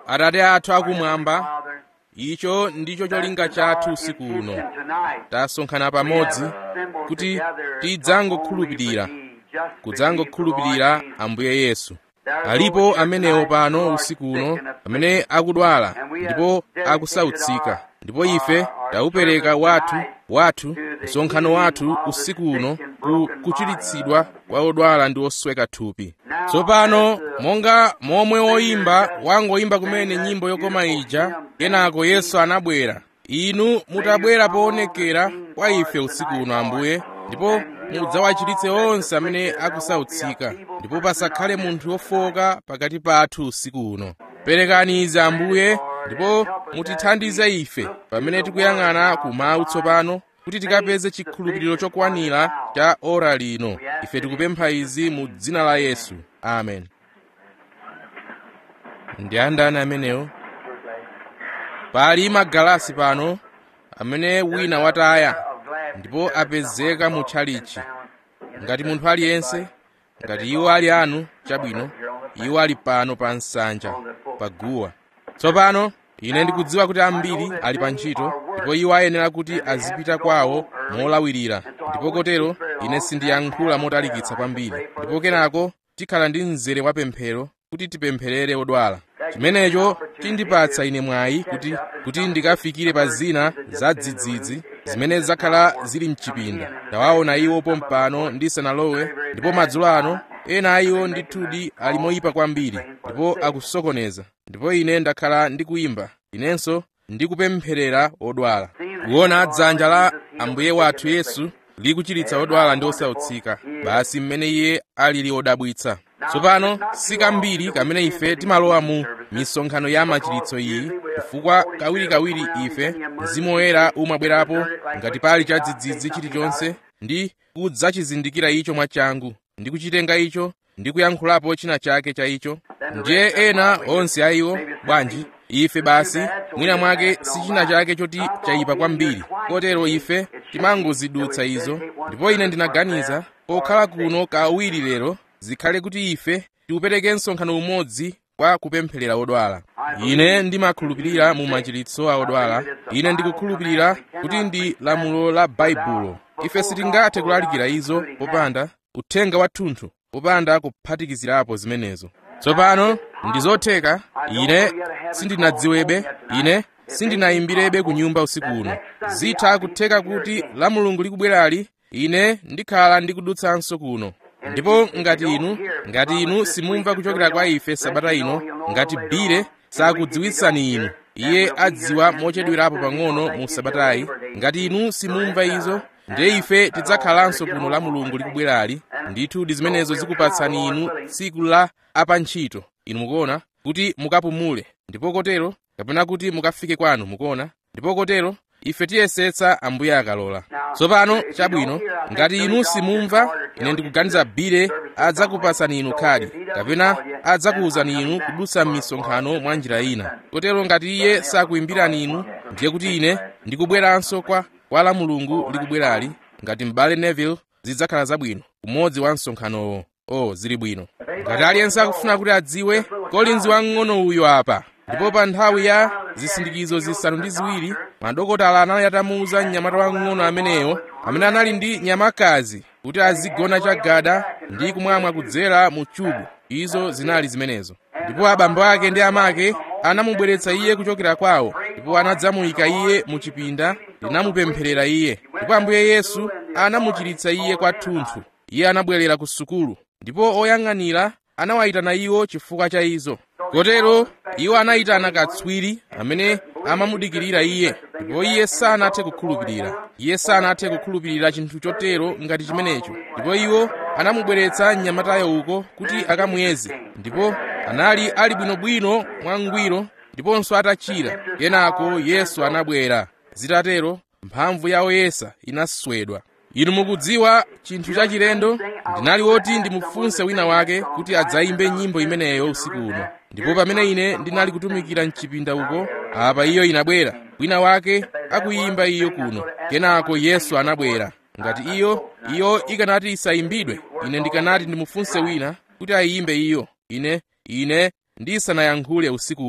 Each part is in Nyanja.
atate athu akumwamba icho ndicho cholinga chathu usiku uno tasonkhana pamodzi kuti tidzangokhulupirira kudzangokhulupirira ambuye yesu alipo amenewo pano usiku uno amene akudwala ndipo akusautsika ndipo ife taupereka wathu wathu msonkhano wathu usiku uno ku kuchiritsidwa kwa odwala ndi osweka thupi tsopano monga momwe woyimba wangoyimba kumene nyimbo yokoma ija kenako yesu anabwera inu mutabwera poonekera kwa ife usiku uno ambuye ndipo mudzawachiritse onse amene akusautsika ndipo pasakhale munthu wofowoka pakati pathu usiku uno perekani izi ambuye ndipo mutithandize ife pamene tikuyang'ana kumawu tsopano kuti tikapeze chikhulupiriro chokwanira cha ora lino ife tikupempha izi mu dzina la yesu amen ndi andani amenewo pali magalasi pano amene wina wataya ndipo apezeka mu tchalichi ngati munthu aliyense ngati iwo ali anu chabwino iwo ali pano pa nsanja pa guwa tsopano ine ndikudziwa kuti ambiri ali pa ntchito ndipo iwo ayenera kuti azipita kwawo molawirira ndipo kotero ine sindiyankhula motalikitsa kwambiri ndipo kenako tikhala ndi mzere wa pemphero kuti tipempherere odwala chimenecho chindipatsa ine mwayi kuti kuti ndikafikire pa zina za dzidzidzi zimene zakhala zili mchipinda ndawaona iwo pompano ndisanalowe ndipo madzulo ano ena a iwo ndithudi ali moyipa kwambiri ndipo akusokoneza ndipo ine ndakhala ndikuyimba inenso ndikupempherera odwala kuona dzanja la ambuye wathu yesu likuchiritsa odwala ndi osautsika basi mmene iye alili odabwitsa tsopano sikambiri kamene ife timalowa mu misonkhano ya machiritso iyi chifukwa kawirikawiri ife mzimu woyera umabwerapo ngati pali chadzidzidzi chilichonse ndi kudzachizindikira icho mwachangu ndi kuchitenga icho ndi kuyankhulapo china chake cha icho ndiye ena onse a iwo bwanji ife basi mwina mwake si china chake choti chayipa kwambiri kotero ife timangozidutsa izo ndipo ine ndinaganiza pokhala kuno kawiri lero zikhale kuti ife tiupereke msonkhano umodzi kwa kupempherera odwala ine ndimakhulupirira mu machiritso a odwala ine ndikukhulupirira kuti ndi lamulo la baibulo ife sitingathe kulalikira izo popanda uthenga wathunthu popanda kuphatikizirapo zimenezo tsopano ndi zotheka ine sindinadziwebe ine sindinayimbirebe ku nyumba usiku uno zitha kutheka kuti la mulungu likubwerali ine ndikhala ndikudutsanso kuno ndipo ngati inu ngati inu simumva kuchokera kwa ife sabata ino ngati bile sakudziwitsani inu iye adziwa mochedwerapo pang'ono mu sabatayi ngati inu simumva izo ndiye ife tidzakhalanso kuno la mulungu likubwerali ndithu ndi zimenezo zikupatsani inu tsiku la apantchito inu mukuona kuti mukapumule ndipo kotero kapena kuti mukafike kwanu mukuona ndipo kotero ife tiyesetsa ambuye akalola tsopano chabwino ngati inu simumva ine ndikuganiza bile adzakupatsani inu khadi kapena adzakuwuzani inu kudutsa m'misonkhano mwa njira ina kotero ngati iye sakuyimbirani inu ndiye kuti ine ndikubweranso kwa kwa la mulungu likubwerali ngati m'bale neville zidzakhala zabwino umodzi wa msonkhanowo o zili bwino ngati aliyense akufuna kuti adziwe kolinzi wamng'ono uyu apa ndipo pa nthawi ya zisindikizo zisanu ndi ziwiri madokotala anali atamuwuza mnyamata wamng'ono ameneyo amene anali ndi nyamakazi kuti azigona chagada ndi kumwamwa kudzera mu chubu izo zinali zimenezo ndipo abambo ake ndi amake anamubweretsa iye kuchokera kwawo ndipo anadzamuyika iye mu chipinda linamupempherera iye ndipo ambuye yesu anamuchiritsa iye kwathunthu iye anabwerera ku sukulu ndipo oyang'anira anawayitana iwo chifukwa cha izo kotero iwo anayitana katswiri amene amamudikirira iye ndipo iye sanathe kukhulupirira iye sanathe kukhulupirira chinthu chotero ngati chimenecho ndipo iwo anamubweretsa mnyamatayo uko kuti akamuyeze ndipo anali ali bwinobwino mwangwiro ndiponso atachira kenako yesu anabwera zitatero mphamvu ya oyesa inaswedwa inu mukudziwa chinthu chachilendo ndinali woti ndimufunse wina wake kuti adzayimbe nyimbo imeneyo usiku uno ndipo pamene ine ndinali kutumikira mchipinda uko apa iyo inabwera wina wake akuyimba iyo kuno kenako yesu anabwera ngati iyo iyo ikanati isayimbidwe ine ndikanati ndimufunse wina kuti ayimbe iyo ine ine ndisanayankhule usiku uno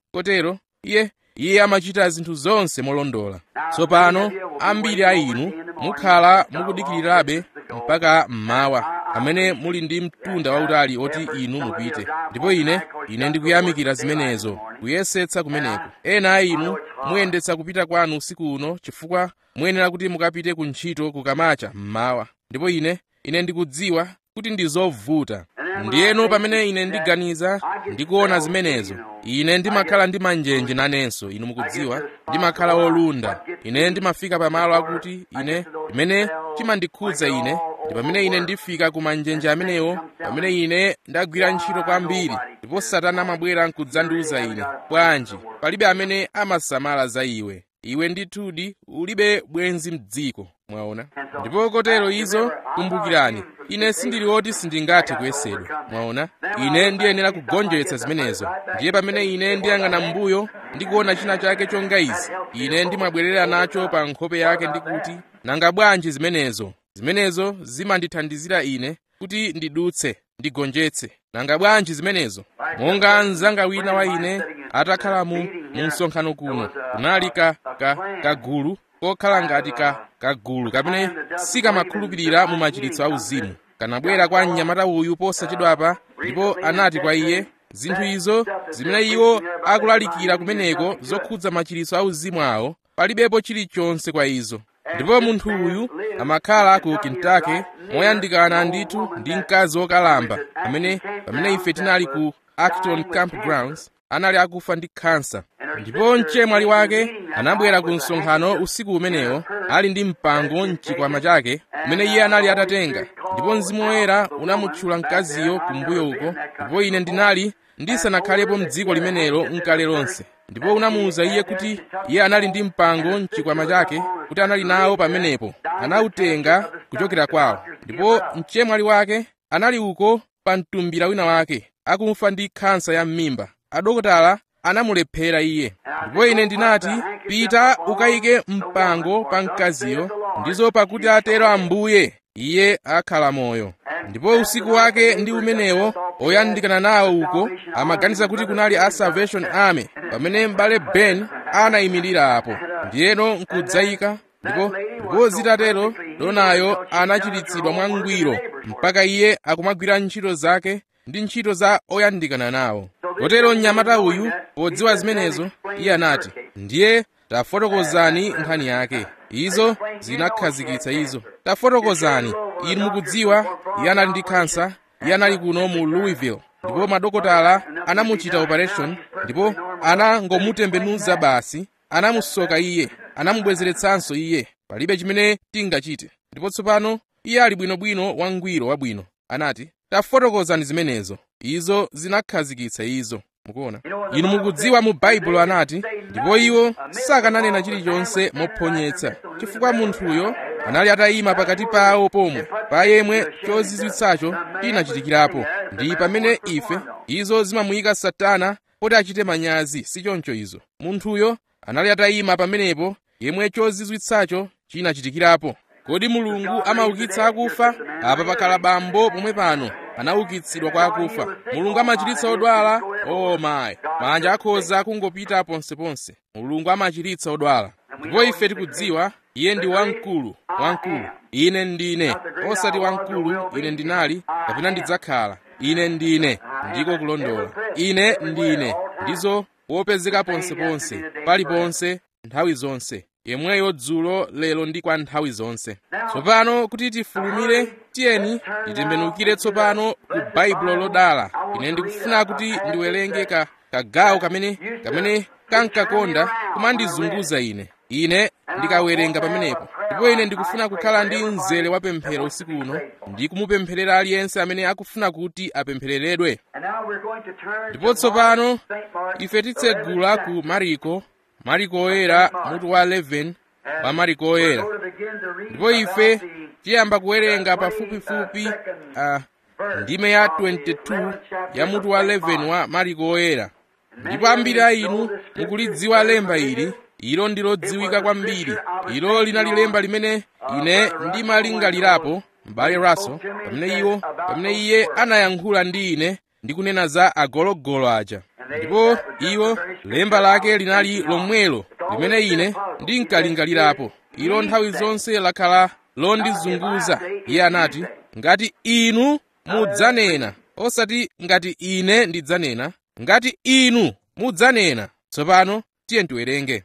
kotero iye iye amachita zinthu zonse molondola tsopano ambiri a inu mukhala mukudikirirabe mpaka mmawa amene muli ndi mtunda wautali oti inu mupite ndipo ine ine ndikuyamikira zimenezo kuyesetsa kumeneko ena a inu muyendetsa kupita kwanu usiku uno chifukwa muyenera kuti mukapite ku ntchito kukamacha mmawa ndipo ine ine ndikudziwa kuti ndi zovuta ndiyeno pamene ine ndiganiza ndikuona zimenezo ine ndimakhala ndi manjenje nanenso inu mukudziwa ndimakhala wolunda ine ndimafika pamalo akuti ine imene chimandikhudza ine ndi pamene ine ndifika ku manjenje amenewo pamene ine ndagwira ntchito kwambiri ndipo satana amabwera nkudzandiuza ine bwanji palibe amene amasamala za iwe iwe ndithudi ulibe bwenzi mdziko mwaona ndipo kotero izo kumbukirani ine sindili woti sindingathe kuyesedwa mwaona ine ndiyenera kugonjetsa zimenezo ndiye pamene ine ndiyang'ana m'mbuyo ndikuona china chake chonga izi ine ndimabwerera nacho pa nkhope yake ndikuti nanga bwanji zimenezo zimenezo zimandithandizira ine kuti ndidutse ndigonjetse nanga bwanji zimenezo monga mzanga wina wa ine atakhala mu mu msonkhano kuno kunali ka, ka, kagulu kokhala ngati ka kagulu kamene sikamakhulupirira mu machiritso auzimu kanabwera kwa mnyamata uyu posachedwapa ndipo anati kwa iye zinthu izo zimene iwo akulalikira kumeneko zokhudza machiritso auzimu awo palibepo chilichonse kwa izo ndipo munthu uyu amakhala ku kentucky moyandikana ndithu ndi mkazi wokalamba amene pamene ife tinali ku acton campgrounds anali akufa ndi khansa ndipo mchemwali wake anabwera ku msonkhano usiku umenewo ali ndi mpango mchikwama chake umene iye anali atatenga ndipo mzimu woyera unamutchula mkaziyo kumbuyo uko ndipo ine ndinali ndisanakhalepo mdziko limenelo nkale lonse ndipo unamuwuza iye kuti iye anali ndi mpango mchikwama chake kuti anali nawo pamenepo anawutenga kuchokera kwawo ndipo mchemwali wake anali uko pa mtumbira wina wake akufa ndi khansa ya m'mimba adokotala anamulephera iye ndipo ine ndinati pita ukayike mpango pa mkaziyo ndizo pakuti atero ambuye iye akhala moyo ndipo usiku wake ndi umenewo oyandikana nawo uko amaganiza kuti kunali a salvation army pamene m'bale ben anayimirira apo ndiyeno nkudzayika ndipo ndipo zitatero donayo anachiritsidwa mwangwiro mpaka iye akumagwira ntchito zake ndi ntchito za oyandikana nawo kotero mnyamata uyu podziwa zimenezo iye anati ndiye tafotokozani nkhani yake izo zinakhazikitsa izo tafotokozani inu mukudziwa iye anali ndi khansa iye anali kuno mu louisville ndipo madokotala anamuchita operation ndipo anangomutembenuza basi anamusoka iye anamubwezeretsanso iye palibe chimene tingachite ndipo tsopano iye ali bwinobwino wangwiro wabwino anati tafotokozani zimenezo izo zinakhazikitsa izo mukuona inu mukudziwa mu baibulo anati ndipo iwo sakananena chilichonse mophonyetsa chifukwa munthuyo anali atayima pakati pawo pomwe pa yemwe chozizwitsacho chinachitikirapo ndi pamene ife izo zimamuyika satana poti achite manyazi si choncho izo munthuyo anali atayima pamenepo yemwe chozizwitsacho chinachitikirapo kodi mulungu amaukitsa akufa apa pakhala bambo pomwe pano anaukitsidwa kwa akufa mulungu amachiritsa odwala o mayi manja akhoza kungopita ponseponse mulungu amachiritsa odwala ndipo ife tikudziwa iye ndi wamkulu wamkulu ine ndine osati wamkulu ine ndinali kapena ndidzakhala ine ndine ndiko kulondola ine ndine ndizo wopezeka ponseponse paliponse nthawi zonse yemweyo dzulo lero ndi kwa nthawi zonse tsopano kuti tifulumire tiyeni titembenukire tsopano ku baibulo lodala ine ndikufuna kuti ndiwerenge ka kagawo kamene kamene kankakonda kumandizunguza ine ine ndikawerenga pamenepo ndipo ine ndikufuna kukhala ndi mzere wa pemphero usiku uno ndi kumupempherera aliyense amene akufuna kuti apemphereredwe ndipo tsopano ife titsegula ku mariko mariko oyera mutu wa 11 wa mariko oyera ndipo ife tiyamba kuwerenga pafupifupi uh, ndime ya 22 ya mutu wa 11 wa mariko oyera ndipo ambiri a inu mukulidziwa lemba ili ilo ndilodziwika kwambiri ilo linali lemba limene ine ndimalingalirapo m'bale raso pamene iwo pamene iye anayankhula ndi ine ndi kunena za agologolo aja ndipo iwo lemba lake linali lomwelo limene ine ndinkalingalirapo ilo nthawi zonse lakhala londizunguza iye anati ngati inu mudzanena osati ngati ine ndidzanena ngati inu mudzanena tsopano tiye tiwerenge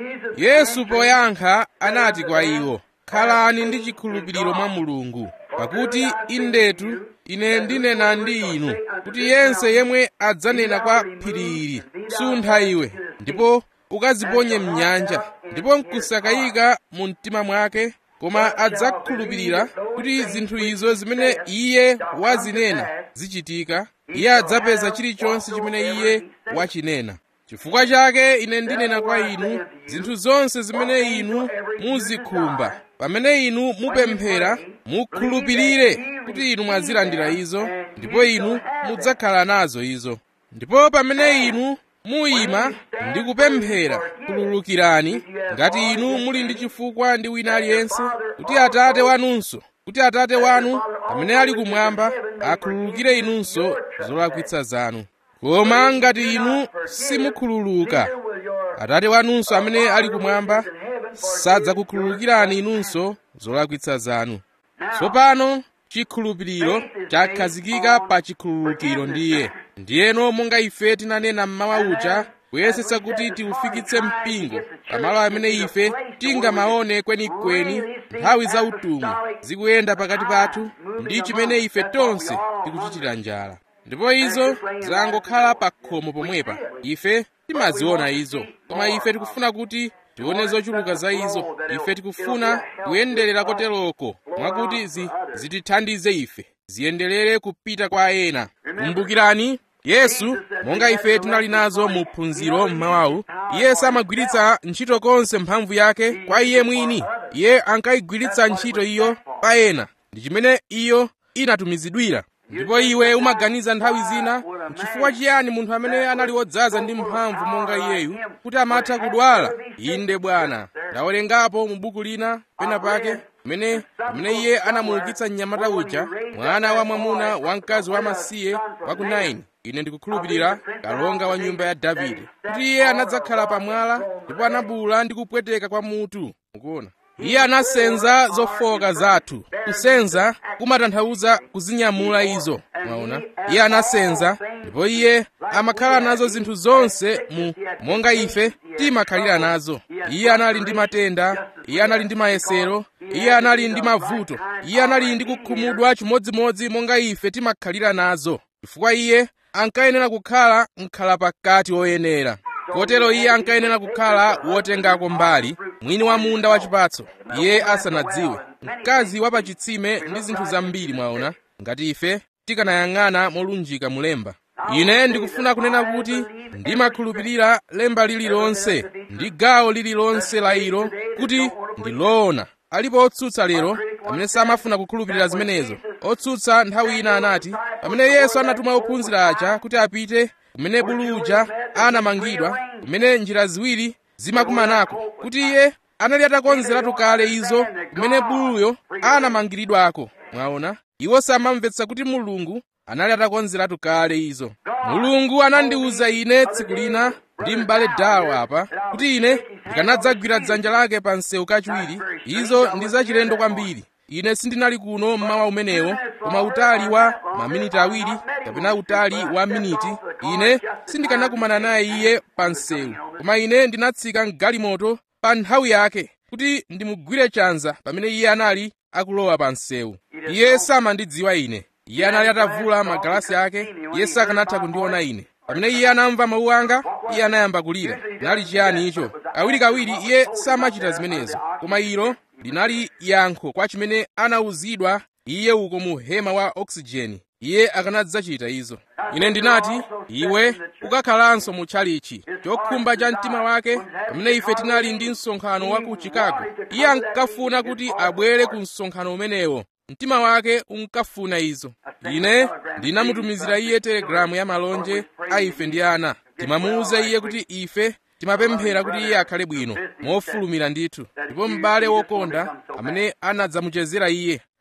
yesu poyankha anati kwa iwo khalani ndi chikhulupiriro mwa mulungu pakuti indetu ine ndinena ndi inu kuti yense yemwe adzanena kwa phiri ili suntha iwe ndipo ukaziponye mnyanja ndipo nkusakayika mu mtima mwake koma adzakhulupirira kuti zinthu izo zimene iye wazinena zichitika iye adzapeza chilichonse chimene iye wachinena chifukwa chake ine ndinena kwa inu zinthu zonse zimene inu muzikhumba pamene inu mupemphera mukhulupirire kuti inu mwazilandira izo ndipo inu mudzakhala nazo izo ndipo pamene inu muyima ndi kupemphera khululukirani ngati inu muli ndi chifukwa ndi wina aliyense kuti atate wanunso kuti atate wanu amene ali kumwamba akhululukire inunso zolakwitsa zanu koma ngati inu simukhululuka atate wanunso amene ali kumwamba sadzakukhululukirani inunso zolakwitsa zanu tsopano chikhulupiriro chakhazikika pa chikhululukiro ndiye ndiyeno monga ife tinanena mmawa uja kuyesetsa kuti tiufikitse mpingo pamalo amene ife tingamaone kwenikweni nthawi za utumwi zikuyenda pakati pathu ndi chimene ife tonse tikuchitira njala ndipo izo zangokhala pa khomo pomwepa ife timaziona izo koma ife tikufuna kuti tione zochuluka za izo ife tikufuna kuyenderera koteroko mwakuti zi, zitithandize ife ziyenderere kupita kwa ena kumbukirani yesu monga ife tinali nazo mu phunziro mmawawu iye samagwiritsa ntchito konse mphamvu yake kwa iye mwini iye ankayigwiritsa ntchito iyo pa ena ndi chimene iyo inatumizidwira ndipo iwe umaganiza nthawi zina chifukwa chiyani munthu amene anali wodzaza ndi mphamvu monga iyeyu kuti amatha kudwala inde bwana ndawerengapo mu buku lina pena pake pamene pamene iye anamuukitsa mnyamata uja mwana wa mwamuna wa mkazi wamasiye wa ku 9 ine ndikukhulupirira kalonga wa nyumba ya davide kuti iye anadzakhala pamwala ndipo anabula ndi kupweteka kwa mutu mukuona iye anasenza zofoka zathu kusenza kumatanthauza kuzinyamula izo mwaona iye anasenza ndipo iye amakhala nazo zinthu zonse mu monga ife timakhalira nazo iye anali ndi matenda iye anali ndi mayesero iye anali ndi mavuto iye anali ndi kukhumudwa chimodzimodzi monga ife timakhalira nazo chifukwa iye ankayenera kukhala mkhalapakati woyenera kotero iye ankayenera kukhala wotengako mbali mwini wa munda wachipatso iye asanadziwe mkazi wa pachitsime ndi zinthu zambiri mwaona ngati ife tikanayang'ana molunjika mulemba ine ndikufuna kunena kuti ndimakhulupirira lemba lililonse ndi gawo lililonse la ilo kuti ndi loona alipo otsutsa lero amene samafuna kukhulupirira zimenezo otsutsa nthawi ina anati pamene yesu anatuma ophunzira aja kuti apite kumene bulu uja anamangidwa kumene njira ziwiri zimakumanako kuti iye anali atakonzeratu kale izo kumene buluyo anamangiridwako mwaona iwo samamvetsa kuti mulungu anali atakonzeratu kale izo mulungu anandiwuza ine tsiku lina ndi m'bale dawo apa kuti ine ndikanadzagwira dzanja lake pa msewu kachiwiri izo ndi zachilendo kwambiri ine sindinali kuno mmawa umenewo koma utali wa maminiti awiri kapena utali wa miniti ine sindikanakumana naye iye pa msewu koma ine ndinatsika mgalimoto pa nthawi yake kuti ndimugwire chanza pamene iye anali akulowa pa msewu iye samandidziwa ine iye anali atavula magalasi ake iye sakanatha kundiona ine pamene iye anamva mawu anga iye anayamba kulira linali chiyani icho kawirikawiri iye samachita zimenezo koma ilo linali yankho kwa chimene anawuzidwa iye uko mu hema wa oksijeni iye akanadzachita izo ine ndinati iwe ukakhalanso mu tchalichi chokhumba cha mtima wake pamene ife tinali ndi msonkhano wa ku chicago iye ankafuna kuti abwere ku msonkhano umenewo mtima wake unkafuna izo ine ndinamutumizira iye telegalamu ya malonje a ife ndi ana timamuwuza iye kuti ife timapemphera kuti iye akhale bwino mofulumira ndithu ndipo m'bale wokonda amene anadzamuchezera iye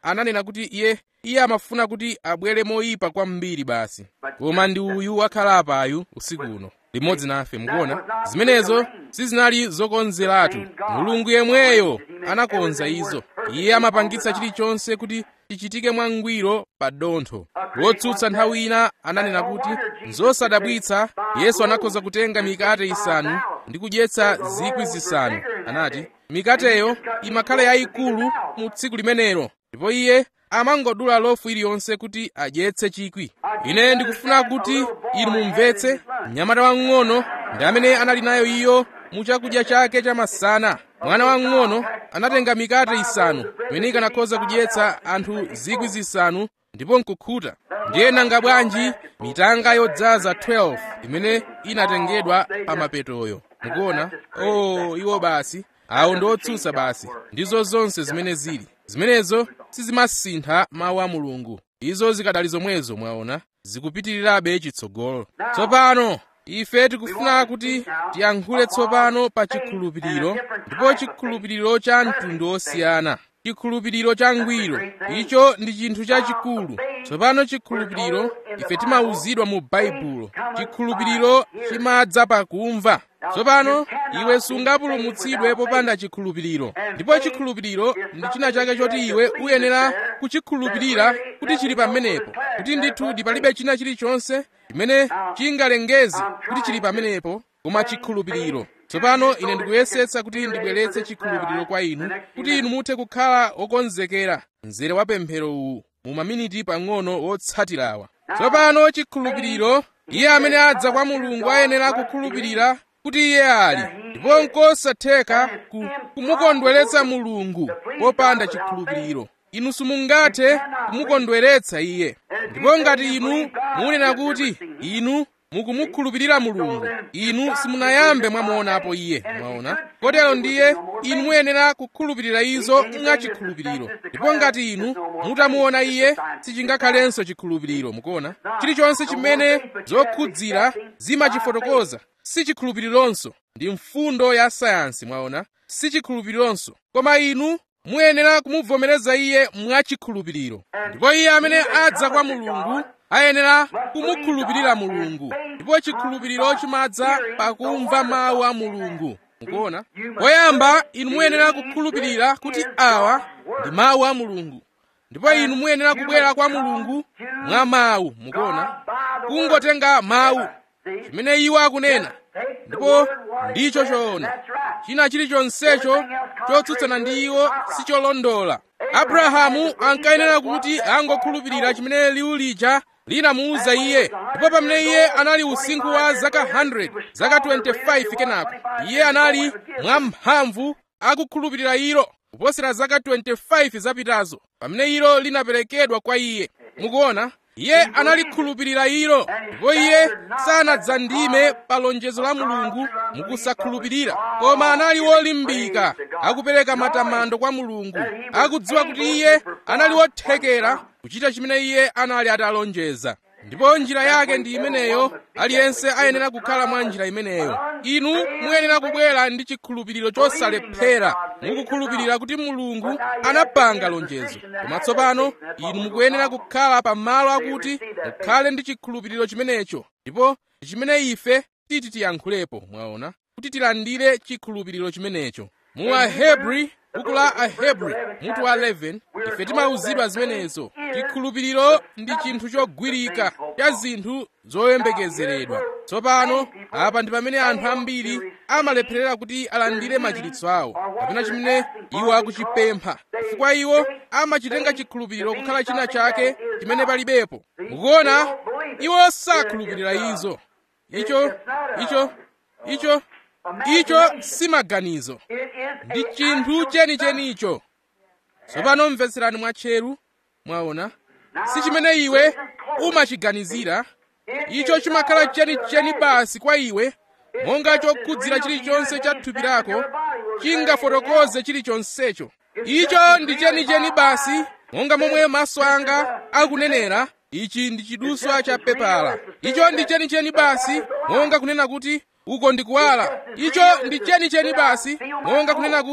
ananena kuti iye iye amafuna kuti abwere moyipa kwambiri basi koma ndi uyu wakhala apayu usiku uno limodzi nafe mukuona zimenezo sizinali zokonzeratu mulungu yemweyo anakonza izo iye amapangitsa chilichonse kuti chichitike mwangwiro pa dontho wotsutsa nthawi ina ananena kuti nzosadabwitsa yesu anakhoza kutenga mikate isanu ndi kudyetsa zikwi zisanu anati mikateyo imakhala yayikulu mu tsiku limenelo ndipo iye amangodula lofu iliyonse kuti adyetse chikwi ine ndikufuna kuti inu mumvetse mnyamata wang'ono ndi amene anali nayo iyo mu chakudya chake chamasana mwana wang'ono anatenga mikate isanu imene ikanakhoza kudyetsa anthu zikwi zisanu ndipo nkukhuta ndiye nanga bwanji mitanga yodzaza 12 imene inatengedwa pa mapetoyo mukuona oh iwo basi awo ndi otsutsa basi ndizo zonse zimene zili zimenezo sizimasintha mawu a mulungu izo zikadali zomwezo mwaona zikupitirirabe chitsogolo tsopano ife tikufuna kuti tiyankhule tsopano pa chikhulupiriro ndipo chikhulupiriro cha mtundu osiyana chikhulupiriro cha ngwiro icho ndi chinthu chachikulu tsopano chikhulupiriro ife timawuzidwa mu baibulo chikhulupiriro chimadza pakumva tsopano iwe sungapulumutsidwe popanda chikhulupiriro ndipo chikhulupiriro ndi china chake choti iwe uyenera kuchikhulupirira kuti chili pamenepo kuti ndithu palibe china chilichonse chimene chingalengeze kuti chili pamenepo koma chikhulupiriro tsopano ine ndikuyesetsa kuti ndibweretse chikhulupiriro kwa inu kuti inu muthe kukhala okonzekera mzere wa pemphero uwu mu maminiti pang'ono wotsatirawa tsopano chikhulupiriro iye amene adza kwa mulungu ayenera kukhulupirira kuti iye ali ndipo nkosatheka ku, kumukondweretsa mulungu popanda chikhulupiriro inu simungathe kumukondweretsa iye ndipo ngati inu munena kuti inu mukumukhulupirira mulungu inu simunayambe mwamuonapo iye mwaona kotero ndiye inu muyenera kukhulupirira izo mwachikhulupiriro ndipo ngati inu mutamuona iye sichingakhalenso chikhulupiriro mukuona chilichonse chimene zokhudzira zimachifotokoza si chikhulupirironso ndi mfundo ya sayansi mwaona si chikhulupirironso koma inu muyenera kumuvomereza iye mwachikhulupiriro ndipo iye amene adza kwa mulungu ayenera kumukhulupirira mulungu ndipo chikhulupiriro chimadza pakumva mawu a mulungu mukuona poyamba inu muyenera kukhulupirira kuti awa ndi mawu a mulungu ndipo inu muyenera kubwera kwa mulungu mwa mawu mukuona kungotenga mawu chimene iwo akunena ndipo ndicho choona china chilichonsecho chotsutsana ndi iwo sicholondola abrahamu ankayenera kuti angokhulupirira chimene liwu lija linamuwuza iye ndipo pamene iye anali usinkhu wa zaka 100 zaka 25 kenako iye anali mwamphamvu akukhulupirira ilo kuposera zaka 25 zapitazo pamene ilo linaperekedwa kwa iye mukuona iye analikhulupirira ilo ndipo iye sanadzandime pa lonjezo la mulungu mukusakhulupirira koma anali wolimbika akupereka matamando kwa mulungu akudziwa kuti iye anali wothekera kuchita chimene iye anali atalonjeza ndipo njira yake ndi imeneyo aliyense ayenera kukhala mwa njira imeneyo inu muyenera kubwera ndi chikhulupiriro chosalephera mukukhulupirira kuti mulungu anapanga lonjezo koma tsopano inu mukuyenera kukhala pa malo akuti mukhale ndi chikhulupiriro chimenecho ndipo chimene ife titi tiyankhulepo mwaona kuti tilandire chikhulupiriro chimenecho mu ahebri buku la ahebri mutu wa 11 ife timawuzidwa zimenezo chikhulupiriro ndi chinthu chogwirika cha zinthu zoyembekezeredwa tsopano apa ndi pamene anthu ambiri amalepherera kuti alandire machiritso awo kapena chimene iwo akuchipempha chifukwa iwo amachitenga chikhulupiriro kukhala china chake chimene palibepo mukuona iwo sakhulupirira izo icho icho icho icho si maganizo ndi chinthu chenichenicho tsopano mvetserani mwatcheru mwaona si chimene iwe umachiganizira icho chimakhala chenicheni basi kwa iwe monga chokhudzira chilichonse cha thupi lako chingafotokoze chilichonsecho icho ndi chenicheni basi monga momwe maso anga akunenera ichi ndi chiduswa cha pepala icho ndi chenicheni basi monga kunena kuti uko ndi kuwala icho ndi chenicheni basi monga kunena kuti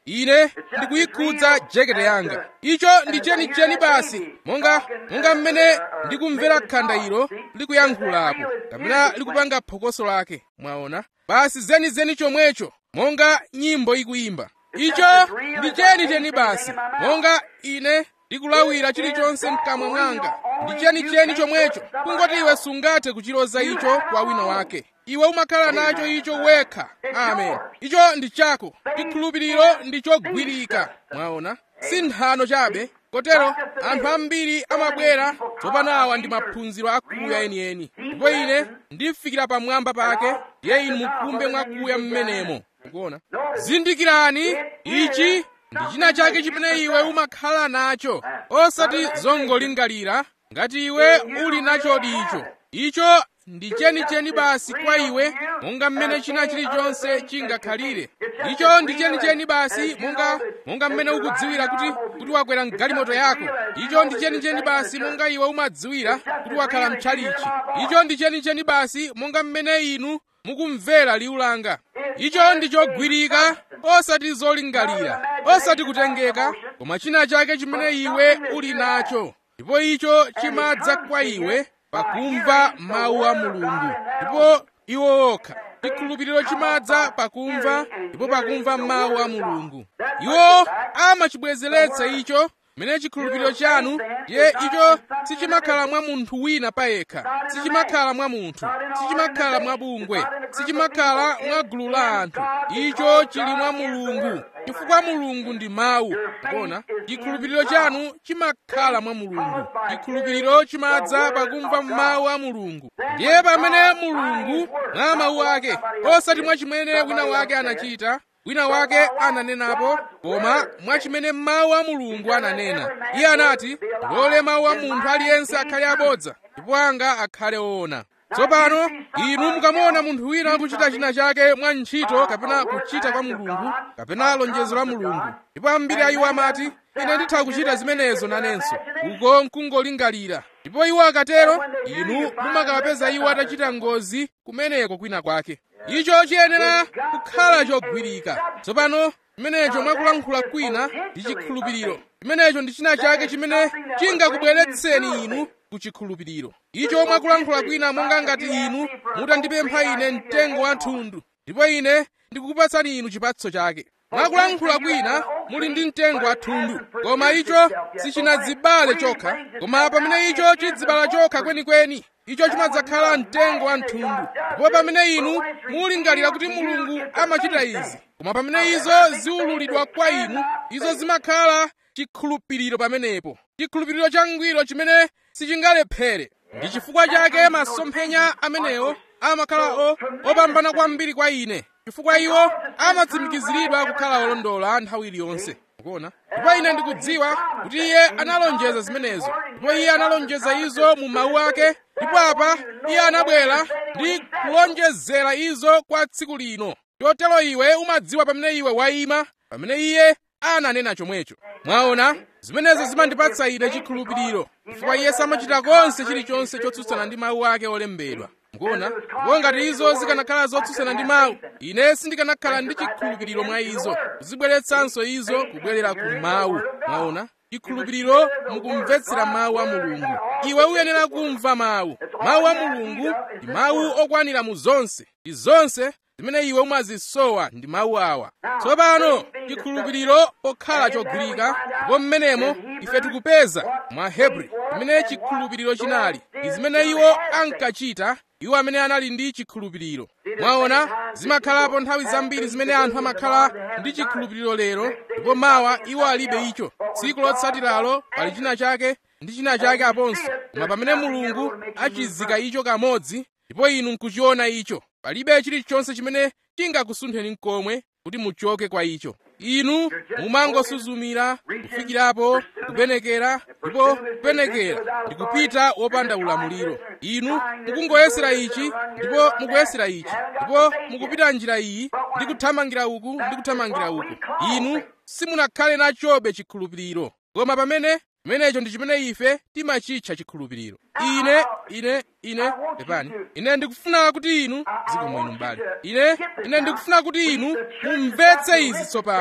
ine ndikuyikhudza jakete yanga icho ndi chenicheni basi monga monga mmene ndikumvera khanda ilo likuyankhulapo kapena likupanga phokoso lake mwaona basi zenizeni chomwecho monga nyimbo ikuyimba icho ndi chenicheni basi monga ine ndikulawira chilichonse mkamwa mwanga ndi chenicheni chomwecho kungoti iwe sungathe kuchiloza icho kwa wina wake iwe umakhala nacho icho wekha amen icho ndi chako chikhulupiriro ndi chogwirika mwaona si nthano chabe kotero anthu ambiri amabwera tsopanawa ndi maphunziro akuya enieni ndipo ine ndifikira pamwamba pake ye inu mukumbe mwakuya mmenemo ukuona zindikirani ichi ndi china chake chimene iwe umakhala nacho osati zongolingalira ngati iwe uli nachodi icho icho ndi chenicheni basi kwa iwe monga mmene china chilichonse chingakhalire icho ndi chenicheni basi monga monga mmene ukudziwira kuti kuti wakwera mgalimoto yako icho ndi chenicheni basi monga iwe umadziwira kuti wakhala mtchalichi icho ndi chenicheni basi monga mmene inu mukumvera liwu langa icho ndi chogwirika osati zolingalira osati kutengeka koma china chake chimene iwe uli nacho ndipo icho chimadza kwa iwe pakumva mawu a mulungu ndipo iwo okha chikhulupiriro chimadza pakumva ndipo pakumva mawu a mulungu iwo amachibwezeretsa icho mene chikhulupiriro chanu ye icho sichimakhala mwa munthu wina payekha sichimakhala mwa munthu sichimakhala mwa bungwe sichimakhala mwa gulu la anthu icho chili mwa mulungu chifukwa mulungu ndi mawu kuona chikhulupiriro chanu chimakhala mwa mulungu chikhulupiriro chimadza pakumva mawu a mulungu ndiye pamene mulungu mwa mawu ake osati mwa chimene wina wake anachita wina wake ananenapo koma mwa chimene mawu a mulungu ananena iye anati lole mawu a munthu aliyense akhale abodza ndipo anga akhale oona tsopano inu mukamona munthu wina akuchita china chake mwa ntchito kapena kuchita kwa mulungu kapena lonjezo la mulungu ndipo ambiri a iwo amati ine nditha kuchita zimenezo nanenso uko nkungolingalira ndipo iwo akatero inu mumakawapeza iwo atachita ngozi kumeneko kwina kwake icho chiyenera kukhala chogwirika tsopano chimenecho mwakulankhula kwina ndi chikhulupiriro chimenecho ndi china chake chimene chingakubweretseni inu ku chikhulupiriro icho mwakulankhula kwina monga ngati inu mutandipempha ine mtengo wa thundu ndipo ine ndikukupatsani inu chipatso chake mwakulankhula kwina muli ndi mtengo wa thundu koma icho sichinadzibale chokha koma pamene icho chidzibala chokha kwenikweni icho chimadzakhala mtengo wa mthundu ndipo pamene inu mulingalira kuti mulungu amachita izi koma pamene izo ziwululidwa kwa inu izo zimakhala chikhulupiriro pamenepo chikhulupiriro changwiro chimene sichingalephere ndi chifukwa chake masomphenya amenewo amakhala o opambana kwambiri kwa ine chifukwa iwo amatsimikiziridwa kukhala olondola nthawi iliyonse kuona ndipo ine ndikudziwa kuti iye analonjeza zimenezo ndipo iye analonjeza izo mu mawu ake ndipo apa iye anabwera ndi kulonjezera izo kwa tsiku lino chotero iwe umadziwa pamene iwe wayima pamene iye ananena chomwecho mwaona zimenezo zimandipatsa ine chikhulupiriro chifukwa iye samachita konse chilichonse chotsutsana ndi mawu ake olembedwa mukuona ndipo ngati izo zikanakhala zotsutsana ndi mawu ine sindikanakhala ndi chikhulupiriro mwa izo kuzibweretsanso izo kubwerera ku mawu mwaona chikhulupiriro mukumvetsera mawu a mulungu iwe uyenera kumva mawu mawu a mulungu ndi mawu okwanira mu zonse ndi zonse zimene iwe umazisowa ndi mawu awa tsopano chikhulupiriro pokhala chogwirika ndipo mmenemo ife tikupeza mwa hebri imene chikhulupiriro chinali ndi zimene iwo ankachita iwo amene anali ndi chikhulupiriro mwaona zimakhalapo nthawi zambiri zimene anthu amakhala ndi chikhulupiriro lero ndipo mawa iwo alibe icho tsiku lotsatiralo pali china chake ndi china chake aponso koma pamene mulungu achizika icho kamodzi ndipo inu nkuchiona icho palibe chilichonse chimene chingakusuntheni nkomwe kuti muchoke kwa icho inu mumangosuzumira kufikirapo kupenekera ndipo kupenekera ndi kupita wopanda ulamuliro inu mukungoyesera ichi ndipo mukuyesera ichi ndipo mukupita njira iyi ndi kuthamangira uku ndi kuthamangira uku inu simunakhale nachobe chikhulupiriro koma pamene chimenecho ndi chimene ife timachitcha chikhulupiriro ine ine ine pepani ine ndikufuna kuti inu ziko mwinu mbali ine ine ndikufuna kuti inu mumvetse izi tsopano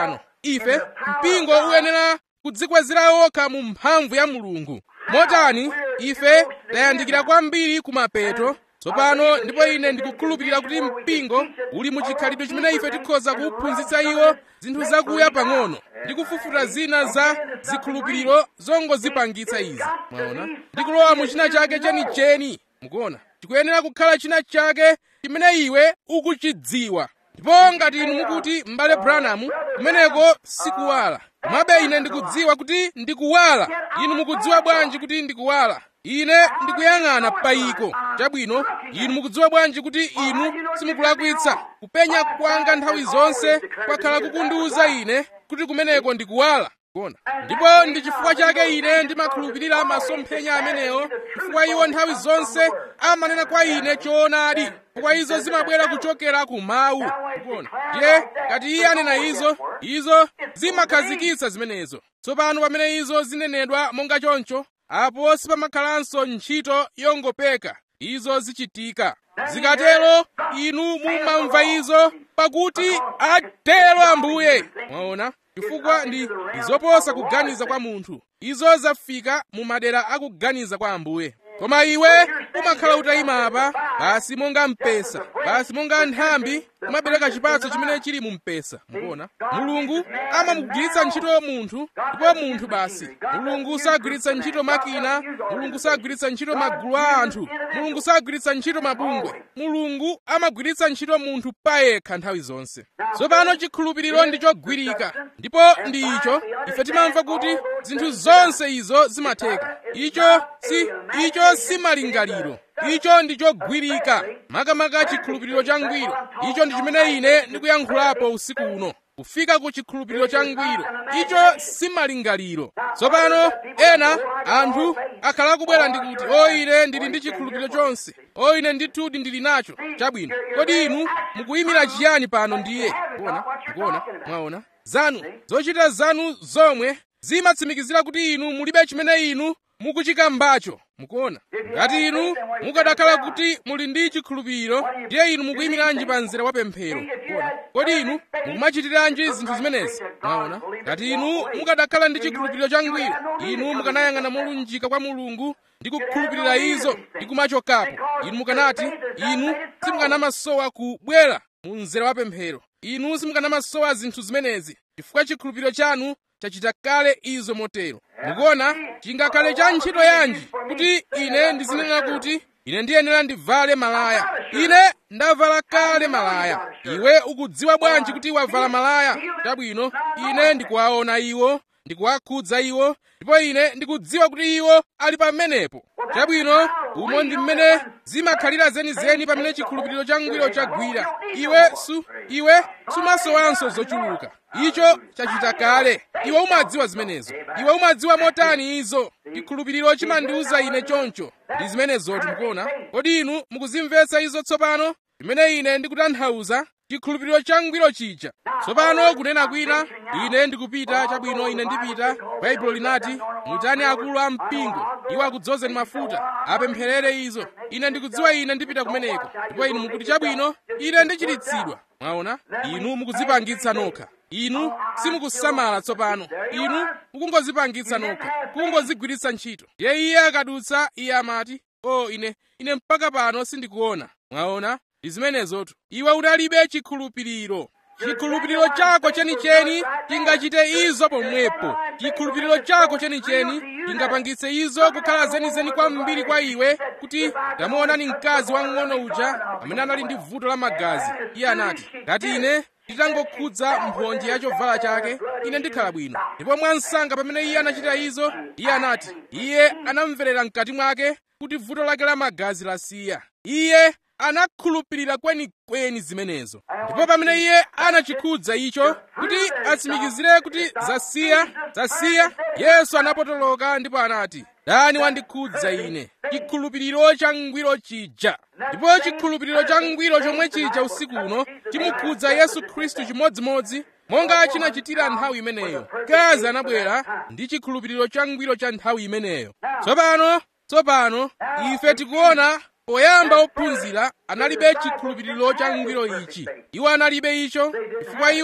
ife mpingo uyenera kudzikwezera wokha mu mphamvu ya mulungu motani ife tayandikira kwambiri kumapeto tsopano ndipo ine ndikukhulupirira kuti mpingo uli mu chikhalidwe chimene ife tikhoza kuphunzitsa iwo zinthu zakuya pang'ono ndi kufufuta zina za zikhulupiriro zongozipangitsa izi mwaona ndikulowa mu china chake chenicheni mukuona tikuyenera kukhala china chake chimene iwe ukuchidziwa ndipo ngati inu mukuti m'bale branham kumeneko sikuwala komabe ine ndikudziwa kuti ndikuwala inu mukudziwa bwanji kuti ndikuwala ine ndikuyang'ana payiko chabwino inu mukudziwa bwanji kuti inu simukulakwitsa kupenya kwanga nthawi zonse kwakhala kukundiwuza ine kuti kumeneko ndikuwala kuona ndipo ndi chifukwa chake ine ndimakhulupirira masomphenya amenewo chifukwa iwo nthawi zonse amanena kwa ine choonadi chifukwa izo zimabwera kuchokera ku mawu kuona ndiye ngati iye anena izo izo zimakhazikitsa zimenezo tsopano pamene izo zinenedwa monga choncho apo sipamakhalanso ntchito yongopeka izo zichitika zikatero inu mumamva izo pakuti atero ambuye mwaona chifukwa ndi izoposa kuganiza kwa munthu izo zafika mu madera akuganiza kwa ambuye koma iwe umakhala utayima apa basi monga mpesa basi monga nthambi umabereka chipatso chimene chili mu mpesa mukuona mulungu amamugwiritsa ntchito munthu ndipo munthu basi mulungu sagwiritsa ntchito makina mulungu sagwiritsa ntchito magulu a anthu mulungu sagwiritsa ntchito mabungwe mulungu amagwiritsa ntchito munthu payekha nthawi zonse tsopano chikhulupiriro ndi chogwirika ndipo ndi icho ife timamva kuti zinthu zonse izo zimatheka icho si icho si malingaliro icho ndi chogwirika makamaka chikhulupiriro changwiro icho ndi chimene ine ndikuyankhulapo usiku uno kufika ku chikhulupiriro changwiro icho si malingaliro tsopano ena anthu akhala akubwera ndikuti o ine ndili ndi chikhulupiriro chonse o ine ndithudi ndili nacho chabwino kodi inu mukuyimira chiyani pano ndiye kuona kuona mwaona zanu zochita zanu zomwe zimatsimikizira kuti inu mulibe chimene inu mukuchikambacho mukuona ngati inu mukadakhala kuti muli ndi chikhulupiriro ndiye inu mukuyimiranji pa mzere wa pemphero kuona kodi inu mukumachitiranji zinthu zimenezi mwaona ngati inu mukadakhala ndi chikhulupiriro changwiro inu mukanayang'ana molunjika kwa mulungu ndi kukhulupirira izo ndi kumachokapo inu mukanati inu simukanamasowa kubwera mu mzere wa pemphero inu simukanamasowa zinthu zimenezi chifukwa chikhulupiriro chanu chachita kale izo motero mukuona chingakhale cha ntchito yanji kuti ine ndizinena kuti ine ndiyenera ndivale malaya ine ndavala kale malaya iwe ukudziwa bwanji kuti wavala malaya chabwino ine ndikuwaona iwo ndikuwakhudza iwo ndipo ine ndikudziwa kuti iwo ali pamenepo chabwino umo ndi mmene zimakhalira zenizeni pamene chikhulupiriro changwiro chagwira iwe su iwe sumasowanso zochuluka icho chachita kale iwe umadziwa zimenezo iwe umadziwa motani izo chikhulupiriro chimandiwuza ine choncho ndi zimenezotu mukuona kodi inu mukuzimvetsa izo tsopano chimene ine ndikutanthauza chikhulupiriro changwiro chija tsopano kunena kwina ine ndikupita chabwino ine ndipita baibulo linati muyitane akulu a mpingo iwo akudzozeni mafuta apempherere izo ine ndikudziwa ine ndipita kumeneko ndipo inu mukuti chabwino ine ndichiritsidwa mwaona inu mukudzipangitsa nokha inu simukusamala tsopano inu mukungozipangitsa nokha kungozigwiritsa ntchito ndiye iye akadutsa iye amati o ine ine mpaka pano sindikuona mwaona ndi zimenezotu iwe utalibe chikhulupiriro chikhulupiriro chako chenicheni chingachite izo pomwepo chikhulupiriro chako chenicheni chingapangitse izo kukhala zenizeni kwambiri kwa iwe kuti tamuonani mkazi wang'ono uja amene anali ndi vuto la magazi iye anati ngati ine nditangokhudza mphonje ya chovala chake ine ndikhala bwino ndipo mwansanga pamene iye anachita izo iye anati iye anamverera mkati mwake kuti vuto lake la magazi lasiya iye anakhulupirira kwenikweni zimenezo ndipo pamene iye anachikhudza icho kuti atsimikizire kuti zasiya zasiya yesu anapotoloka ndipo anati dani wandikhudza ine chikhulupiriro changwiro chija ndipo chikhulupiriro changwiro chomwe chija usiku uno chimukhudza yesu khristu chimodzimodzi monga chinachitira nthawi imeneyo mkazi anabwera ndi chikhulupiriro changwiro cha nthawi imeneyo tsopano tsopano ife tikuona poyamba ophunzira analibe chikhulupiriro changwiro ichi iwo analibe icho chifukwa iwo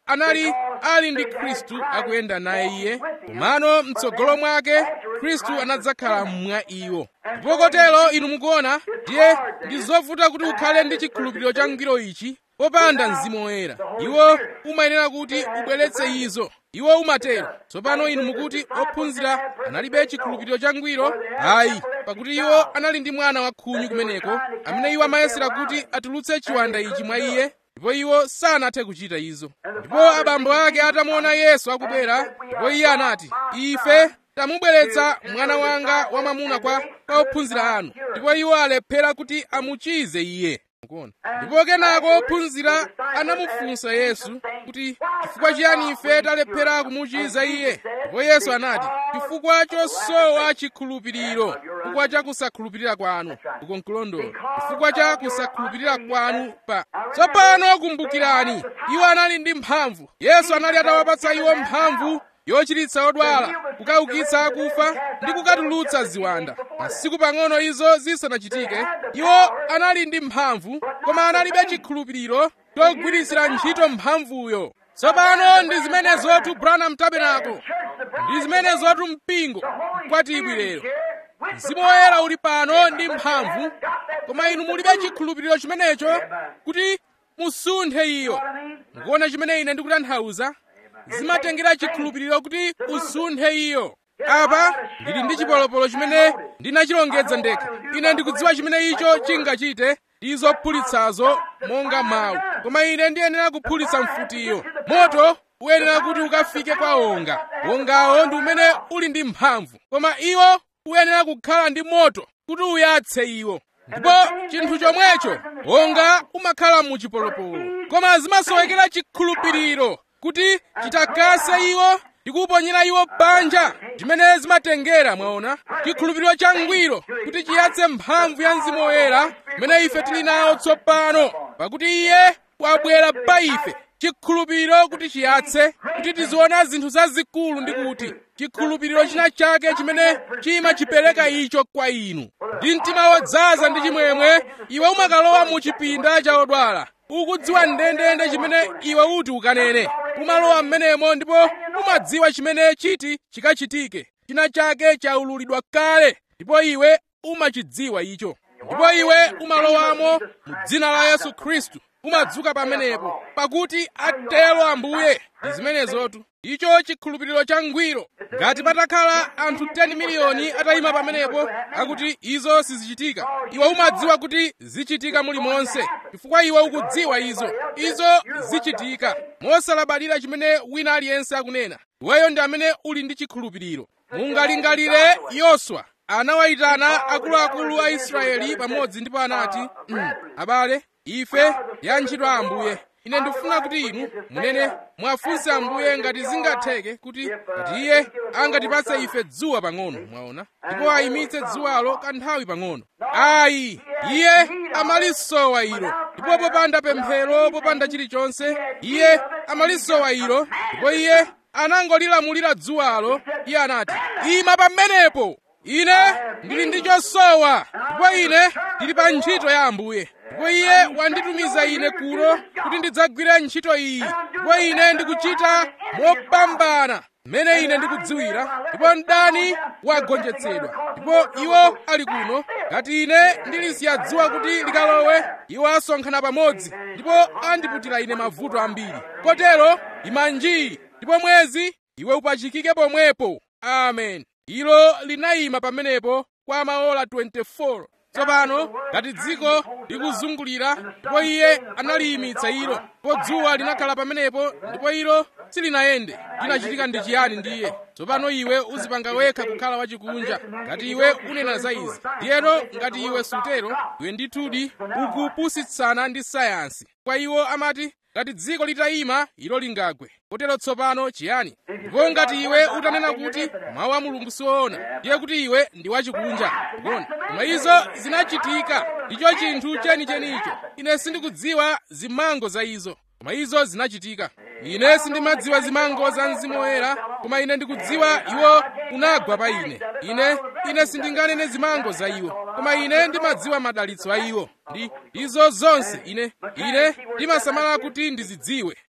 anali ali ndi khristu akuyenda naye iye komano mtsogolo mwake khristu anadzakhala mwa iwo ndipo kotero inu mukuona ndiye ndi zovuta kuti ukhale ndi chikhulupiriro changwiro ichi popanda mzimu woyera iwo umayenera kuti ubweretse izo iwo umatero tsopano inu mukuti ophunzira analibe chikhulupiriro changwiro ayi pakuti iwo anali ndi mwana wa khunyu kumeneko amene iwo amayesera kuti atulutse chiwanda ichi mwa iye ndipo iwo sanathe kuchita izo ndipo abambo ake atamuona yesu akubwera ndipo iye anati ife tamubweretsa mwana wanga wamwamuna kwa kwa ophunzira anu ndipo iwo alephera kuti amuchize iye mukuona ndipo kenako ophunzira anamufunsa yesu kuti chifukwa chiyani ife talephera kumuchiza iye ndipo yesu anati chifukwa chosowa chikhulupiriro chifukwa cha kusakhulupirira kwanu uko nkulondola chifukwa cha kusakhulupirira kwanu pa tsopano kumbukirani iwo anali ndi mphamvu yesu anali atawapatsa iwo mphamvu yochiritsa odwala kukaukitsa akufa ndi kukatulutsa ziwanda masiku pang'ono izo zisanachitike iwo anali ndi mphamvu koma analibe chikhulupiriro chogwiritsira ntchito mphamvuyo tsopano ndi zimenezotu branham tabernacle ndi zimenezotu mpingo kwatibwi lero mzimu woyera uli pano ndi mphamvu koma inu mulibe chikhulupiriro chimenecho kuti musunthe iyo mukuona chimene ine ndikutanthauza zimatengera chikhulupiriro kuti usunthe iyo apa ndili ndi chipolopolo chimene ndinachilongedza ndekha ine ndikudziwa chimene icho chingachite ndi zophulitsazo monga mawu koma ine ndiyenera kuphulitsa mfutiyo moto uyenera kuti ukafike kwa wonga wongawo ndi umene uli ndi mphamvu koma iwo uyenera kukhala ndi moto kuti uyatse iwo ndipo chinthu chomwecho wonga umakhala mu chipolopolo koma zimasowekera chikhulupiriro kuti chitakase iwo ndi kuponyera iwo panja chimene zimatengera mwaona chikhulupiriro changwiro kuti chiyatse mphamvu ya mzimu woyera imene ife tili nawo tsopano pakuti iye wabwera pa ife chikhulupiriro kuti chiyatse kuti tiziona zinthu zazikulu ndi kuti chikhulupiriro china chake chimene chimachipereka icho kwa inu ndi mtima wodzaza ndi chimwemwe iwe umakalowa mu chipinda cha odwala ukudziwa ndendende chimene iwe uti ukanene umalowa m'menemo ndipo umadziwa chimene chiti chikachitike china chake chaululidwa kale ndipo iwe umachidziwa icho ndipo iwe umalowamo mu dzina la yesu khristu umadzuka pamenepo pakuti atero ambuye ndi zimenezotu icho chikhulupiriro changwiro ngati patakhala anthu 10 miliyoni atayima pamenepo akuti izo sizichitika iwe umadziwa kuti zichitika mulimonse chifukwa iwe ukudziwa izo izo zichitika mosalabadira chimene wina aliyense akunena iweyo ndi amene uli ndi chikhulupiriro mungalingalire yoswa anawayitana akuluakulu a israeli pamodzi ndipo anati mm, abale ife ya ntchito a ambuye ine ndikufuna kuti inu munene mwafunse ambuye ngati zingatheke kuti ngati iye angatipatse ife dzuwa pang'ono mwaona ndipo ayimitse dzuwalo kanthawi pang'ono ayi iye amalisowa ilo ndipo popanda pemphero popanda chilichonse iye amalisowa ilo ndipo iye anangolilamulira dzuwalo iye anati ima pamenepo ine ndili ndi chosowa ndipo ine ndili pa ntchito ya ambuye ndipo iye wanditumiza ine kuno kuti ndidzagwire ntchito iyi ndipo ine ndikuchita mopambana mmene ine ndikudziwira ndipo mdani wagonjetsedwa ndipo iwo ali kuno ngati ine ndilisiya dzuwa kuti likalowe iwo asonkhana pamodzi ndipo andiputira ine mavuto ambiri kotero imanji ndipo mwezi iwe upachikike pomwepo amen ilo linayima pamenepo kwa maola 24 tsopano ngati dziko likuzungulira ndipo iye analiyimitsa ilo ndipo dzuwa linakhala pamenepo ndipo ilo silinayende chinachitika ndi chiyani ndiye tsopano iwe uzipanga wekha kukhala wachikunja ngati iwe unena za izi ndiyeno ngati iwe sutero iwe ndithudi ukupusitsana ndi sayansi kwa iwo amati ngati dziko litayima ilo lingagwe kotero tsopano chiyani ndipo ngati iwe utanena kuti mawu a mulungu siwoona ndiye kuti iwe ndi wachikunja ndikuona koma izo zinachitika ndicho chinthu chenichenicho ine sindikudziwa zimango za izo koma izo zinachitika ine sindimadziwa zimango za mzimu woyera koma ine ndikudziwa iwo unagwa pa ine ine ine sindinganene zimango za iwo koma ine ndimadziwa madalitso a iwo ndi izo zonse ine ine ndimasamala kuti ndizidziwe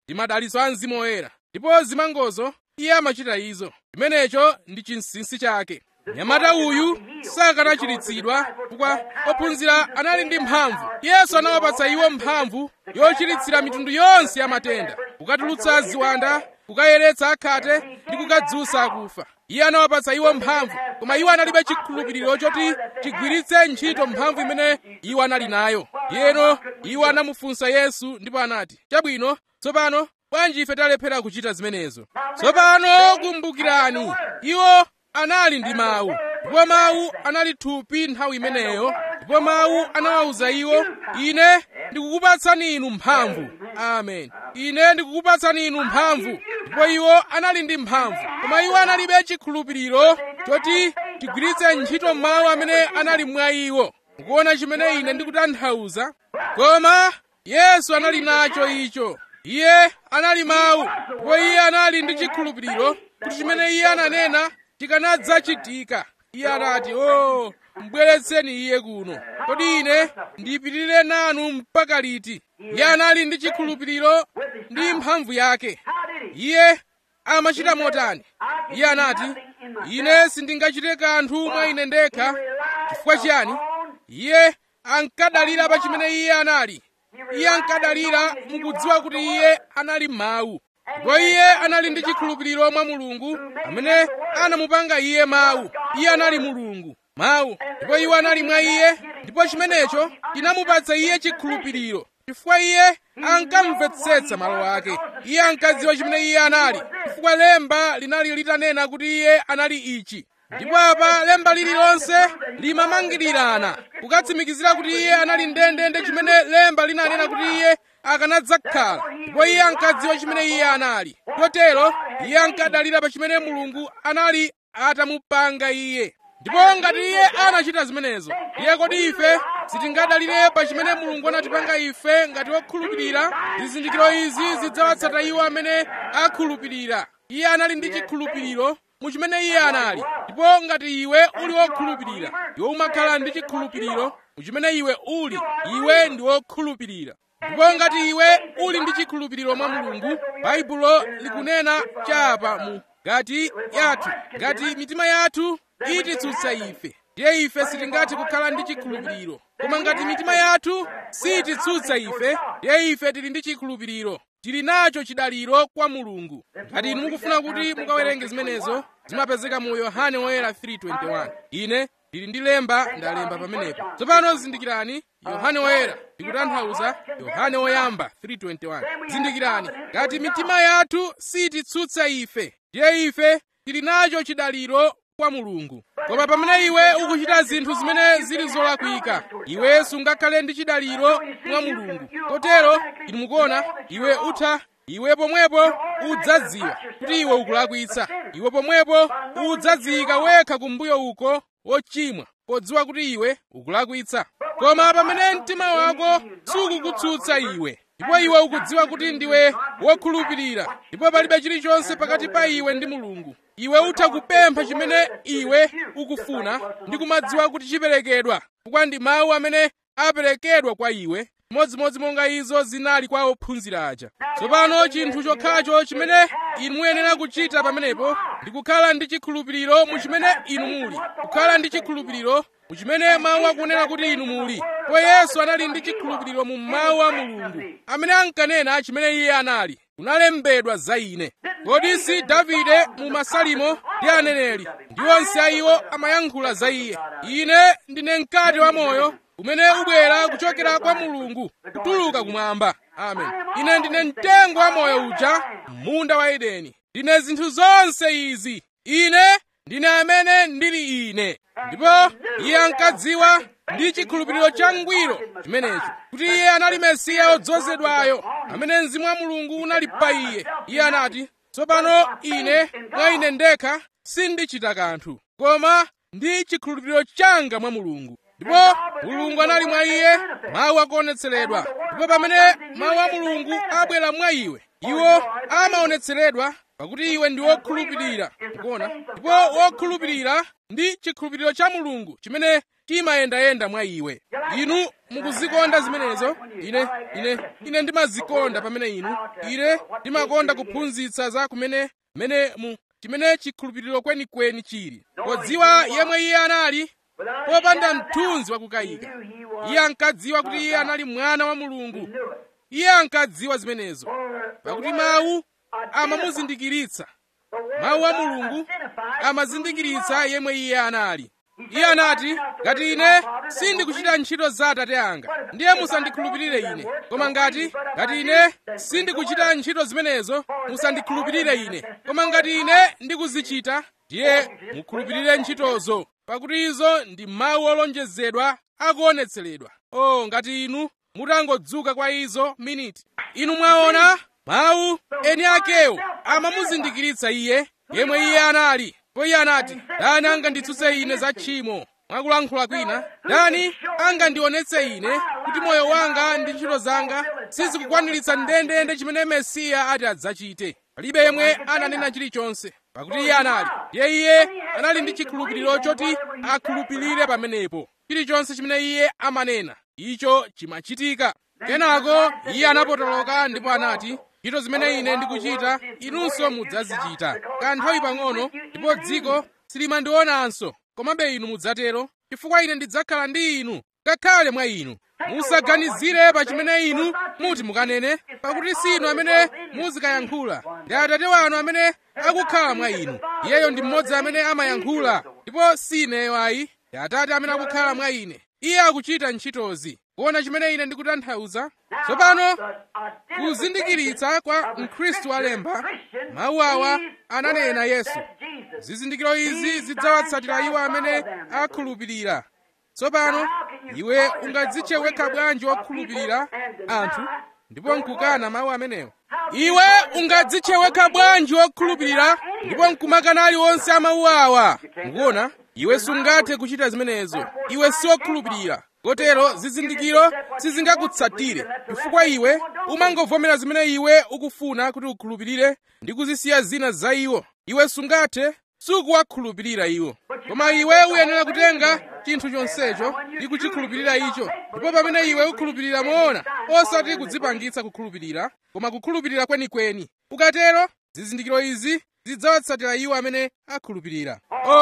ndi madalitso a mzimu woyera ndipo zimangozo iye amachita izo chimenecho ndi chinsinsi chake nyamata uyu sakanachiritsidwa chifukwa ophunzira anali ndi mphamvu yesu anawapatsa iwo mphamvu yochiritsira mitundu yonse ya matenda kukatulutsa ziwanda kukayeretsa akhate ndi kukadzutsa akufa iye anawapatsa iwo mphamvu koma iwo analibe chikhulupiriro choti chigwiritse ntchito mphamvu imene iwo anali nayo yeno iwo anamufunsa yesu ndipo anati chabwino tsopano bwanji ife talephera kuchita zimenezo tsopano kumbukirani iwo anali ndi mawu ndipo mawu anali thupi nthawi imeneyo ndipo mawu anawawuza iwo ine ndikukupatsani inu mphamvu amen ine ndikukupatsani inu mphamvu ndipo iwo anali ndi mphamvu koma iwo analibe chikhulupiriro choti tigwiritse ntchito mawu amene anali mwa iwo mukuona chimene ine ndikutanthauza koma yesu anali nacho icho iye anali mawu ndipo iye anali ndi chikhulupiriro kuti chimene iye ananena chikanadzachitika iye anati o oh, mbweretseni iye kuno kodi ine ndipitirire nanu mpaka liti iye anali ndi chikhulupiriro ndi mphamvu yake iye amachita motani iye anati ine sindingachite kanthu mwa ine ndekha chifukwa chiyani iye ankadalira pa chimene iye anali iye ankadalira mukudziwa kuti iye anali mawu ndipo iye anali ndi chikhulupiriro mwa mulungu amene anamupanga iye mawu iye anali mulungu mawu ndipo iwo anali mwa iye ndipo chimenecho chinamupatsa iye chikhulupiriro chifukwa iye ankamvetsetsa malo ake iye ankadziwa chimene iye anali chifukwa lemba linali litanena kuti iye anali ichi ndipo apa lemba lililonse limamangirirana kukatsimikizira kuti iye anali ndendende chimene lemba linanena kuti iye akanadzakhala ndipo iye ankadziwa chimene iye anali chotero iye ankadalira pa chimene mulungu anali atamupanga iye ndipo ngati iye anachita zimenezo iye kodi ife sitingadalire pa chimene mulungu anatipanga ife ngati okhulupirira zizindikiro izi zidzawatsata iwo amene akhulupirira iye anali ndi chikhulupiriro mu chimene iye anali ndipo ngati iwe uli wokhulupirira iwe umakhala ndi chikhulupiriro mu chimene iwe uli iwe ndi wokhulupirira ndipo ngati iwe uli ndi chikhulupiriro mwa mulungu baibulo likunena chapa mu ngati yathu ngati mitima yathu ititsutsa ife ndiye ife sitingathe kukhala ndi chikhulupiriro koma ngati mitima yathu sititsutsa ife ndiye ife tili ndi chikhulupiriro tili nacho chidaliro kwa mulungu ngati inu mukufuna kuti mukawerenge zimenezo zimapezeka mu yohane woyera 3:21 ine ndili ndi lemba ndalemba pamenepo tsopano zindikirani yohane woyera ndikutanthauza yohane woyamba 3:21 zindikirani ngati mitima yathu sititsutsa ife ndiye ife tili nacho chidaliro kwa mulungu koma pamene iwe ukuchita zinthu zimene zili zolakwika iwe sungakhale ndi chidaliro mwa mulungu kotero inu mukuona iwe utha iwe pomwepo udzadziwa kuti iwe ukulakwitsa iwe pomwepo udzadziyika wekha kumbuyo uko wochimwa podziwa kuti iwe ukulakwitsa koma pamene mtima wako sukukutsutsa iwe ndipo iwe ukudziwa kuti ndiwe wokhulupirira ndipo palibe chilichonse pakati pa iwe ndi mulungu iwe utha kupempha chimene iwe ukufuna ndi kumadziwa kuti chiperekedwa chifukwa ndi mawu amene aperekedwa kwa iwe modzimodzi monga izo zinali kwa ophunzira aja tsopano chinthu chokhacho chimene inu muyenera kuchita pamenepo ndi kukhala ndi chikhulupiriro mu chimene inu muli kukhala ndi chikhulupiriro mu chimene mawu akunena kuti inu muli po yesu anali ndi chikhulupiriro mu mawu a mulungu amene ankanena chimene iye anali kunalembedwa za ine kodi si davide mu masalimo ndi aneneri ndi onse a iwo amayankhula za iye ine ndine mkate wa moyo umene ubwera kuchokera kwa mulungu kutuluka kumwamba amen ine ndine mtengo wa moyo uja munda wa edeni ndine zinthu zonse izi ine ndine amene ndili ine ndipo iye ankadziwa ndi chikhulupiriro changwiro chimenecho kuti iye anali mesiya odzozedwayo amene mzimu wa mulungu unali pa iye iye anati tsopano ine mwa ine ndekha sindichita kanthu koma ndi chikhulupiriro changa mwa mulungu ndipo mulungu anali mwa iye mawu akuonetseredwa ndipo pamene mawu a mulungu abwera mwa iwe iwo amaonetseredwa pakuti iwe ndi wokhulupirira mukuona ndipo wokhulupirira ndi chikhulupiriro cha mulungu chimene chimayendayenda mwa iwe inu mukuzikonda zimenezo ine ine ine ndimazikonda pamene inu ine ndimakonda kuphunzitsa za kumene mene mu chimene chikhulupiriro kwenikweni chili podziwa yemwe iye anali popanda mthunzi wakukayika iye ankadziwa kuti iye anali mwana wa mulungu iye ankadziwa zimenezo pakuti mawu amamuzindikiritsa mawu a mulungu amazindikiritsa yemwe iye anali iye anati ngati ine sindikuchita ntchito za atate anga ndiye musandikhulupirire ine koma ngati ngati ine sindikuchita ntchito zimenezo musandikhulupirire ine koma ngati ine ndikuzichita ndiye mukhulupirire ntchitozo pakuti izo ndi mawu olonjezedwa akuonetseredwa o ngati inu mutangodzuka kwa izo miniti inu mwaona mawu eni akewo amamuzindikiritsa iye yemwe iye anali po iye anati dani anganditsutse ine za tchimo mwakulankhula kwina dani angandionetse ine kuti moyo wanga ndi ntchito zanga sizikukwaniritsa ndendende chimene mesiya ati adzachite palibe yemwe ananena chilichonse pakuti iye anali ndiye iye anali ndi chikhulupiriro choti akhulupirire pamenepo chilichonse chimene iye amanena icho chimachitika kenako iye anapotoloka ndipo anati ntchito zimene ine ndikuchita inunso mudzazichita kanthawi pang'ono ndipo dziko silimandionanso komabe inu mudzatero chifukwa ine ndidzakhala ndi inu ngakhale mwa inu musaganizire pa chimene inu muti mukanene pakuti si inu amene muzikayankhula ndi atate wanu amene akukhala mwa inu iyeyo ndi mmodzi amene amayankhula ndipo si ineyo ayi ndi atate amene akukhala mwa ine iye akuchita ntchitozi kuona chimene ine ndikutanthauza tsopano kuzindikiritsa kwa mkhristu alemba mawu awa ananena yesu zizindikiro izi zidzawatsatira iwo amene akhulupirira tsopano iwe ungadzitche wekha bwanji wokhulupirira anthu ndipo nkukana mawu amenewo iwe ungadzitche wekha bwanji wokhulupirira ndipo nkumakana aliwonse amawu awa mukuona iwe sungathe kuchita zimenezo iwe siwokhulupirira kotero zizindikiro sizingakutsatire chifukwa iwe umangovomera zimene iwe ukufuna kuti ukhulupirire ndi kuzisiya zina za iwo iwe sungathe sukuwakhulupirira iwo koma iwe uyenera kutenga chinthu chonsecho ndi kuchikhulupirira icho ndipo pamene iwe ukhulupirira moona osati kudzipangitsa kukhulupirira koma kukhulupirira kwenikweni ukatero zizindikiro izi zidzawatsatira iwo amene akhulupirira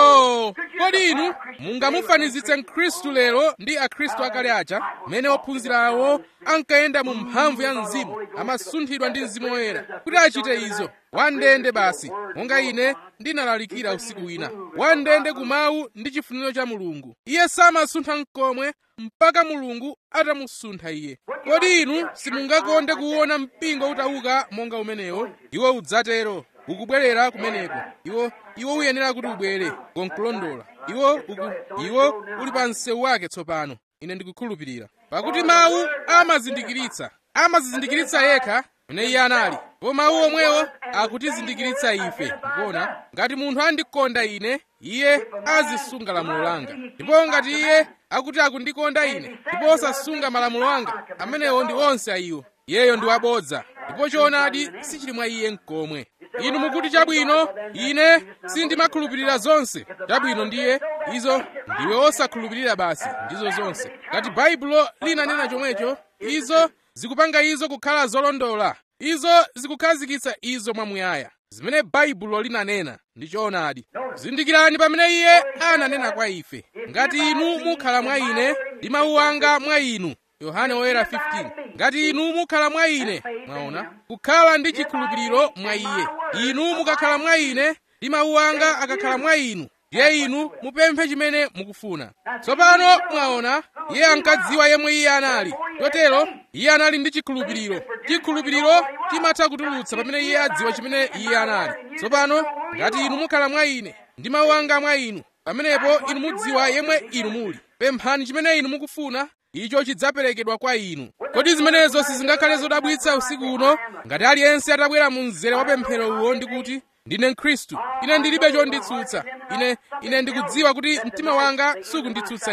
oh kodi inu mungamufanizitse mkhristu lero ndi akhristu akale aja mmene ophunzira awo ankayenda mu mphamvu ya mzimu amasunthidwa ndi mzimu woyera kuti achite izo wandende basi monga ine ndinalalikira usiku wina wandende kumawu ndi chifuniro cha mulungu iye samasuntha mkomwe mpaka mulungu atamusuntha iye kodi inu simungakonde kuona mpingo utauka monga umenewo iwo udzatero ukubwerera kumeneko iwo iwo uyenera kuti ubwere konkulondola iwo uku iwo uli pa msewu wake tsopano ine ndikukhulupirira pakuti mawu amazindikiritsa amazizindikiritsa yekha mene iye anali ndipo mawu omwewo akutizindikiritsa ife mukuona ngati munthu andikonda ine iye azisunga lamulo langa ndipo ngati iye akuti akundikonda ine ndipo osasunga malamulo anga amenewo ndi onse ayiwo iyeyo ndi wabodza ndipo choonadi sichili mwa iye mkomwe inu mukuti chabwino ine sindimakhulupirira zonse chabwino ndiye izo ndiwe osakhulupirira basi ndizo zonse ngati baibulo linanena chomwecho izo zikupanga izo kukhala zolondola izo zikukhazikitsa izo mwamuyaya zimene baibulo linanena ndi choonadi zindikirani pamene iye ananena kwa ife ngati inu mukhala mwa ine ndi mawu anga mwa inu yohane woyera 15 ngati inu mukhala mwa ine mwaona kukhala ndi chikhulupiriro mwa iye inu mukakhala mwa ine ndi mawu anga akakhala mwa inu ndiye inu mupemphe chimene mukufuna tsopano mwaona iye ankadziwa yemwe iye anali chotero iye anali ndi chikhulupiriro chikhulupiriro chimatha kutulutsa pamene iye adziwa chimene iye anali tsopano ngati inu mukhala mwa ine ndi mawu anga mwa inu pamenepo inu mudziwa yemwe inu muli pemphani chimene inu mukufuna icho chidzaperekedwa kwa inu kodi zimenezo sizingakhale zodabwitsa usiku uno ngati aliyense atabwera mu mzere wa pemphero uwo ndi kuti ndine mkhristu ine ndilibe chonditsutsa ine ine ndikudziwa kuti mtima wanga sukunditsutsa ine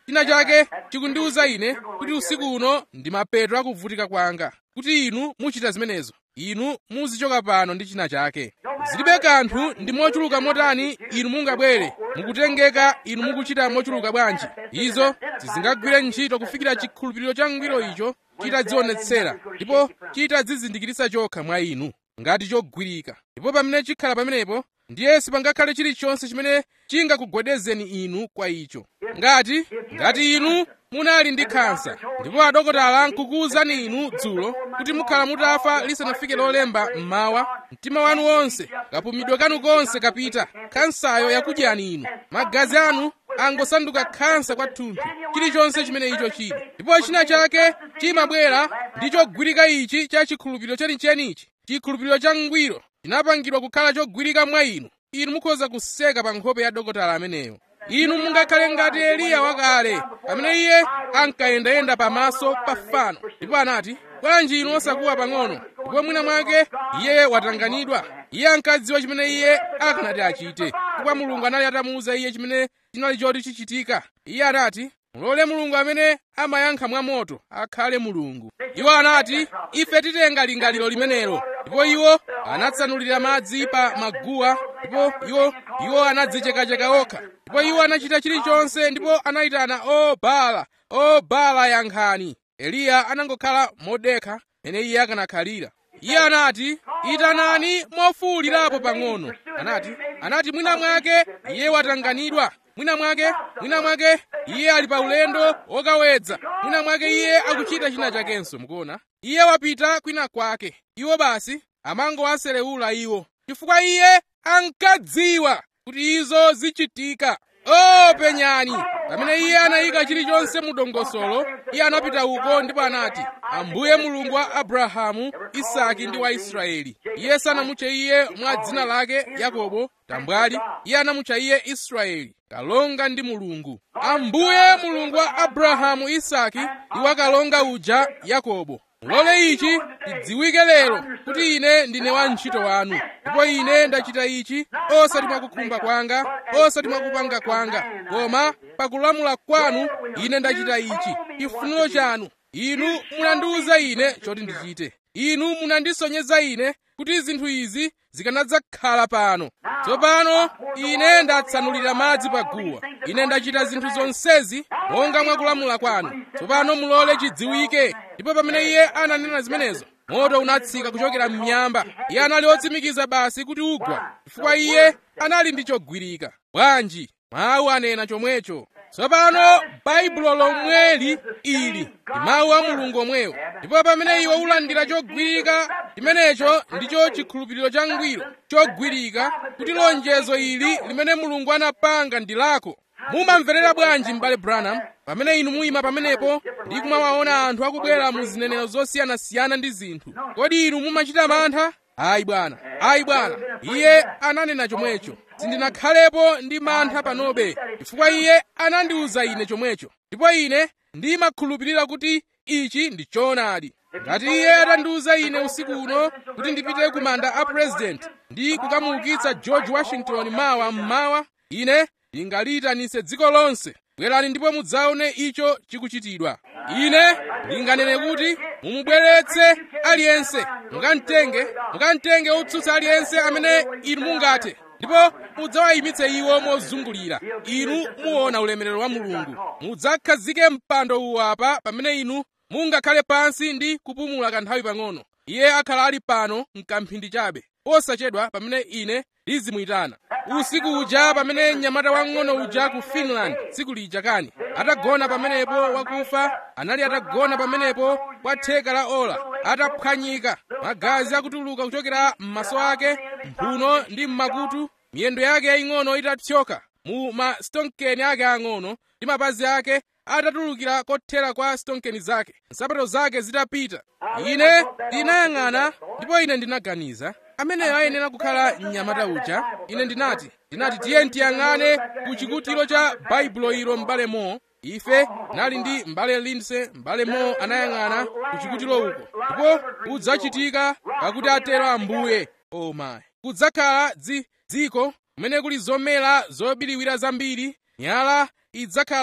china chake chikundiwuza ine kuti usiku uno ndi mapeto akuvutika kwanga kuti inu muchita zimenezo inu muzichoka pano ndi china chake zilibe kanthu ndi mochuluka motani inu mungabwere mukutengeka inu mukuchita mochuluka bwanji izo sizingagwire ntchito kufikira chikhulupiriro cha ngwiro icho chitadzionetsera ndipo chitadzizindikiritsa chokha mwa inu ngati chogwirika ndipo pamene chikhala pamenepo ndiye sipangakhale chilichonse chimene chingakugwedezeni inu kwa icho ngati ngati inu munali ndi khansa ndipo adokotala nkukuwuzani inu dzulo kuti mukhala mutafa lisanafike lolemba mmawa mtima wanu wonse kapumidwe kanu konse kapita khansayo yakudyani inu magazi anu angosanduka khansa kwathunthu chilichonse chimene icho chili ndipo china chake chimabwera ndi chogwirika ichi cha chikhulupiriro chenichenichi chikhulupiriro cha ngwiro chinapangidwa kukhala chogwirika mwa inu inu mukhoza kuseka pa nkhope ya dokotala ameneyo inu mungakhale ngati eliya wakale pamene iye ankayendayenda pamaso pa fano ndipo anati bwanji inu osakuwa pang'ono ndipo mwina mwake iye watanganidwa iye ankadziwa chimene iye akanati achite chifukwa mulungu anali atamuwuza iye chimene chinali choti chichitika iye anati mulole mulungu amene amayankha mwa moto akhale mulungu iwo anati ife titenga lingaliro limenelo ndipo iwo anatsanulira madzi pa maguwa ndipo iwo iwo anadzichekacheka okha ndipo iwo anachita chilichonse ndipo anayitana o bala o bala yankhani eliya anangokhala modekha mene iye akanakhalira iye anati itanani mofuwulirapo pang'ono anati anati mwina mwake iye watanganidwa mwina mwake mwina mwake iye ali pa ulendo wokawedza mwina mwake iye akuchita china chakenso mukuona iye wapita kwina kwake iwo basi amangowaserewula iwo chifukwa iye ankadziwa kuti izo zichitika o penyani pamene iye anayika chilichonse mu dongosolo iye anapita uko ndipo anati ambuye mulungu wa abrahamu isaki ndi wa israeli iye sanamutche iye mwa dzina lake yakobo tambwali iye anamutcha iye israeli kalonga ndi mulungu ambuye mulungu wa abrahamu isaki ndi wa kalonga uja yakobo mulole ichi chidziwike lero kuti ine ndine wantchito wanu ndipo ine ndachita ichi osati mwakukhumba kwanga osati mwakupanga kwanga koma pakulamula kwanu ine ndachita ichi chifuniro chanu inu munandiwuza ine choti ndichite inu munandisonyeza ine kuti zinthu izi zikanadzakhala pano tsopano ine ndatsanulira madzi pa guwa ine ndachita zinthu zonsezi monga mwakulamula kwanu tsopano mulole chidziwike ndipo pamene iye ananena zimenezo moto unatsika kuchokera m'miyamba iye anali otsimikiza basi kuti ugwa chifukwa iye anali ndi chogwirika bwanji mawu anena chomwecho tsopano baibulo lomweli ili ndi mawu a mulungu omwewo ndipo pamene iwe ulandira chogwirika chimenecho ndicho chikhulupiriro cha ngwiro chogwirika kuti lonjezo ili limene mulungu anapanga ndi lako mumamverera bwanji m'bale branham pamene inu muyima pamenepo ndi kumawaona anthu akubwera mu zinenero zosiyanasiyana ndi zinthu kodi inu mumachita mantha ayi bwana ayi bwana iye ananena chomwecho sindinakhalepo ndi mantha panobe chifukwa iye anandiwuza ine chomwecho ndipo ine ndimakhulupirira kuti ichi ndi choonadi ngati iye atandiwuza ine usiku uno kuti ndipite ku manda a president ndi kukamuukitsa george washington mawa mmawa ine ndingaliyitanitse dziko lonse bwerani ndipo mudzaone icho chikuchitidwa ine ndinganene kuti mumubweretse aliyense mukamtenge mukamtenge otsutsa aliyense amene inu mungathe ndipo mudzawayimitse iwo mozungulira inu muona ulemerero wa mulungu mudzakhazike mpando uwu apa pamene inu mungakhale pansi ndi kupumula kanthawi pang'ono iye akhala ali pano mkamphindi chabe posachedwa pamene ine ndizimuyitana usiku uja pamene mnyamata wang'ono uja ku finland tsiku lija kani atagona pamenepo wakufa anali atagona pamenepo kwa theka la ola ataphwanyika magazi akutuluka kuchokera m'maso ake mphuno ndi m'makutu miyendo yake yaying'ono itathyoka mu mastonkeni ake ang'ono ndi mapazi ake atatulukira kothera kwa stonkeni zake nsapato zake zitapita ine ndinayang'ana ndipo ine ndinaganiza ameneyo ayenera kukhala mnyamata uja ine ndinati ndinati tiye tiyang'ane ku chikutiro cha baibulo ilo m'bale mo ife nali ndi m'bale lindsay m'bale mo anayang'ana ku chikutiro uko ndipo kudzachitika pakuti atero ambuye o mayi kudzakhala dziko kumene kuli zomera zobiriwira zambiri nyala idzakhala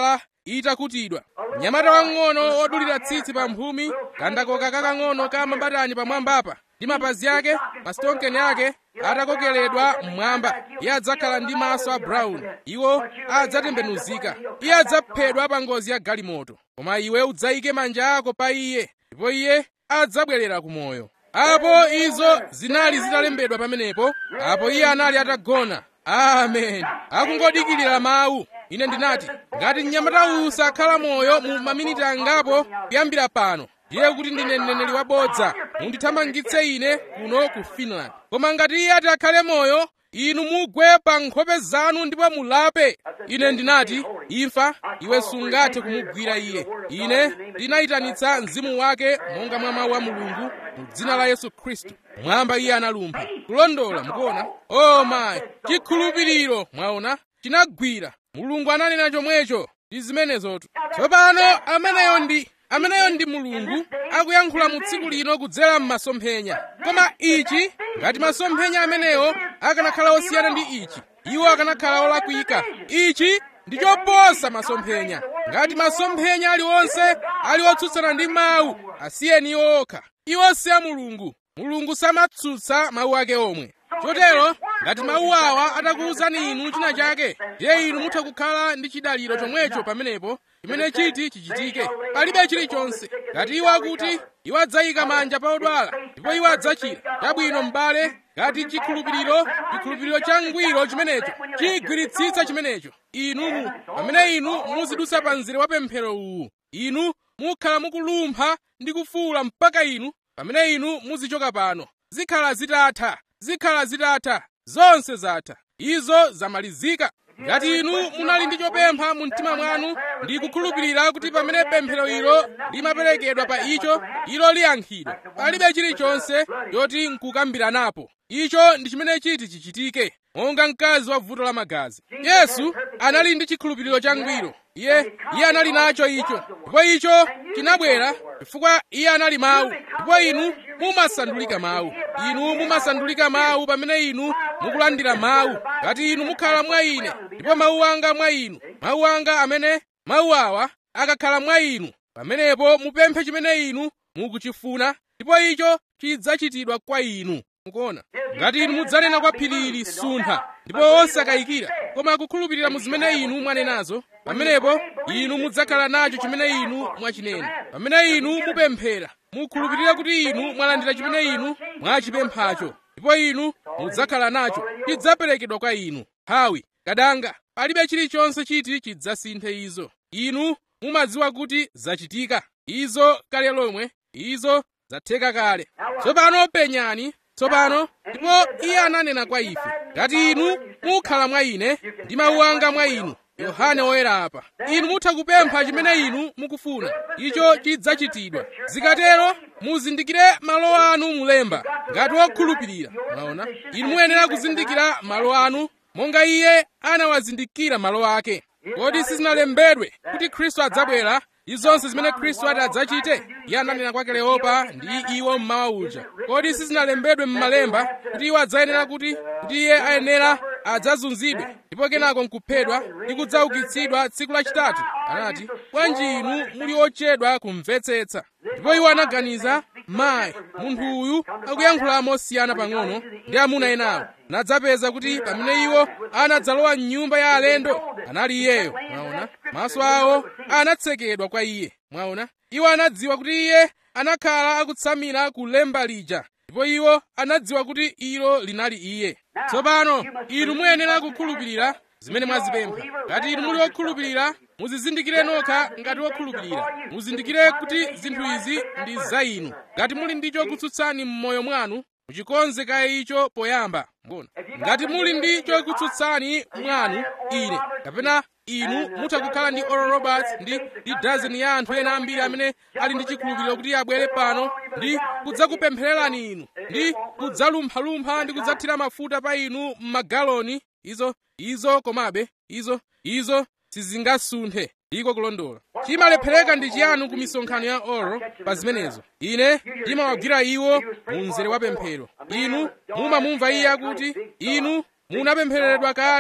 itakutidwa mnyamata wang'ono wodulira tsitsi pa mphumi kandakoka kakang'ono ka mabatani pamwambapa ndi mapazi ake masitonkeni ake atakokeledwa mmwamba iye adzakhala ndi maso a brown iwo adzatembenuzika iye adzaphedwa pa ngozi ya galimoto koma iwe udzayike manja ako pa iye ndipo iye adzabwerera ku moyo apo izo zinali zitalembedwa pamenepo apo iye anali atagona amen akungodikirira mawu ine ndinati ngati mnyamata uyu sakhala moyo mu maminiti angapo kuyambira pano ndiye kuti ndine mneneri wabodza mundithamangitse ine kuno ku finland koma ngati iye ati akhale moyo inu mugwe pa nkhope zanu ndipo mulape ine ndinati imfa iwe sungathe kumugwira iye ine ndinayitanitsa mzimu wake monga mwa mawu a mulungu mu dzina la yesu khristu mwamba iye analumpha kulondola mukuona o mayi chikhulupiriro mwaona chinagwira mulungu ananena chomwecho ndi zimenezotu tsopano ameneyo ndi ameneyo ndi mulungu akuyankhula mu tsiku lino kudzera m'masomphenya koma ichi ngati masomphenya amenewo akanakhala osiyana ndi ichi iwo akanakhala olakwika ichi ndi choposa masomphenya ngati masomphenya aliwonse ali otsutsana ndi mawu asiyeni iwo okha iwo si a mulungu mulungu samatsutsa mawu ake omwe chotero ngati mawu awa atakuwuzani inu china chake ndiye inu mutha kukhala ndi chidaliro chomwecho pamenepo chimene chiti chichitike palibe chilichonse ngati iwo akuti iwo adzayika manja pa odwala ndipo iwo adzachira chabwino m'bale ngati chikhulupiriro chikhulupiriro changwiro chimenecho chigwiritsitsa chimenecho inumu pamene inu muzidutsa pa mzere wa pemphero uwu inu mukhala mukulumpha ndi kufuwula mpaka inu pamene inu muzichoka pano zikhala zitatha zikhala zitatha zonse zatha izo zamalizika ngati inu munali ndi chopempha mu mtima mwanu ndi kukhulupirira kuti pamene pemphero ilo limaperekedwa pa icho ilo liyankhidwa palibe chilichonse choti nkukambiranapo icho ndi chimene chiti chichitike monga mkazi wa vuto la magazi yesu anali ndi chikhulupiriro changwiro iye iye anali nacho icho ndipo icho chinabwera chifukwa iye anali mawu ndipo inu mumasandulika mawu inu mumasandulika mawu pamene inu mukulandira mawu ngati inu mukhala mwa ine ndipo mawu anga mwa inu mawu anga amene mawu awa akakhala mwa inu pamenepo mupemphe chimene inu mukuchifuna ndipo icho chidzachitidwa kwa inu mukuona ngati inu mudzanena kwa phiri ili suntha ndipo osakayikira koma kukhulupirira mu zimene inu mwanenazo pamenepo inu mudzakhala nacho chimene inu mwachinena pamene inu mupemphera mukhulupirira kuti inu mwalandira chimene inu mwachipemphacho ndipo inu mudzakhala nacho chidzaperekedwa kwa inu hawi kadanga palibe chilichonse chiti chidzasinthe izo inu mumadziwa kuti zachitika izo kale lomwe izo zatheka kale tsopano penyani tsopano ndipo iye ananena kwa ife ngati inu mukhala mwa ine ndi mawu anga mwa inu yohane woyera apa inu mutha kupempha chimene inu mukufuna icho chidzachitidwa zikatero muzindikire malo anu mulemba ngati wokhulupirira mwaona inu muyenera kuzindikira malo anu monga iye anawazindikira malo ake kodi sizinalembedwe kuti khristu adzabwera ndi zonse zimene khristu ati adzachite iye ananena kwa kleopa ndi iwo mmawa uja kodi sizinalembedwe m'malemba kuti iwo adzayenera kuti kuti iye ayenera adzazunzidwe ndipo kenako nkuphedwa ndi kudzaukitsidwa tsiku lachitatu anati bwanji inu muli ochedwa kumvetsetsa ndipo iwo anaganiza mayi munthu uyu akuyankhula mosiyana pang'ono ndi amuna enawo nadzapeza kuti pamene iwo anadzalowa m'nyumba ya alendo anali iyeyo mwaona maso awo anatsekedwa kwa iye mwaona iwo anadziwa kuti iye anakhala akutsamira ku lemba lija ndipo iwo anadziwa kuti ilo linali iye tsopano inu muyenera kukhulupirira zimene mwazipempha ngati inu muli okhulupirira muzizindikire nokha ngati wokhulupirira muzindikire kuti zinthu izi ndi za inu ngati muli ndi chokutsutsani m'moyo mwanu muchikonze kaye icho poyamba mbona ngati muli ndi chokutsutsani mwanu ine kapena inu mutha kukhala ndi oral roberts ndi ndi dazeni ya anthu ena ambiri amene ali ndi chikhulupiriro kuti abwere pano ndi kudzakupemphererani inu ndi kudzalumphalumpha ndi kudzathira mafuta pa inu m'magaloni izo izo komabe izo izo sizingasunthe ndiko kulondola chimalephereka ndi chiyanu ku misonkhano ya oro pa zimenezo ine ndimawagwira iwo mu mzere wa pemphero inu mumamumva iye akuti inu munapemphereredwa kale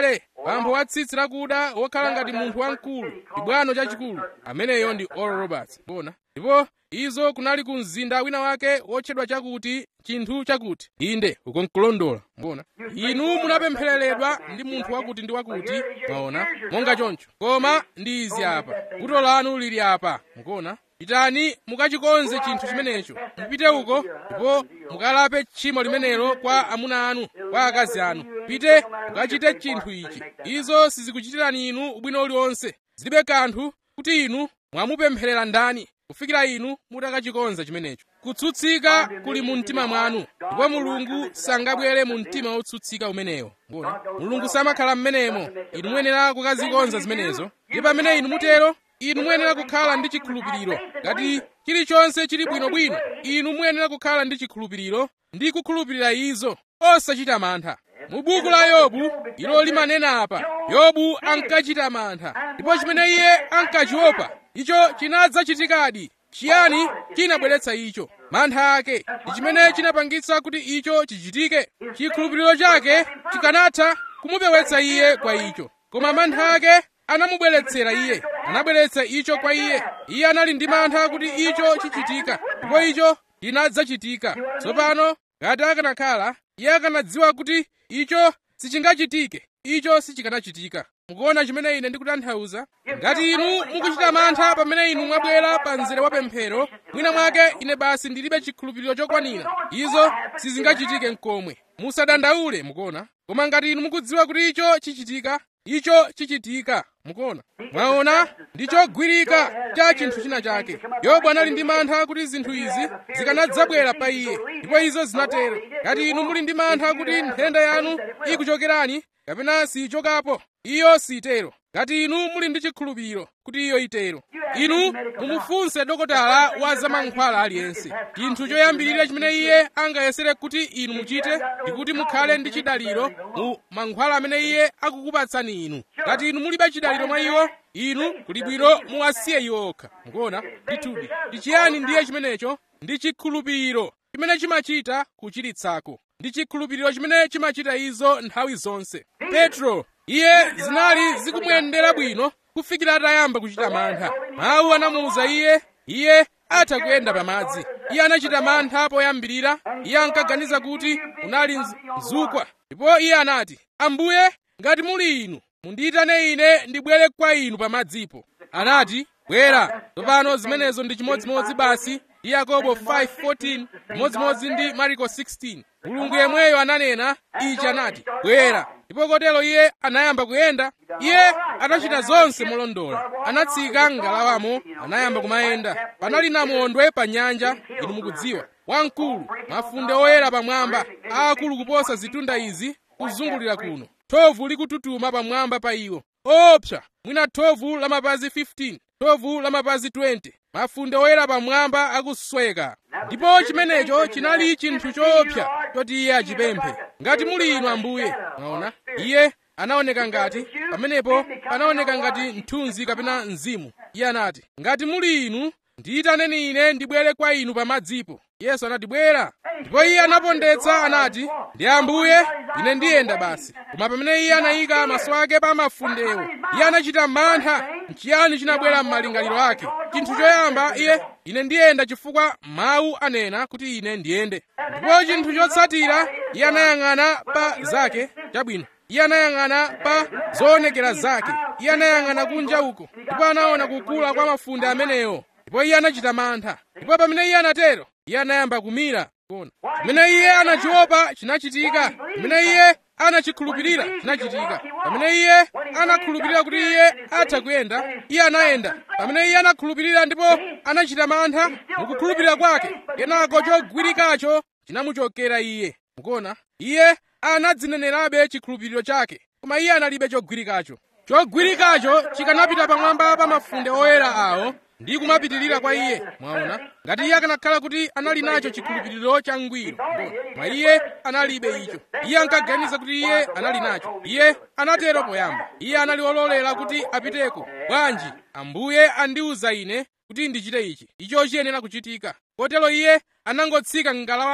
bambo wa tsitsi lakuda wokhala ngati munthu wamkulu chibwano chachikulu ameneyo ndi oral roberts bona ndipo izo kunali ku mzinda wina wake wotchedwa chakuti chinthu chakuti inde uko nkulondola mbona inu munapemphereredwa ndi munthu wakuti ndi wakuti mwaona monga choncho koma ndi izi apa vuto lanu lili apa mukuona pitani mukachikonze chinthu chimenecho mupite uko ndipo mukalape tchimo limenelo kwa amuna anu kwa akazi anu pite mukachite chinthu ichi izo sizikuchitirani inu ubwino uliwonse zilibe kanthu kuti inu mwamupempherera ndani kufikira inu mutakachikonza chimenecho kutsutsika kuli mu mtima mwanu ndipo mulungu sangabwere mu mtima wotsutsika umenewo mbona mulungu samakhala mmenemo inu muyenera kukazikonza zimenezo ndi pamene inu mutero inu muyenera kukhala ndi chikhulupiriro ngati chilichonse chili bwinobwino inu muyenera kukhala ndi chikhulupiriro ndi kukhulupirira izo osachita mantha mu buku la yobu ilo limanena apa yobu ankachita mantha ndipo chimene iye ankachiopa icho chinadzachitikadi chiyani chinabweretsa icho mantha ake ndi chimene chinapangitsa kuti icho chichitike chikhulupiriro chake chikanatha kumupewetsa iye kwa icho koma mantha ake anamubweretsera iye anabweretsa icho kwa iye iye anali ndi mantha kuti icho chichitika ndipo icho chinadzachitika tsopano ngati akanakhala iye akanadziwa kuti icho sichingachitike icho sichikanachitika mukuona chimene ine ndikutanthauza ngati inu mukuchita mantha pamene inu mwabwera pa mzere wa pemphero mwina mwake ine basi ndilibe chikhulupiriro chokwanira izo sizingachitike mkomwe musadandaule mukuona koma ngati inu mukudziwa kuti icho chichitika icho chichitika mukuona mwaona ndi chogwirika cha chinthu china chake yobu anali ndi mantha kuti zinthu izi zikanadzabwera pa iye ndipo izo zinatero ngati inu muli ndi mantha kuti nthenda yanu ikuchokerani kapena siyichokapo iyo sitero ngati inu muli ndi chikhulupiriro kuti iyo itero inu mumufunse dokotala wa zamankhwala aliyense chinthu choyambirira chimene iye angayesere kuti inu muchite ndi kuti mukhale ndi chidaliro mu mankhwala amene iye akukupatsani inu ngati inu mulibe chidaliro mwa iwo inu kuli bwino muwasiye iwo okha mukuona ndithudi ndi chiyani ndiye chimenecho ndi chikhulupiriro chimene chimachita kuchiritsako ndi chikhulupiriro chimene chimachita izo nthawi zonse petro iye zinali zikumuyendera bwino kufikira atayamba kuchita mantha mawu anamuwuza iye iye atha kuyenda pamadzi iye anachita mantha poyambirira iye ankaganiza kuti unali mzukwa ndipo iye anati ambuye ngati muli inu mundiyitane ine ndibwere kwa inu pamadzipo anati bwera tsopano zimenezo ndi chimodzimodzi basi ndi yakobo 5:14 chimodzimodzi ndi mariko 16 mulungu yemweyo ananena ichi anati bwera ndipo kotero iye anayamba kuyenda iye atachita zonse molondola anatsika m'ngalawamo anayamba kumayenda panali namondwe pa nyanja inu mukudziwa wamkulu mafunde oyera pamwamba aakulu kuposa zitunda izi kuzungulira kuno thovu likututuma pamwamba pa iwo opsa mwina thovu la mapazi 15 thovu la mapazi 20 mafunde oyera pamwamba akusweka ndipo chimenecho chinali chinthu choopsa choti iye achipemphe ngati muli inu ambuye mwaona iye anaoneka ngati pamenepo panaoneka ngati mthunzi kapena mzimu iye anati ngati muli inu ndiyitaneni ine ndibwere kwa inu pamadzipo yesu anati bwera ndipo iye anapondetsa anati ndi ambuye ine ndiyenda basi koma pamene iye anayika maso ake pa mafundewo iye anachita mantha nchiyani chinabwera m'malingaliro ake chinthu choyamba iye ine ndiyenda chifukwa mawu anena kuti ine ndiyende ndipo chinthu chotsatira iye anayang'ana pa zake chabwino iye anayang'ana pa zoonekera zake iye anayang'ana kunja uko ndipo anaona kukula kwa mafunde amenewo ndipo iye anachita mantha ndipo pamene iye anatero iye anayamba kumira kuona pamene iye anachiopa chinachitika pamene iye anachikhulupirira chinachitika pamene iye anakhulupirira kuti iye atha kuyenda iye anayenda pamene iye anakhulupirira ndipo anachita mantha mukukhulupirira kwake kenako chogwirikacho chinamuchokera iye mukuona iye anadzinenerabe chikhulupiriro chake koma iye analibe chogwirikacho chogwirikacho chikanapita pamwamba pa mafunde oyera awo ndi kumapitirira kwa iye mwaona ngati iye akanakhala kuti anali nacho chikhulupiriro changwiro koma iye analibe icho iye ankaganiza kuti iye anali nacho iye anatero poyamba iye anali wololera kuti apiteko bwanji ambuye andiwuza ine kuti ndichite ichi icho chiyenera kuchitika kotero iye anangotsika m'ngalawamo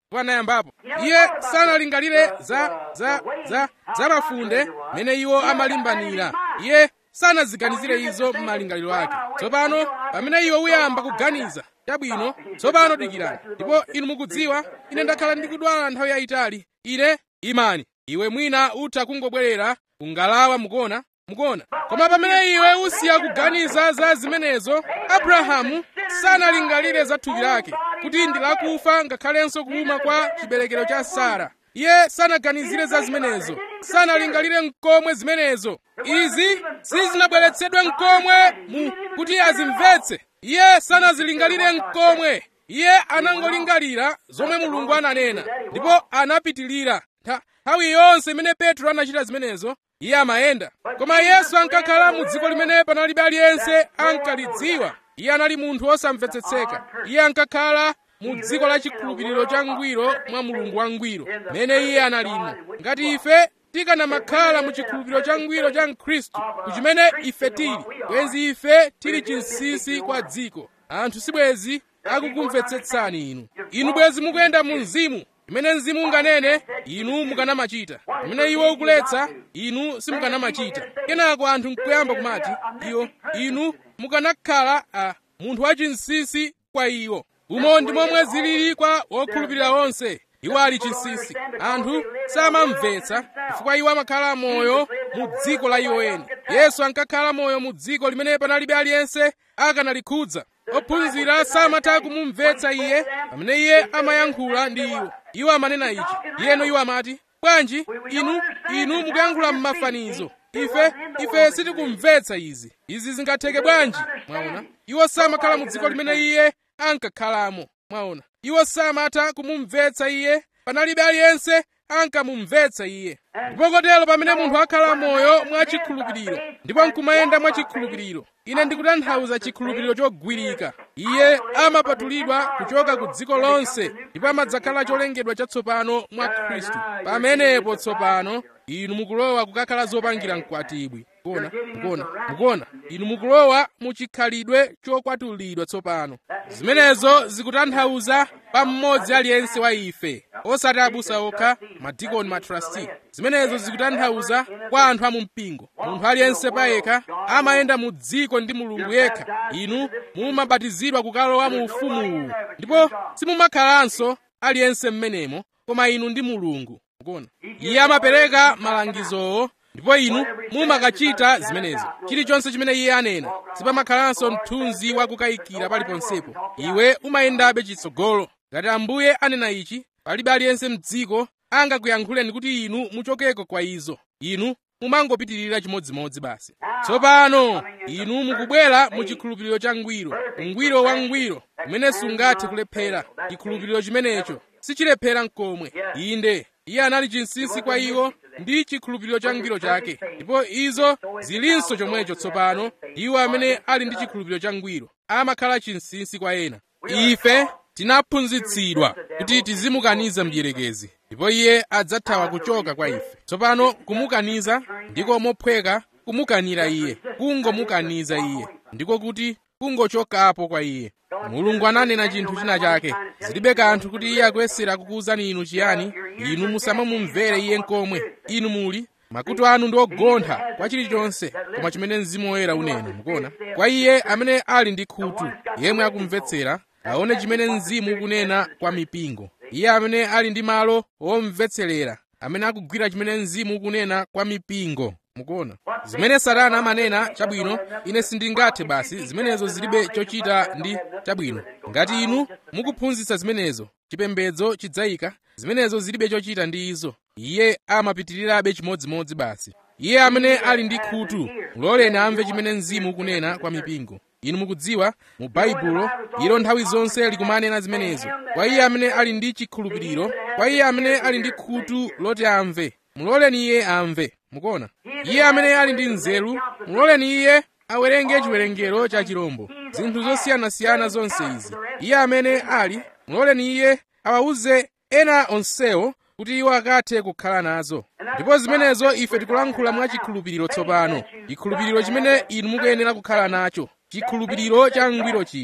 panayambapo iye sanalingalire za za za za mafunde mene iwo amalimbanira iye sanaziganizire izo m'malingaliro ake tsopano pamene iwe uyamba kuganiza chabwino tsopano dikirani ndipo inu mukudziwa ine ndakhala ndikudwala nthawi yayitali ine imani iwe mwina utha kungobwerera kungalawa mukuona mukuona koma pamene iwe usiya kuganiza za zimenezo abrahamu sanalingalire za thupi lake kuti ndi lakufa ngakhalenso kuuma kwa chiberekero cha sara iye sanaganizire za zimenezo sanalingalire mkomwe zimenezo izi sizinabweretsedwe mkomwe mu kuti azimvetse iye sanazilingalire mkomwe iye anangolingalira zomwe mulungu ananena ndipo anapitilira nthawi yonse imene petro anachita zimenezo iye amayenda koma yesu ankakhala mu dziko limene panalibe aliyense ankalidziwa iye anali munthu osamvetsetseka iye ankakhala mu dziko la chikhulupiriro cha ngwiro mwa mulungu wangwiro mene iye analimo ngati ife tikanamakhala mu chikhulupiriro cha ngwiro cha mkhristu kuchimene ife tili bwenzi ife tili chinsinsi kwa dziko anthu sibwezi akukumvetsetsani inu inu bwezi mukuyenda mu mzimu imene mzimu unganene inu mukanamachita imene iwo ukuletsa inu simukanamachita kenako anthu nkuyamba kumati iwo inu mukanakhala a munthu wachinsinsi kwa iwo umo ndi momwe zilili kwa wokhulupirira onse iwo ali chinsinsi anthu samamvetsa chifukwa iwo amakhala moyo mu dziko la iwo eni yesu ankakhala moyo mu dziko limene panalibe aliyense akanalikhudza ophunzira samatha kumumvetsa iye pamene iye amayankhula ndi iwo iwo amanena ichi iyeno iwo amati bwanji inu inu mukuyankhula m'mafanizo ife ife sitikumvetsa izi izi zingatheke bwanji mwaona iwo samakhala mu dziko limene iye ankakhalamo mwaona iwo samatha kumumvetsa iye panalibe aliyense ankamumvetsa iye ndipo kotero pamene munthu akhala moyo mwa chikhulupiriro ndipo nkumayenda mwa chikhulupiriro ine ndikutanthauza chikhulupiriro chogwirika iye amapatulidwa kuchoka ku dziko lonse ndipo amadzakhala cholengedwa chatsopano mwa khristu pamenepo tsopano inu mukulowa kukakhala zopangira mkwatibwi mukuona mukuona mukuona inu mukulowa muchikhalidwe chokwatulidwa tsopano zimenezo zikutanthauza pa mmodzi aliyense wa ife osati abusa okha madikoni matrasti zimenezo zikutanthauza kwa anthu a mu mpingo munthu aliyense payekha amayenda mu dziko ndi mulungu yekha inu mumabatizidwa kukalowa mu ufumuwu ndipo simumakhalanso aliyense mmenemo koma inu ndi mulungu mukuona iye amapereka malangizowo ndipo inu mumakachita zimenezo chilichonse chimene iye anena sipamakhalanso mthunzi wakukayikira paliponsepo iwe umayendabe chitsogolo ngati ambuye anena ichi palibe aliyense mdziko angakuyankhuleni kuti inu muchokeko kwa izo inu mumangopitirira chimodzimodzi basi tsopano inu mukubwera mu chikhulupiriro cha ngwiro ungwiro wa ngwiro umene sungathe kulephera chikhulupiriro chimenecho sichilephera mkomwe inde iye anali chinsinsi kwa iwo ndi chikhulupiriro cha ngwiro chake ndipo izo zilinso chomwecho tsopano iwo amene ali ndi chikhulupiriro cha ngwiro amakhala chinsinsi kwa ena ife tinaphunzitsidwa kuti tizimukaniza mdierekezi ndipo iye adzathawa kuchoka kwa ife tsopano kumukaniza ndiko mophweka kumukanira iye kungomukaniza iye ndiko kuti kungochokapo kwa iye mulungu ananena chinthu china chake zilibe kanthu kuti iye akuyesera kukuwuzani inu chiyani inu musamamumvere iye nkomwe inu muli makutu anu ndi ogontha kwa chilichonse koma chimene mzimu woyera unena mukuona kwa iye amene ali ndi khutu yemwe akumvetsera aone chimene mzimu ukunena kwa mipingo iye amene ali ndi malo womvetserera amene akugwira chimene mzimu ukunena kwa mipingo mukuona zimene satana amanena chabwino ine sindingathe basi zimenezo zilibe chochita ndi chabwino ngati inu mukuphunzitsa zimenezo chipembedzo chidzayika zimenezo zilibe chochita ndi izo iye amapitirirabe chimodzimodzi basi iye amene ali ndi khutu muloleni amve chimene mzimu ukunena kwa mipingo inu mukudziwa mu baibulo ilo nthawi zonse likumanena zimenezo kwa iye amene ali ndi chikhulupiriro kwa iye amene ali ndi khutu loti amve muloleni iye amve mukuona iye amene ali ndi nzeru muloleni iye awerenge chiwerengero cha chirombo zinthu zosiyanasiyana zonse izi iye amene ali muloleni iye awawuze ena onsewo kuti iwo akathe kukhala nazo ndipo zimenezo ife tikulankhula mwa chikhulupiriro tsopano chikhulupiriro chimene inu mukuyenera kukhala nacho chikhulupiriro cha ngwiro chija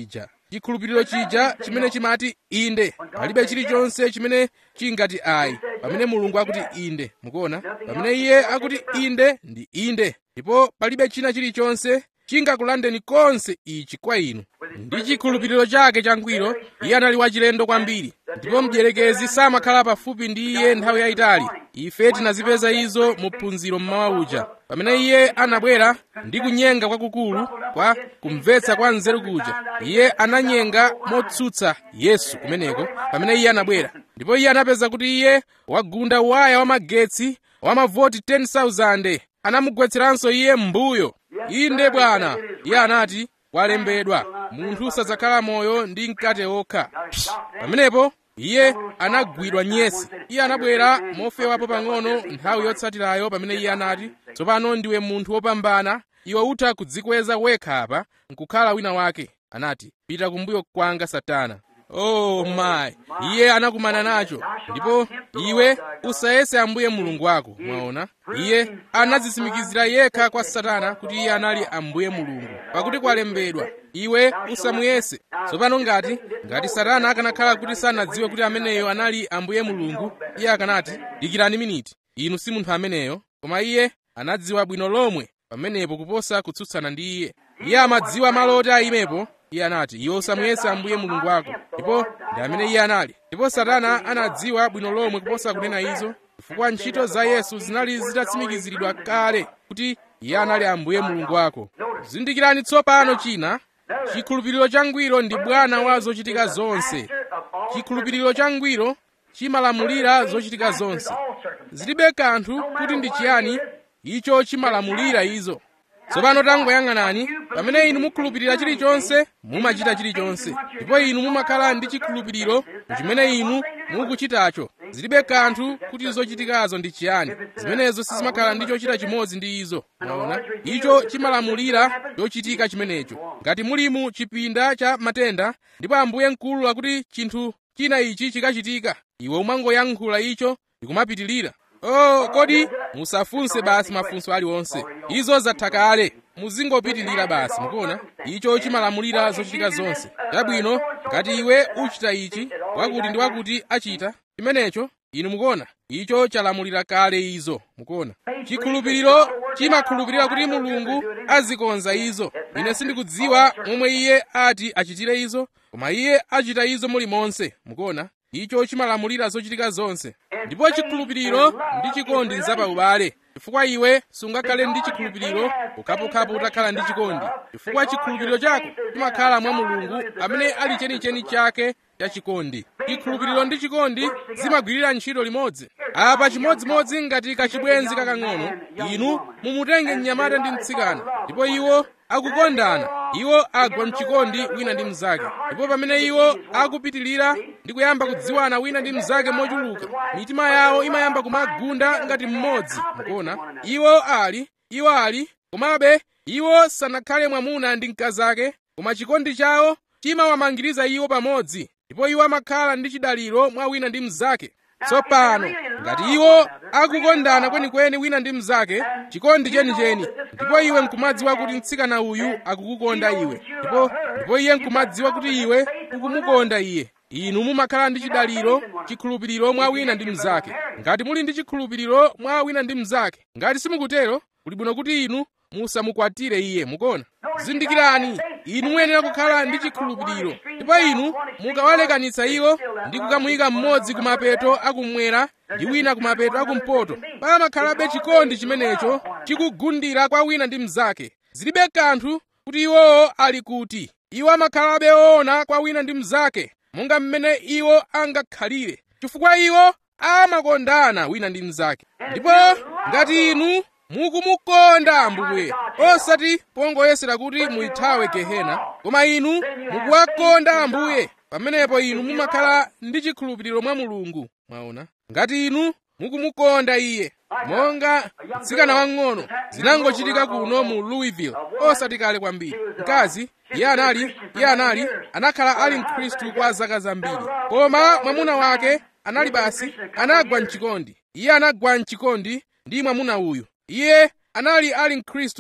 chikhulupiriro chija chimene chimati inde palibe chilichonse chimene chingati ayi pamene mulungu akuti inde mukuona pamene iye akuti inde ndi inde ndipo palibe china chilichonse chingakulandeni konse ichi kwa inu ndi chikhulupiriro chake changwiro iye anali wachilendo kwambiri ndipo mdierekezi samakhala pafupi ndi iye nthawi yayitali ife tinazipeza izo mu phunziro mmawa uja pamene iye anabwera ndi kunyenga kwakukulu kwa kumvetsa kwa nzeru kuja iye ananyenga motsutsa yesu kumeneko pamene iye anabwera ndipo iye anapeza kuti iye wagunda waya wamagetsi wamavoti 10,000 anamugwetseranso iye m'mbuyo inde bwana iye anati kwalembedwa munthu sadzakhala moyo ndi mkate okha pamenepo iye anagwidwa nyesi iye anabwera mofewapo pang'ono nthawi yotsatirayo pamene iye anati tsopano ndiwe munthu wopambana iwe utha kudzikweza wekha apa nkukhala wina wake anati pita kumbuyo kwanga satana oh my iye anakumana nacho ndipo iwe usayese ambuye mulungu wako mwaona iye anadzitsimikizira yekha kwa satana kuti iye anali ambuye mulungu pakuti kwalembedwa iwe usamuyese tsopano ngati ngati satana akanakhala kuti sanadziwe kuti ameneyo anali ambuye mulungu iye akanati dikirani miniti inu si munthu ameneyo koma iye anadziwa bwino lomwe pamenepo kuposa kutsutsana ndi iye iye amadziwa malo oti ayimepo iye anati iwe usamuyese ambuye mulungu wako ndipo ndi amene iye anali ndipo satana anadziwa bwino lomwe kuposa kunena izo chifukwa ntchito za yesu zinali zitatsimikiziridwa kale kuti iye anali ambuye mulungu wako zindikirani tsopano china chikhulupiriro changwiro ndi bwana wa zochitika zonse chikhulupiriro changwiro chimalamulira zochitika zonse zilibe kanthu kuti ndi chiyani icho chimalamulira izo tsopano tangoyang'anani pamene inu mukhulupirira chilichonse mumachita chilichonse ndipo inu mumakhala ndi chikhulupiriro chimene inu mukuchitacho zilibe kanthu kuti zochitikazo ndi chiyani zimenezo sizimakhala ndi chochita chimodzi ndi izo mwaona icho chimalamulira chochitika chimenecho ngati muli mu chipinda cha matenda ndipo ambuye mkulu akuti chinthu china ichi chikachitika iwe umangoyankhula icho ndikumapitilira oh kodi musafunse basi mafunso aliwonse izo zatha kale muzingopitilira basi mukuona icho chimalamulira zochitika zonse chabwino ngati iwe uchita ichi wakuti ndi wakuti achita chimenecho inu mukuona icho chalamulira kale izo mukuona chikhulupiriro chimakhulupirira kuti mulungu azikonza izo ine sindikudziwa momwe iye ati achitire izo koma iye achita izo mulimonse mukuona icho chimalamulira zochitika zonse ndipo chikhulupiriro ndi chikondi nzapaubale chifukwa iwe sungakhale ndi chikhulupiriro pokhapokhapo utakhala ndi chikondi chifukwa chikhulupiriro chako chimakhala mwa mulungu amene ali chenicheni chake cha chikondi chikhulupiriro ndi chikondi zimagwirira ntchito limodzi apa chimodzimodzi ngati kachibwenzi kakang'ono inu mumutenge mnyamata ndi mtsikana ndipo iwo akukondana iwo agwa mchikondi wina ndi mnzake ndipo pamene iwo akupitilira ndi kuyamba kudziwana wina ndi mnzake mochuluka mitima yawo imayamba kumagunda ngati mmodzi mukuona iwo ali iwo ali komabe iwo sanakhale mwamuna ndi mkazake koma chikondi chawo chimawamangiriza iwo pamodzi ndipo iwo amakhala ndi chidaliro mwa wina ndi mnzake tsopano ngati iwo akukondana kwenikweni wina ndi mnzake chikondi chenicheni ndipo iwe nkumadziwa kuti mtsikana uyu akukukonda iwe ndipo ndipo iye nkumadziwa kuti iwe ukumukonda iye inu mumakhala ndi chidaliro chikhulupiriro mwa wina ndi mnzake ngati muli ndi chikhulupiriro mwa wina ndi mnzake ngati simukutero kuli bwino kuti inu musamukwatire iye mukuona zindikirani inu muyenera kukhala ndi chikhulupiriro ndipo inu mukawalekanitsa iwo ndi kukamuyika mmodzi kumapeto akumwera ndi wina kumapeto akumpoto pamakhalabe chikondi chimenecho chikugundira kwa wina ndi mnzake zilibe kanthu kuti iwowo ali kuti iwo amakhalabe oona kwa wina ndi mnzake monga mmene iwo angakhalire chifukwa iwo amakondana wina ndi mnzake ndipo ngati inu mukumukonda ambuye osati pongoyesera kuti muyithawe gehena koma inu mukuwakonda ambuye pamenepo inu mumakhala ndi chikhulupiriro mwa mulungu mwaona ngati inu mukumukonda iye monga mtsikana wang'ono zinangochitika kuno mu louisville osati kale kwambiri mkazi iye anali iye anali anakhala ali mkhristu kwa zaka zambiri koma mwamuna wake anali basi anagwa mchikondi iye anagwa mchikondi ndi mwamuna uyu iye anali ali mkhristu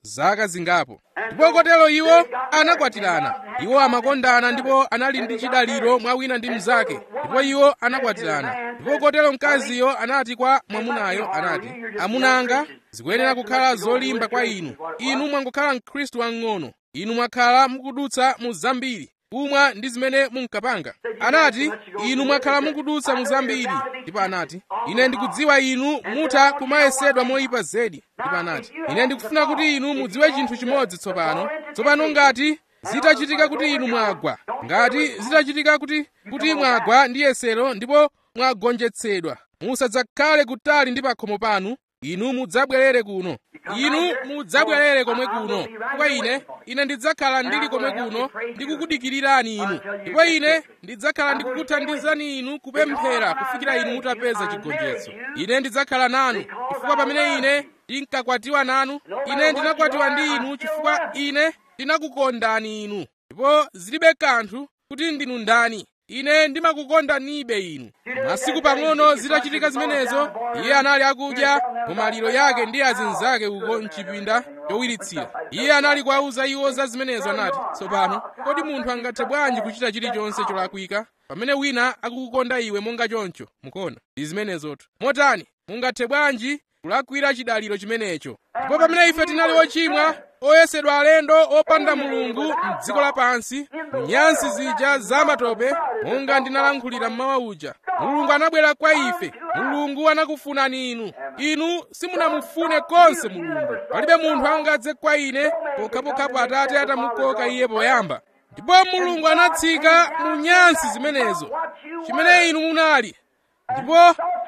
zaka zingapo ndipo kotero iwo anakwatirana iwo amakondana ndipo anali ndi chidaliro mwa wina ndi mnzake ndipo iwo anakwatirana ndipo kotero mkaziyo anati kwa mwamunayo anati amunanga zikuyenera kukhala zolimba kwa inu inu mwangokhala mkhristu wang'ono inu mwakhala mukudutsa mu zambiri kumwa ndi zimene munkapanga anati inu mwakhala mukudutsa mu zambiri ndipo anati ine ndikudziwa inu mutha kumayesedwa moyipa zedi ndipo anati ine ndikufuna kuti inu mudziwe chinthu chimodzi tsopano tsopano ngati zitachitika kuti inu mwagwa ngati zitachitika kuti kuti mwagwa ndi yesero ndipo mwagonjetsedwa musadzakhale kutali ndi pakhomo panu inu mudzabwerere kuno inu mudzabwerere komwe kuno kwa ine ine ndidzakhala ndili komwe kuno ndikukudikirirani inu ndipo ine ndidzakhala ndikukuthandizani inu kupemphera kufikira inu mutapeza chigonjetso ine ndidzakhala nanu chifukwa pamene ine ndinkakwatiwa nanu ine ndinakwatiwa ndi inu chifukwa ine ndinakukondani inu ndipo zilibe kanthu kuti ndinu ndani ine ndimakukondanibe inu masiku pang'ono zitachitika zimenezo iye anali akudya mumaliro yake ndi azinzake uko mchipinda chowiritsira iye anali kuwauza iwo za zimenezo anati tsopano kodi munthu angathe bwanji kuchita chilichonse cholakwika pamene wina akukukonda iwe monga choncho mukuona ndi zimenezotu motani mungathe bwanji kulakwira chidaliro chimenecho ndipo pamene ife tinali ochimwa oyesedwa alendo opanda mulungu m'dziko lapansi nyansi zija zamatope monga ndinalankhulira mmawa uja mulungu anabwera kwa ife mulungu anakufunani inu inu simunamufune konse mulungu palibe munthu angadze kwa ine pokhapokhapo atate atamukoka iye poyamba ndipo mulungu anatsika mu nyansi zimenezo chimene inu munali ndipo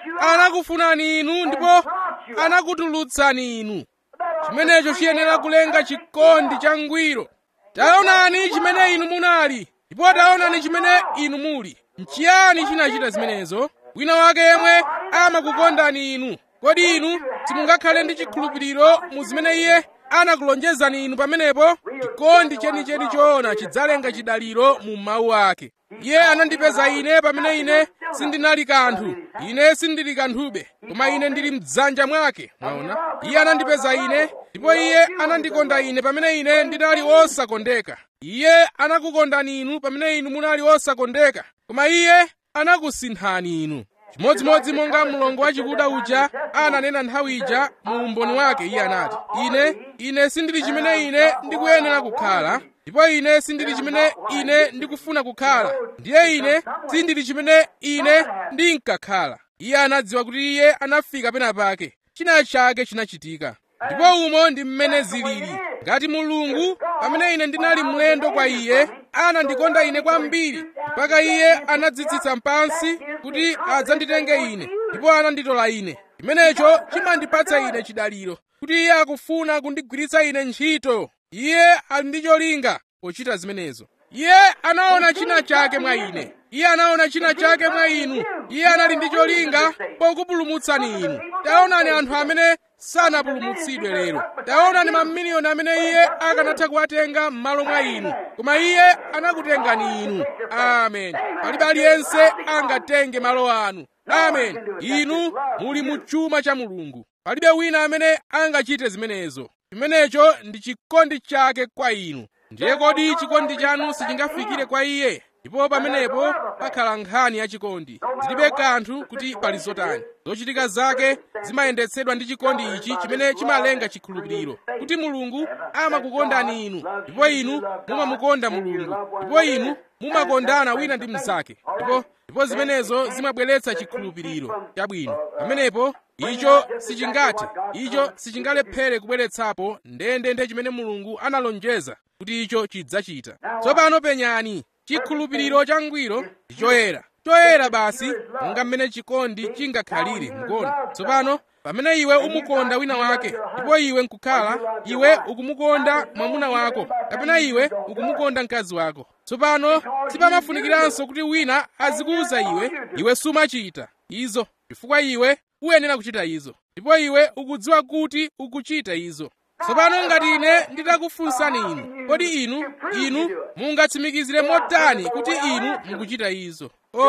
anakufunani inu ndipo anakutulutsani inu chimenecho chiyenera kulenga chikondi changwiro taonani chimene inu munali ndipo taonani chimene inu muli nchiyani chinachita zimenezo wina wake yemwe amakukondani inu kodi inu simungakhale ndi chikhulupiriro mu zimene iye anakulonjezani inu pamenepo chikondi chenicheni choona chidzalenga chidaliro mu mawu ake iye anandipeza ine pamene ine sindinali kanthu ine sindili kanthube koma ine ndili mdzanja mwake mwaona iye anandipeza ine ndipo iye anandikonda ine pamene ine ndinali osakondeka iye anakukondani inu pamene inu munali osakondeka koma iye anakusinthani inu chimodzimodzi monga mlongo wachikuda uja ananena nthawi ija mu umboni wake iye anati ine ine sindili chimene ine ndikuyenera kukhala ndipo ine sindili chimene ine ndikufuna kukhala ndiye ine sindili chimene ine ndinkakhala iye anadziwa kuti iye anafika pena pake china chake chinachitika ndipo umo ndi mmene zilili ngati mulungu pamene ine ndinali mlendo kwa iye anandikonda ine kwambiri mpaka iye anadzitsitsa pansi kuti adzanditenge ine ndipo ananditola ine chimenecho chimandipatsa ine chidaliro kuti iye akufuna kundigwiritsa ine ntchito iye ali ndi cholinga pochita zimenezo iye anaona china chake mwa ine iye anaona china chake mwa inu iye anali ndi cholinga pokupulumutsani inu taonani anthu amene sanapulumutsidwe lero taonani mamiliyoni amene iye akanatha kuwatenga m'malo mwa inu koma iye anakutengani inu amen palibe aliyense angatenge malo anu amen inu muli mu chuma cha mulungu palibe wina amene angachite zimenezo chimenecho ndi chikondi chake kwa inu ndiye kodi chikondi chanu sichingafikire kwa iye ndipo pamenepo pakhala nkhani yachikondi zilibe kanthu kuti pali zotani zochitika zake zimayendetsedwa ndi chikondi ichi chimene chimalenga chikhulupiriro kuti mulungu amakukondani inu ndipo inu mumamukonda mulungu ndipo inu mumakondana wina ndi mnzake ndipo ndipo zimenezo zimabweretsa chikhulupiriro chabwino pamenepo icho sichingathe icho sichingalephere kubweretsapo ndendende chimene mulungu analonjeza kuti icho chidzachita tsopano penyani chikhulupiriro changwiro ndi choyera choyera basi monga mmene chikondi chingakhalire mukuona tsopano pamene iwe umukonda wina wake ndipo iwe nkukhala iwe ukumukonda mwamuna wako kapena iwe ukumukonda mkazi wako tsopano sipamafunikiranso kuti wina azikuwuza iwe iwe sumachita izo chifukwa iwe uyenera kuchita izo ndipo iwe ukudziwa kuti ukuchita izo tsopano ngati ine nditakufunsani inu kodi inu inu mungatsimikizire motani kuti inu mukuchita izo oh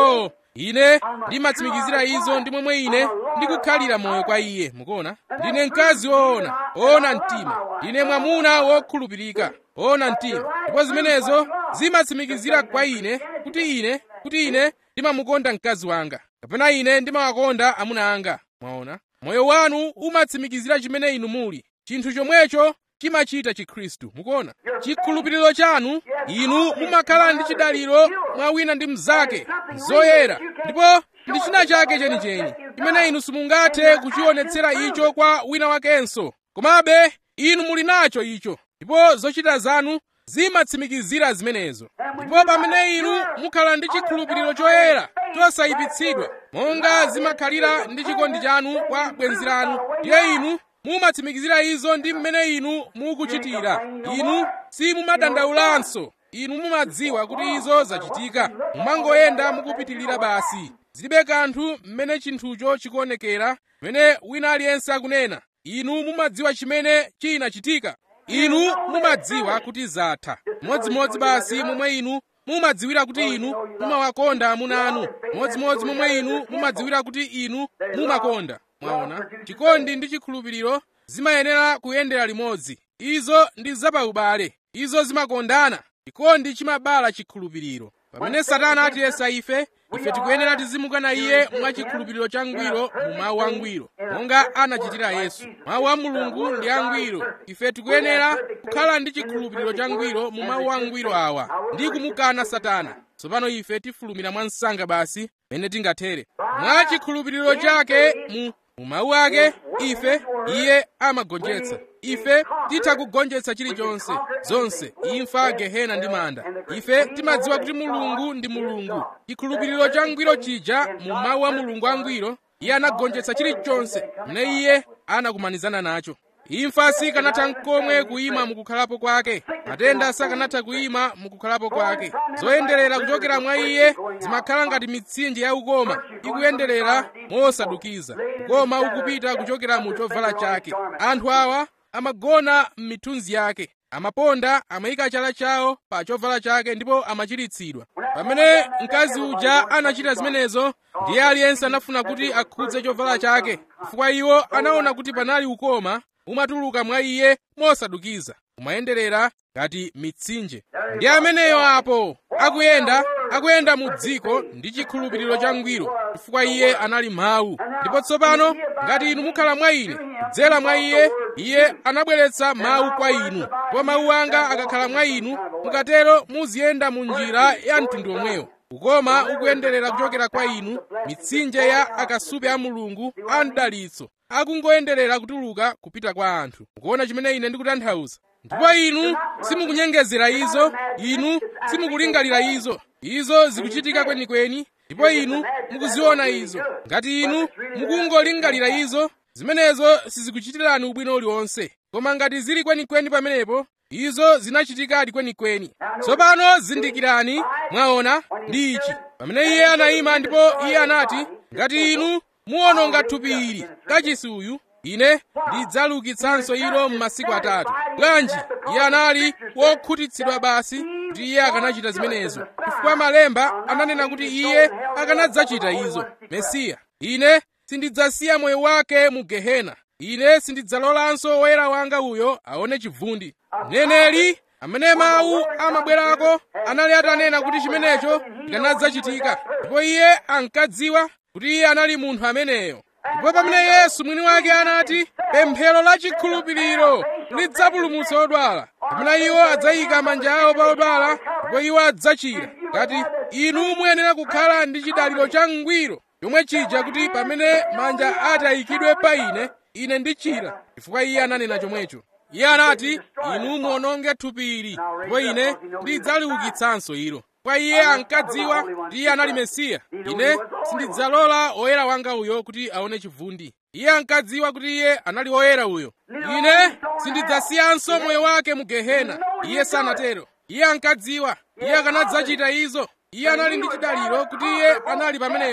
ine ndimatsimikizira izo ndi momwe ine ndikukhalira moyo kwa iye mukuona ndine mkazi woona woona mtima ndine mwamuna wokhulupirika woona mtima ndipo zimenezo zimatsimikizira kwa ine kuti ine kuti ine ndimamukonda mkazi wanga kapena ine ndimawakonda amuna anga mwaona moyo wanu umatsimikizira chimene inu muli chinthu chomwecho chimachita chikhristu mukuona chikhulupiriro chanu inu mumakhala ndi chidaliro mwa wina ndi mnzake zoyera ndipo ndi china chake chenicheni chimene inu simungathe kuchionetsera icho kwa wina wakenso komabe inu muli nacho icho ndipo zochita zanu zimatsimikizira zimenezo ndipo pamene inu mukhala ndi chikhulupiriro choyera chosayipitsidwa monga zimakhalira ndi chikondi chanu kwa bwenzi lanu ndiye inu mumatsimikizira izo ndi mmene inu mukuchitira inu simumadandaulanso inu mumadziwa kuti izo zachitika mumangoyenda mukupitilira basi zilibe kanthu mmene chinthucho chikuonekera mmene wina aliyense akunena inu mumadziwa chimene chinachitika inu mumadziwa kuti zatha modzimodzi basi momwe inu mumadziwira kuti inu mumawakonda amuna anu modzimodzi momwe inu mumadziwira kuti inu mumakonda mwaona chikondi ndi chikhulupiriro zimayenera kuyendera limodzi izo ndi zapaubale izo zimakondana chikondi chimabala chikhulupiriro pamene satana atiyesa ife ife tikuyenera tizimukana iye mwa chikhulupiriro changwiro mu mawu angwiro monga anachitira yesu mawu a mulungu ndi angwiro ife tikuyenera kukhala ndi chikhulupiriro changwiro mu mawu angwiro awa ndi kumukana satana tsopano ife tifulumira mwa msanga basi mene tingathere mwa chikhulupiriro chake mu mu mawu ake ife iye amagonjetsa ife titha kugonjetsa chilichonse zonse imfa gehena ndi manda ife timadziwa kuti mulungu ndi mulungu chikhulupiriro changwiro chija mu mawu a mulungu angwiro iye anagonjetsa chilichonse mene iye anakumanizana nacho imfa sikanatha nkomwe kuyima mukukhalapo kwake matenda sakanatha kuyima mukukhalapo kwake zoyenderera kuchokera mwa iye zimakhala ngati mitsinje ya ukoma ikuyenderera mosadukiza ukoma ukupita kuchokera mu chovala chake anthu awa amagona m'mithunzi yake amaponda amayika chala chawo pa chovala chake ndipo amachiritsidwa pamene mkazi uja anachita zimenezo ndiye aliyense anafuna kuti akhudze chovala chake chifukwa iwo anaona kuti panali ukoma umatuluka mwa iye mosadukiza umayenderera ngati mitsinje ndi ameneyo apo akuyenda akuyenda mu dziko ndi chikhulupiriro changwiro chifukwa iye anali mawu ndipo tsopano ngati inu mukhala mwa ine kudzera mwa iye iye anabweretsa mawu kwa inu ndipo mawu anga akakhala mwa inu mukatero muziyenda mu njira ya mtundu omwewo ukoma ukuyenderera kuchokera kwa inu mitsinje ya akasupe a mulungu a mdalitso akungoyenderera kutuluka kupita kwa anthu mukuona chimene ine ndikutanthauza ndipo inu simukunyengezera izo inu simukulingalira izo izo zikuchitika kwenikweni ndipo inu mukuziona izo ngati inu mukungolingalira izo zimenezo sizikuchitirani ubwino uliwonse koma ngati zili kwenikweni pamenepo izo zinachitikadi kwenikweni tsopano zindikirani mwaona ndi ichi pamene iye anayima ndipo iye anati ngati inu muwononga thupi ili kachisi uyu ine ndidzalukitsanso ilo m'masiku atatu bwanji iye anali wokhutitsidwa basi kuti iye akanachita zimenezo chifukwa malemba ananena kuti iye akanadzachita izo mesiya ine sindidzasiya moyo wake mu gehena ine sindidzalolanso woyera wanga uyo aone chivundi mneneri amene mawu amabwerako anali atanena kuti chimenecho chikanadzachitika ndipo iye ankadziwa kuti iye anali munthu ameneyo ndipo pamene yesu mwini wake anati pemphero la chikhulupiriro lidzapulumutsa odwala pamene iwo adzayika manja awo pa odwala ndipo iwo adzachira ngati inu muyenera kukhala ndi chidaliro changwiro chomwe chija kuti pamene manja ati ayikidwe pa ine ine ndichira chifukwa iye ananena chomwecho iye anati inu muononge thupi ili ndipo ine ndidzaliukitsanso ilo kwa iye ankadziwa kuti iye anali mesiya ine sindidzalola woyera wanga uyo kuti aone chivundi iye ankadziwa kuti iye anali woyera uyo ine sindidzasiyanso moyo wake mu gehena iye sanatero iye ankadziwa iye akanadzachita izo iye anali ndi chidaliro kuti iye anali pamenepo kuti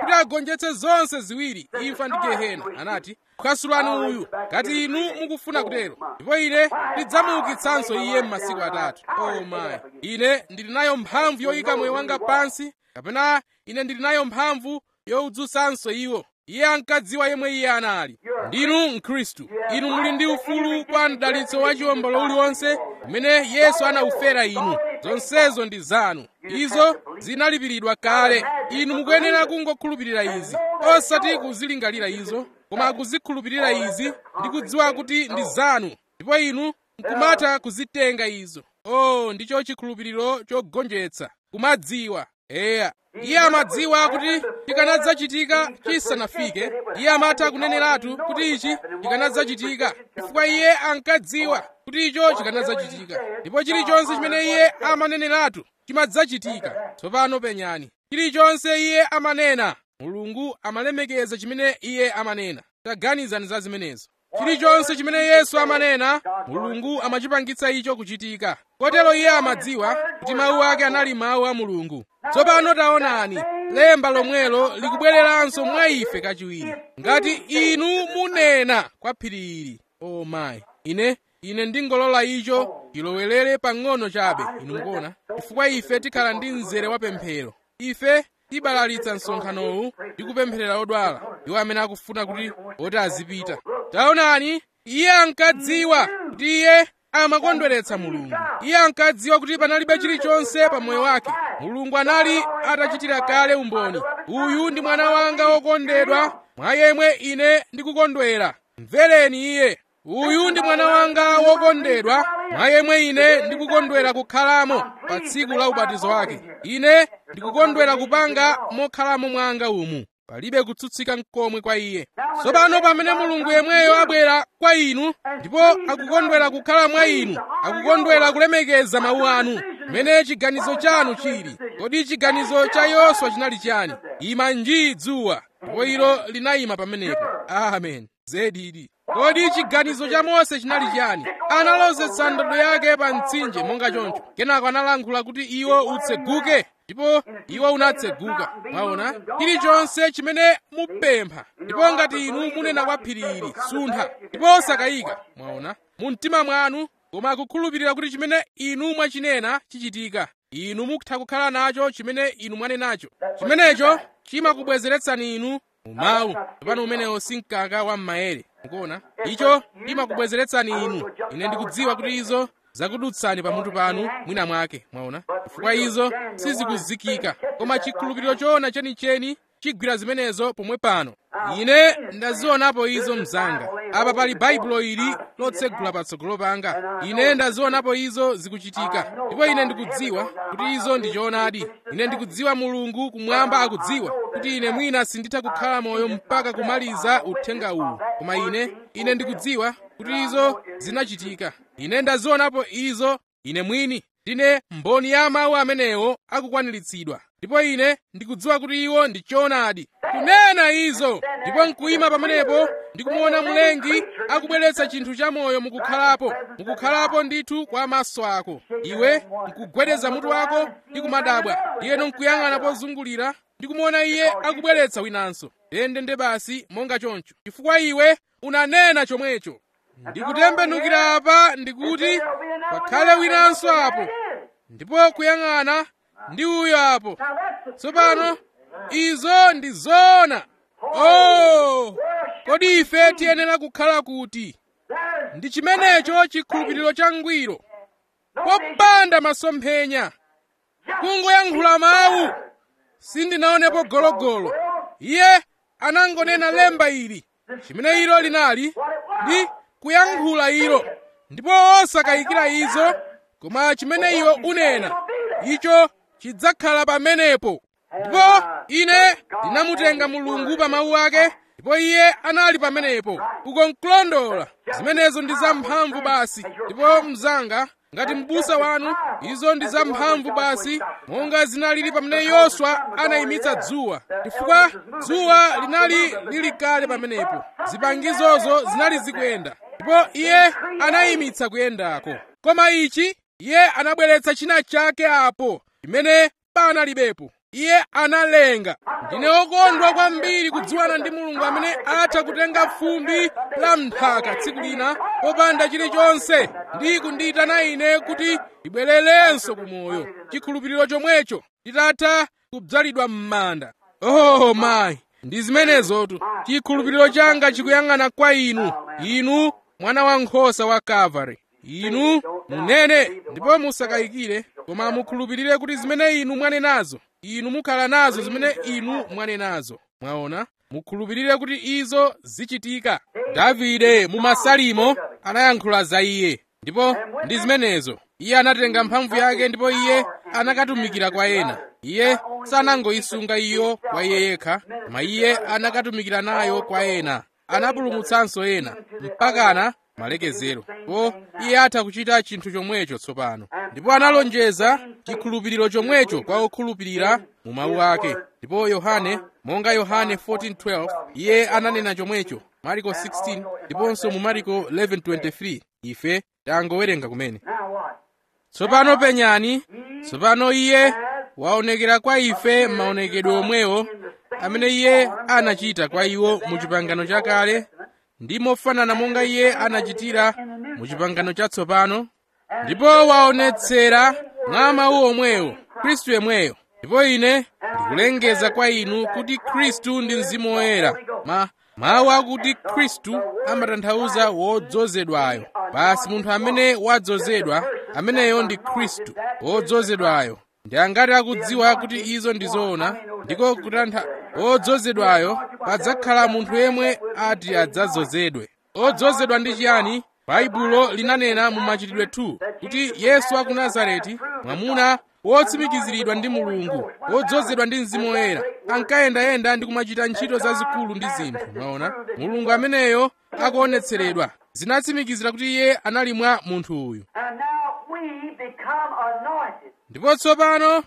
kuti agonjetse zonse ziwiri imfa ndi gehena anati kukasulani uyu ngati inu mukufuna kutero ndipo ine ndidzamuukitsanso iye m'masiku atatu oh my ine ndili nayo mphamvu yoyika moyo wanga pansi kapena ine ndili nayo mphamvu yowudzutsanso iwo iye ankadziwa yemwe iye anali ndinu mkhristu inu muli ndi ufulu kwa mdalitso wa chiwombolo uliwonse umene yesu anawufera inu zonsezo ndi zanu izo zinalipiridwa kale inu mukuyenera kungokhulupirira izi osati kuzilingalira izo koma kuzikhulupirira izi ndi kudziwa kuti ndi zanu ndipo inu nkumatha kuzitenga izo oh ndicho chikhulupiriro chogonjetsa kumadziwa eya iye amadziwa kuti chikanadzachitika chisanafike iye amatha kuneneratu kuti ichi chikanadzachitika chifukwa iye ankadziwa kuti icho chikanadzachitika ndipo chilichonse chimene iye amaneneratu chimadzachitika tsopano penyani chilichonse iye amanena mulungu amalemekeza chimene iye amanena taganizani za zimenezo chilichonse chimene yesu amanena mulungu amachipangitsa icho kuchitika kotero iye amadziwa kuti mawu ake anali mawu a mulungu tsopano taonani lemba lomwelo likubwereranso mwa ife kachiwiri ngati inu munena kwa phiri ili o oh mayi ine ine ndingolola icho chilowerere pang'ono chabe inu mukuona chifukwa ife tikhala ndi mzere wa pemphero ife tibalalitsa msonkhanowu ndi kupempherera odwala iwo amene akufuna kuti oti azipita taonani iye ankadziwa kuti iye amakondweretsa mulungu iye ankadziwa kuti panalibe chilichonse pa moyo wake mulungu anali atachitira kale umboni uyu ndi mwana wanga wokondedwa mwa yemwe ine ndikukondwera mvereni iye uyu ndi mwana wanga wokondedwa mwa yemwe ine ndikukondwera kukhalamo pa tsiku la ubatizo wake ine ndikukondwera kupanga mokhalamo mwanga umu palibe kutsutsika nkomwe kwa iye tsopano pamene mulungu yemweyo abwera kwa inu ndipo akukondwera kukhala mwa inu akukondwera kulemekeza mawu anu mmene chiganizo chanu chili kodi chiganizo cha yoswa chinali chani ima njii dzuwa ndipo ilo linayima pamenepo amen zedidi kodi chiganizo cha mose chinali chani analozetsa ndodo yake pa mtsinje monga choncho kenako analankhula kuti iwo utseguke ndipo iwo unatseguka mwaona chilichonse chimene mupempha ndipo ngati inu munena kwa phiri ili suntha ndipo osakayika mwaona mu mtima mwanu koma kukhulupirira kuti chimene inu mwachinena chichitika inu mukutha kukhala nacho chimene inu mwanenacho chimenecho chimakubwezeretsani inu mu mawu tsopano umenewo si mkaka wa m'mayere mukuona icho chimakubwezeretsani inu ine ndikudziwa kuti izo zakudutsani pamutu panu mwina mwake mwaona chifukwa izo sizikuzikika koma chikhulupiriro choona chenicheni chigwira zimenezo pomwe pano ine ndazionapo izo mzanga apa pali baibulo ili lotsegula patsogolo panga ine ndazionapo izo zikuchitika ndipo ine ndikudziwa kuti izo ndi choonadi ine ndikudziwa mulungu kumwamba akudziwa kuti ine mwina sinditha kukhala moyo mpaka kumaliza uthenga uwu koma ine ine ndikudziwa kuti izo zinachitika ine ndazionapo izo ine mwini ndine mboni ya mawu amenewo akukwaniritsidwa ndipo ine ndikudziwa kuti iwo ndi choonadi kunena izo ndipo nkuyima pamenepo ndikumuona mlengi akubweretsa chinthu chamoyo mukukhalapo mukukhalapo ndithu kwa maso ako iwe nkugwedeza mutu wako ndi kumadabwa iyeno nkuyang'ana pozungulira ndikumuona iye akubweretsa winanso ndendende basi monga choncho chifukwa iwe unanena chomwecho ndikutembenukira apa ndikuti pakhale winanso apo ndipo kuyang'ana ndi uyo apo tsopano izo ndi zoona oh kodi ife tiyenera kukhala kuti ndi chimenecho chikhulupiriro changwiro popanda masomphenya kungoyankhula mawu sindinaonepo gologolo iye anangonena lemba ili chimene ilo linali ndi kuyankhula ilo ndipo osakayikira izo koma chimene iwe unena icho chidzakhala pamenepo ndipo ine ndinamutenga mulungu pa mawu ake ndipo iye anali pamenepo kukonkulondola zimenezo ndi zamphamvu basi ndipo mzanga ngati m'busa wanu izo ndi zamphamvu basi monga zinalili pamene yoswa anayimitsa dzuwa chifukwa dzuwa linali lili kale pamenepo zipangizozo zinali zikuyenda ndipo iye anayimitsa kuyendako koma ichi iye anabweretsa china chake apo chimene panalibepo iye analenga ndine okondwa kwambiri kudziwana ndi mulungu amene atha kutenga fumbi la mnthaka tsiku lina popanda chilichonse ndi kundiyitana ine kuti ibwererenso ku moyo chikhulupiriro chomwecho titatha kudzalidwa m'manda oh mayi ndi zimenezotu chikhulupiriro changa chikuyang'ana kwa inu inu mwana wankhosa wa kalvari inu munene ndipo musakayikire koma mukhulupirire kuti zimene inu mwanenazo inu mukhala nazo zimene inu mwanenazo mwaona mukhulupirire kuti izo zichitika davide mu masalimo anayankhula za iye ndipo ndi zimenezo iye anatenga mphamvu yake ndipo iye anakatumikira kwa ena iye sanangoyisunga iyo kwa iye yekha koma iye anakatumikira nayo kwa ena anapulumutsanso ena mpakana malekezero po iye atha kuchita chinthu chomwecho tsopano ndipo analonjeza chikhulupiriro chomwecho kwa okhulupirira mu mawu ake ndipo yohane monga yohane 14:12 iye ananena chomwecho mariko 16 ndiponso mu mariko 11:23 ife tangowerenga kumene tsopano penyani tsopano iye waonekera kwa ife maonekedwe omwewo amene iye anachita kwa iwo mu chipangano chakale ndi mofanana monga iye anachitira mu chipangano chatsopano ndipo waonetsera mwa mawu omwewo khristu yemweyo ndipo ine ndikulengeza kwa inu kuti khristu ndi mzimu woyera ma mawu akuti khristu amatanthauza wodzozedwayo basi munthu amene wadzozedwa ameneyo ndi khristu wodzozedwayo ndi angati akudziwa kuti izo ndi zoona ndiko kutantha odzozedwayo padzakhala munthu yemwe ati adzadzozedwe odzozedwa ndi chiyani baibulo linanena mu machitidwe 2 kuti yesu wa ku nazareti mwamuna wotsimikiziridwa ndi mulungu wodzozedwa ndi mzimu woyera ankayendayenda ndi kumachita ntchito zazikulu ndi zinthu mwaona mulungu ameneyo akuonetseredwa zinatsimikizira kuti iye anali mwa munthu uyu And now we become anointed ndipo tsopano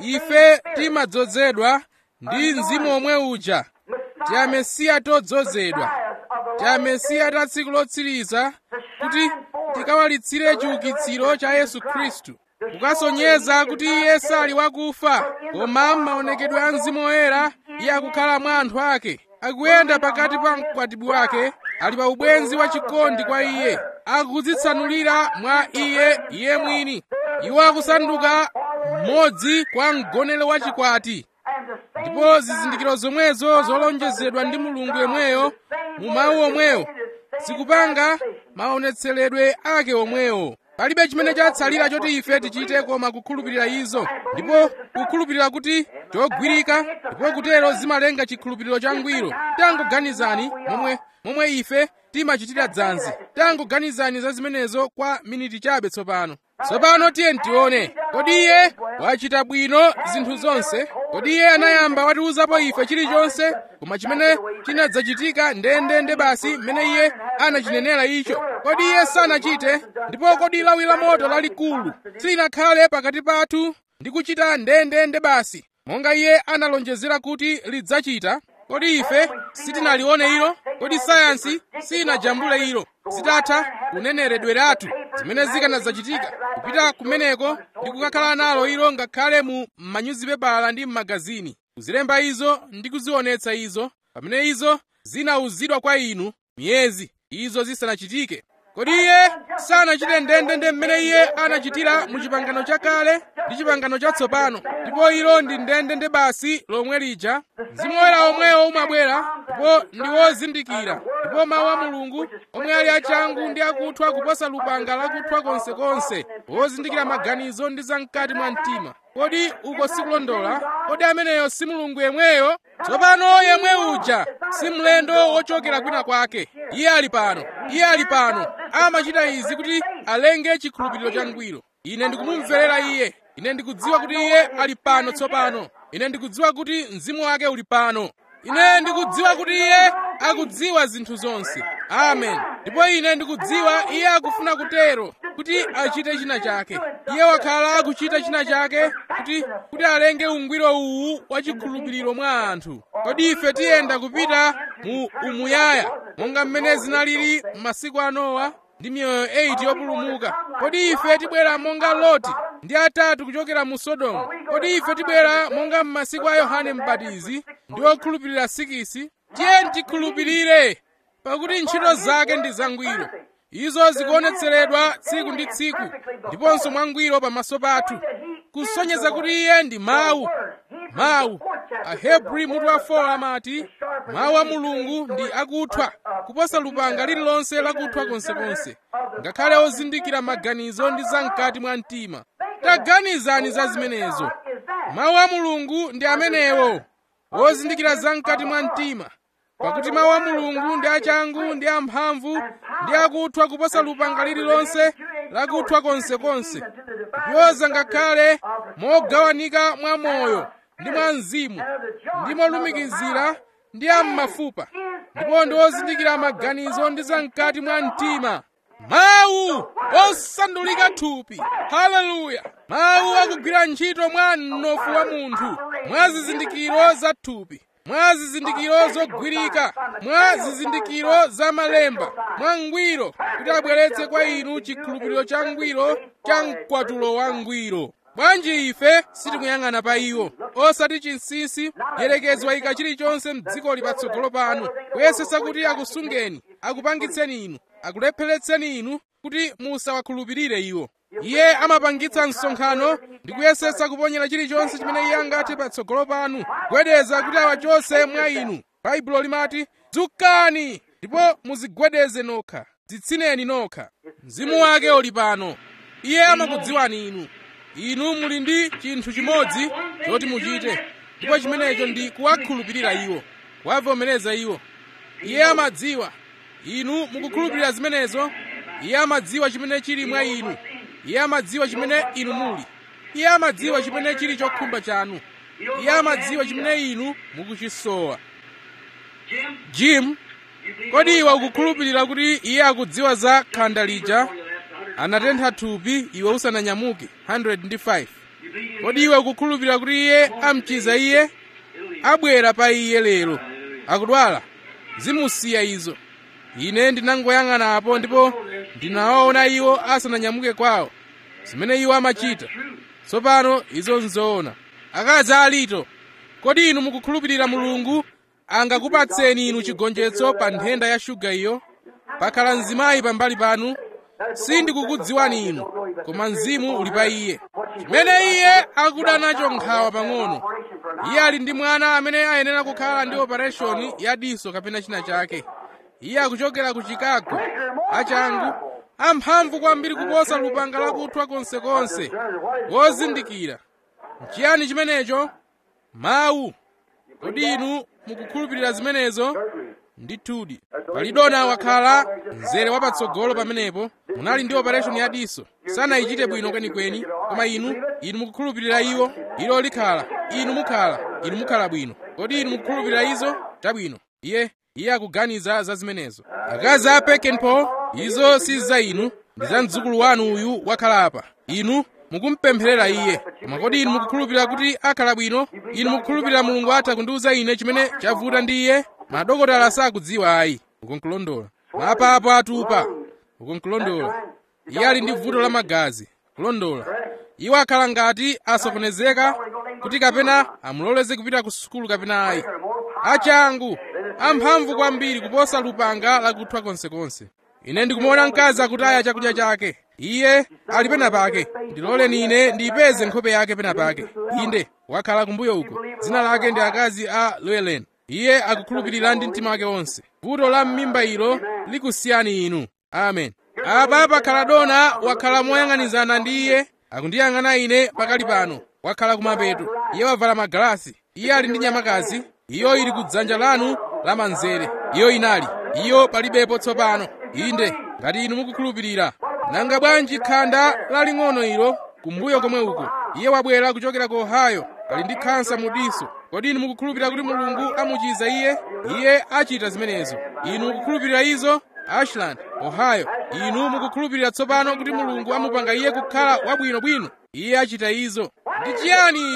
ife timadzozedwa ndi mzimu omwe uja tya mesiya todzozedwa tya mesiya ta tsiku lotsiriza kuti tikawalitsire chiukitsiro cha yesu khristu kukasonyeza kuti iye sali wakufa koma m'maonekedwe a mzimu woyera iye akukhala mwa anthu ake akuyenda pakati pa mkwatibwi wake ali pa ubwenzi wa chikondi kwa iye akudzitsanulira mwa iye iye mwini iwo akusanduka mmodzi kwa mgonero wa chikwati and the same ndipo zizindikiro zomwezo zolonjezedwa ndi mulungu yemweyo mu mawu omwewo zikupanga maonetseredwe ake omwewo palibe chimene chatsalira choti ife tichite koma kukhulupirira izo ndipo kukhulupirira kuti chogwirika ndipo kutero zimalenga chikhulupiriro changwiro tangoganizani momwe momwe ife timachitira dzanzi tangoganizani za zimenezo kwa miniti chabe tsopano tsopano tiye ntione kodi iye wachita bwino zinthu zonse kodi iye anayamba watiuzapo ife chilichonse koma chimene chinadzachitika ndendende basi mmene iye anachinenera icho kodi iye sanachite ndipo kodi lawi la moto lalikulu silinakhale pakati pathu ndi kuchita ndendende basi monga iye analonjezera kuti lidzachita kodi ife sitinalione ilo kodi sayansi sinajambule ilo zitatha kuneneredweratu zimene zikanadzachitika kupita kumeneko ndi kukakhala nalo ilo ngakhale mu manyuzipepala ndi m'magazini kuzilemba izo ndi kuzionetsa izo pamene izo zinauzidwa kwa inu miyezi izo zisanachitike kodi iye sanachite ndendende mmene iye anachitira mu chipangano chakale ndi chipangano chatsopano ndipo ilo ndi ndendende basi lomwe lija mzimu woyera omwewo umabwera ndipo ndi wozindikira ndipo mawu a mulungu omwe ali achangu ndi akuthwa kuposa lupanga lakuthwa konsekonse wozindikira maganizo ndi zamkati mwa mtima kodi uko sikulondola kodi ameneyo si mulungu yemweyo tsopano yemwe uja si mlendo wochokera kwina kwake iye ali pano iye ali pano amachita izi kuti alenge chikhulupiriro changwiro ine ndikumumverera iye ine ndikudziwa kuti iye ali pano tsopano ine ndikudziwa kuti mzimu wake uli pano ine ndikudziwa kuti iye akudziwa zinthu zonse amen ndipo ine ndikudziwa iye akufuna kutero kuti achite china chake iye wakhala akuchita china chake kuti kuti alenge ungwiro uwu wa chikhulupiriro mwa anthu kodi ife tiyenda kupita mu umuyaya monga mmene zinalili m'masiku a nowa ndi miyoyo 8 yopulumuka kodi ife tibwera monga loti ndi atatu kuchokera mu sodomu kodi ife tibwera monga m'masiku a yohane mbatizi ndi okhulupirira sikisi tiye tikhulupirire pakuti ntchito zake ndi zangwiro izo zikuonetseredwa tsiku ndi tsiku ndiponso mwangwiro pamaso pathu kusonyeza kuti iye ndi mawu mawu ahebri mutu wa 4 amati mawu a mulungu ndi akuthwa kuposa lupanga lililonse lakuthwa konsekonse ngakhale ozindikira maganizo ndi zamkati mwa mtima taganizani za zimenezo mawu a mulungu ndi amenewo ozindikira zamkati mwa mtima pakuti mawu a mulungu ndi achangu ndi amphamvu ndi akuthwa kuposa lupanga lililonse lakuthwa konsekonse kupyoza ngakhale mogawanika mwa moyo ndi mwa mzimu ndi molumikizira ndi am'mafupa ndipo ndi ozindikira maganizo ndi zamkati mwa mtima mawu osandulika thupi haleluya mawu akugwira ntchito mwa mnofu wa munthu mwa zizindikiro za thupi mwa zizindikiro zogwirika mwa zizindikiro za malemba mwa ngwiro kuti abweretse kwa inu chikhulupiriro cha ngwiro cha mkwatulo wa ngwiro bwanji ife sitikuyang'ana pa iwo osati chinsinsi yerekezi wayika chilichonse mdzikoli patsogolo panu kuyesesa kuti akusungeni akupangitseni inu akulepheretseni inu kuti musawakhulupirire iwo iye amapangitsa msonkhano ndi kuyesesa kuponyera chilichonse chimene iye angathe patsogolo panu kugwedeza kuti awachose mwa inu baibulo limati dzukani ndipo muzigwedeze nokha dzitsineni nokha mzimu wake uli pano iye amakudziwani inu inu muli ndi chinthu chimodzi choti muchite ndipo chimenecho ndi kuwakhulupirira iwo kuwavomereza iwo iye amadziwa inu mukukhulupirira zimenezo iye amadziwa chimene chili mwa inu iye amadziwa chimene inu muli iye amadziwa chimene chili chokhumba chanu iye amadziwa chimene inu mukuchisowa jim kodi iwe ukukhulupirira kuti iye akudziwa za khanda lija anatentha thupi iwe usananyamuke 105 kodi iwe ukukhulupirira kuti iye amchiza iye abwera pa iye lero akudwala zimusiya izo ine ndinangoyang'anapo ndipo ndinawaona iwo asananyamuke kwawo zimene iwo amachita tsopano izo nzoona akazi alito kodi inu mukukhulupirira mulungu angakupatseni inu chigonjetso pa nthenda ya shuga iyo pakhala mzimayi pambali panu sindikukudziwani inu koma mzimu uli pa iye chimene iye akuda nacho nkhawa pang'ono iye ali ndi mwana amene ayenera kukhala ndi opereshoni ya diso kapena china chake iye akuchokera ku chicago achangu amphamvu kwambiri kuposa lupanga lakuthwa konsekonse wozindikira nchiyani chimenecho mawu kodi inu mukukhulupirira zimenezo ndithudi palidona wakhala mzere wapatsogolo pamenepo munali ndi operation ya diso sanayichite bwino kwenikweni koma inu inu mukukhulupirira iwo ilo likhala inu mukhala inu mukhala bwino kodi inu mukukhulupirira izo chabwino iye iye akuganiza za zimenezo akazi a pekenpo izo si za inu ndi za mdzukulu wanu uyu wakhala apa inu mukumpempherera iye koma kodi inu mukukhulupirira kuti akhala bwino inu mukukhulupirira mulungu atha kundiwuza ine chimene chavuta ndi iye madokotala sakudziwa ayi ukunkulondola mapapo atupa ukunkulondola iye ali ndi vuto la magazi kulondola iwo akhala ngati asokonezeka kuti kapena amuloleze kupita ku sukulu kapena ayi achangu amphamvu kwambiri kuposa lupanga lakuthwa konsekonse ine ndikumuona mkazi akutaya chakudya chake iye ali pena pake ndiloleni ine ndiyipeze nkhope yake pena pake inde wakhala kumbuyo uko dzina lake ndi akazi a llewellyn iye akukhulupirira ndi mtima wake wonse vuto la m'mimba ilo likusiyani inu amen apa pakhala dona wakhala moyang'anizana ndi iye akundiyang'ana ine pakali pano wakhala kumapeto iye wavala magalasi iye ali ndi nyamakazi iyo ili kudzanja lanu lamanzere iyo inali iyo palibepo tsopano inde ngati inu mukukhulupirira nanga bwanji khanda laling'ono ilo kumbuyo komwe uko iye wabwera kuchokera ku ohio ali ndi khansa mu diso kodi inu mukukhulupirira kuti mulungu amuchiza iye iye achita zimenezo inu mukukhulupirira izo ashland ohio inu mukukhulupirira tsopano kuti mulungu amupanga iye kukhala wabwinobwino iye achita izo ndi chiyani ichi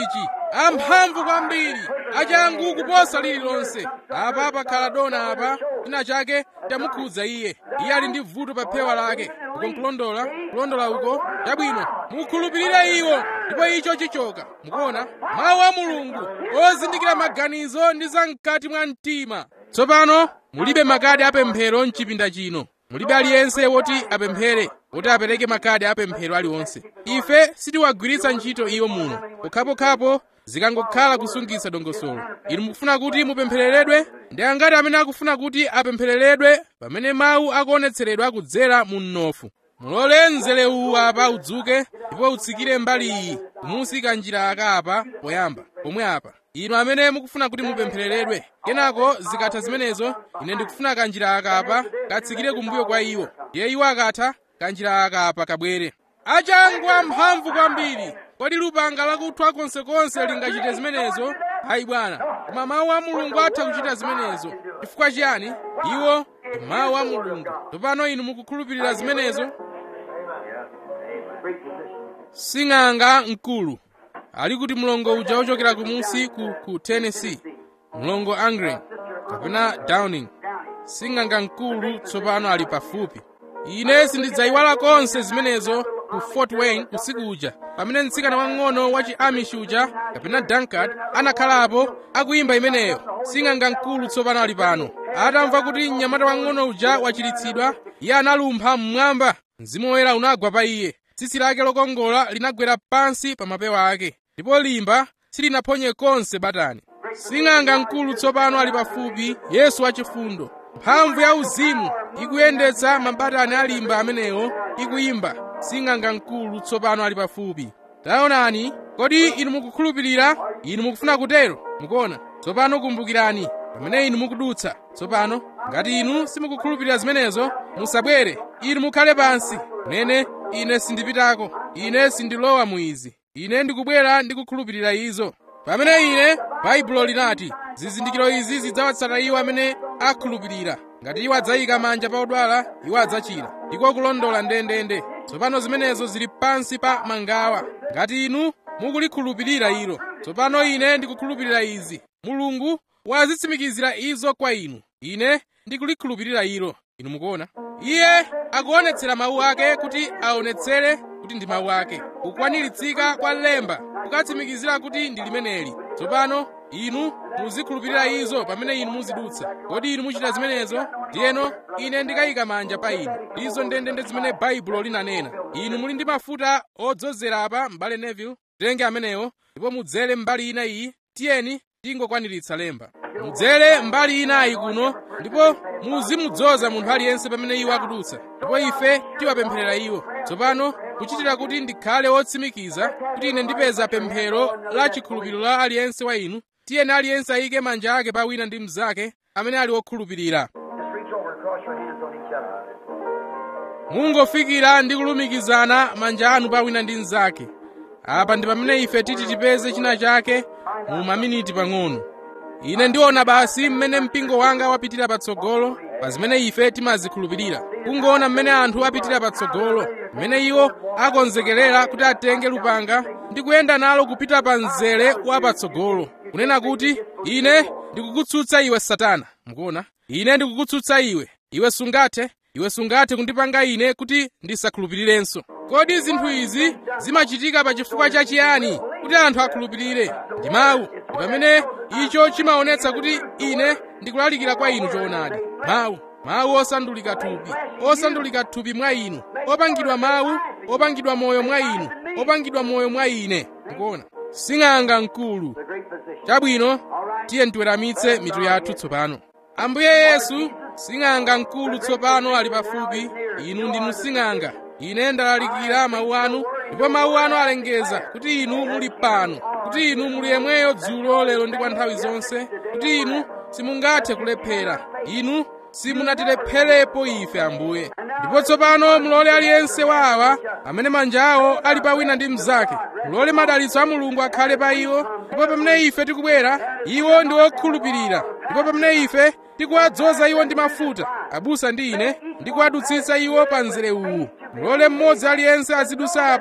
amphamvu kwambiri achangu kuposa lililonse apa pakhala dona apa china chake chamukhudza iye iye ali ndi vuto pa phewa lake uko nkulondola kulondola uko chabwino mukhulupirire iwo ndipo icho chichoka mukuona mawu a mulungu ozindikira maganizo ndi zam'kati mwa mtima tsopano mulibe makadi apemphero mchipinda chino mulibe aliyense woti apemphere woti apereke makadi apemphero aliwonse ife sitiwagwiritsa ntchito iwo muno pokhapokhapo zikangokhala kusungitsa dongosolo inu mukufuna kuti mupemphereredwe ndi angati amene akufuna kuti apemphereredwe pamene mawu akuonetseredwa kudzera mu mnofu mulole mzere uwu apa udzuke ndipo utsikire mbali iyi kumusika njira aka apa poyamba pomwe apa inu amene mukufuna kuti mupemphereredwe kenako zikatha zimenezo ine ndikufuna kanjira aka apa katsikire kumbuyo kwa iwo ndiye iwo akatha kanjira aka apa kabwere achangu amphamvu kwambiri kodi lupanga lakuthwa konsekonse lingachite zimenezo hayi bwana koma mawu a mulungu atha kuchita zimenezo chifukwa chiyani iwo ndi mawu a mulungu tsopano inu mukukhulupirira zimenezo sing'anga mkulu ali kuti mlongo uja wochokera kumunsi ku, ku tennessee mlongo angren kapena downing sing'anga mkulu tsopano ali pafupi ine sindidzayiwala konse zimenezo ku fort wayne usiku uja pamene mtsikana wang'ono wa chi-amish uja kapena dankard anakhalapo akuyimba imeneyo sing'anga mkulu tsopano ali pano atamva kuti mnyamata wang'ono uja wachiritsidwa iye analumpha mmwamba mzimu woyera unagwa pa iye tsitsi lake lokongola linagwera pansi pa mapewa ake ndipo limba silinaphonye konse batani sing'anga mkulu tsopano ali pafupi yesu wachifundo mphamvu ya uzimu ikuyendetsa mabatani alimba amenewo ikuyimba sing'anga mkulu tsopano ali pafupi taonani kodi inu mukukhulupirira inu mukufuna kutero mukuona tsopano kumbukirani pamene inu mukudutsa tsopano ngati inu simukukhulupirira zimenezo musabwere inu mukhale pansi nene ine sindipitako ine sindilowa mu izi ine ndikubwera ndikukhulupirira izo pamene ine baibulo linati zizindikiro izi zidzawatsata iwo amene akhulupirira ngati iwo adzayika manja pa odwala iwo adzachira ndiko kulondola ndendende tsopano zimenezo zili pansi pa mangawa ngati inu mukulikhulupirira ilo tsopano ine ndikukhulupirira izi mulungu wazitsimikizira izo kwa inu ine ndikulikhulupirira ilo inu mukuona iye akuonetsera mawu ake kuti aonetsere kuti ndi mawu ake kukwaniritsidwa kwa lemba kukatsimikizira kuti ndi limeneli tsopano inu muzikhulupirira izo pamene inu muzidutsa kodi inu muchita zimenezo ndiyeno ine ndikayika manja pa inu izo ndendende zimene baibulo linanena inu muli ndi mafuta odzozera apa m'bale neville tenge amenewo ndipo mudzere mbali ina iyi tiyeni tingokwaniritsa lemba mudzere mbali inayi kuno ndipo muzimudzoza munthu aliyense pamene iwo akudutsa ndipo ife tiwapempherera iwo tsopano kuchitira kuti ndikhale wotsimikiza kuti ine ndipeza pemphero la chikhulupiriro la aliyense wa inu tiyeni aliyense ayike manja ake pa wina ndi mnzake amene ali wokhulupirira Just reach over and cross your hands on each other. mungofikira ndi kulumikizana manja anu pa wina ndi mnzake apa ndi pamene ife titi tipeze china chake mu maminiti pang'ono ine ndiona basi mmene mpingo wanga wapitira patsogolo pa zimene ife timazikhulupirira kungoona mmene anthu apitira patsogolo mmene iwo akonzekerera kuti atenge lupanga ndi kuyenda nalo kupita pa mzere wa patsogolo kunena kuti ine ndikukutsutsa iwe satana mukuona ine ndikukutsutsa iwe iwe sungathe iwe sungathe kundipanga ine kuti ndisakhulupirirenso kodi zinthu izi zimachitika pa chifukwa chachiyani kuti anthu akhulupirire ndi mawu ndi pamene icho chimaonetsa kuti ine ndikulalikira kwa inu choonadi mawu mawu osandulika thupi osandulika thupi mwa inu opangidwa mawu opangidwa moyo mwa inu opangidwa moyo mwa ine mukuona sing'anga mkulu The great physician. chabwino tiye tiweramitse mitu yathu tsopano ambuye yesu sing'anga mkulu tsopano ali pafupi inu ndinu sing'anga ine ndalalikira mawu anu ndipo mawu anu alengeza kuti inu muli pano kuti inu muli yemweyo dzulo lero ndi kwa nthawi zonse kuti inu simungathe kulephera inu simunatilepherepo ife ambuye ndipo tsopano mulole aliyense wa awa amene manja awo ali pa wina ndi mnzake mulole madalitso a mulungu akhale pa iwo ndipo pamene ife tikubwera iwo ndi okhulupirira ndipo pamene ife tikuwadzoza iwo ndi mafuta abusa ndi ine ndikuwadutsitsa iwo pa mzere uwu mulole mmodzi aliyense azidusa apa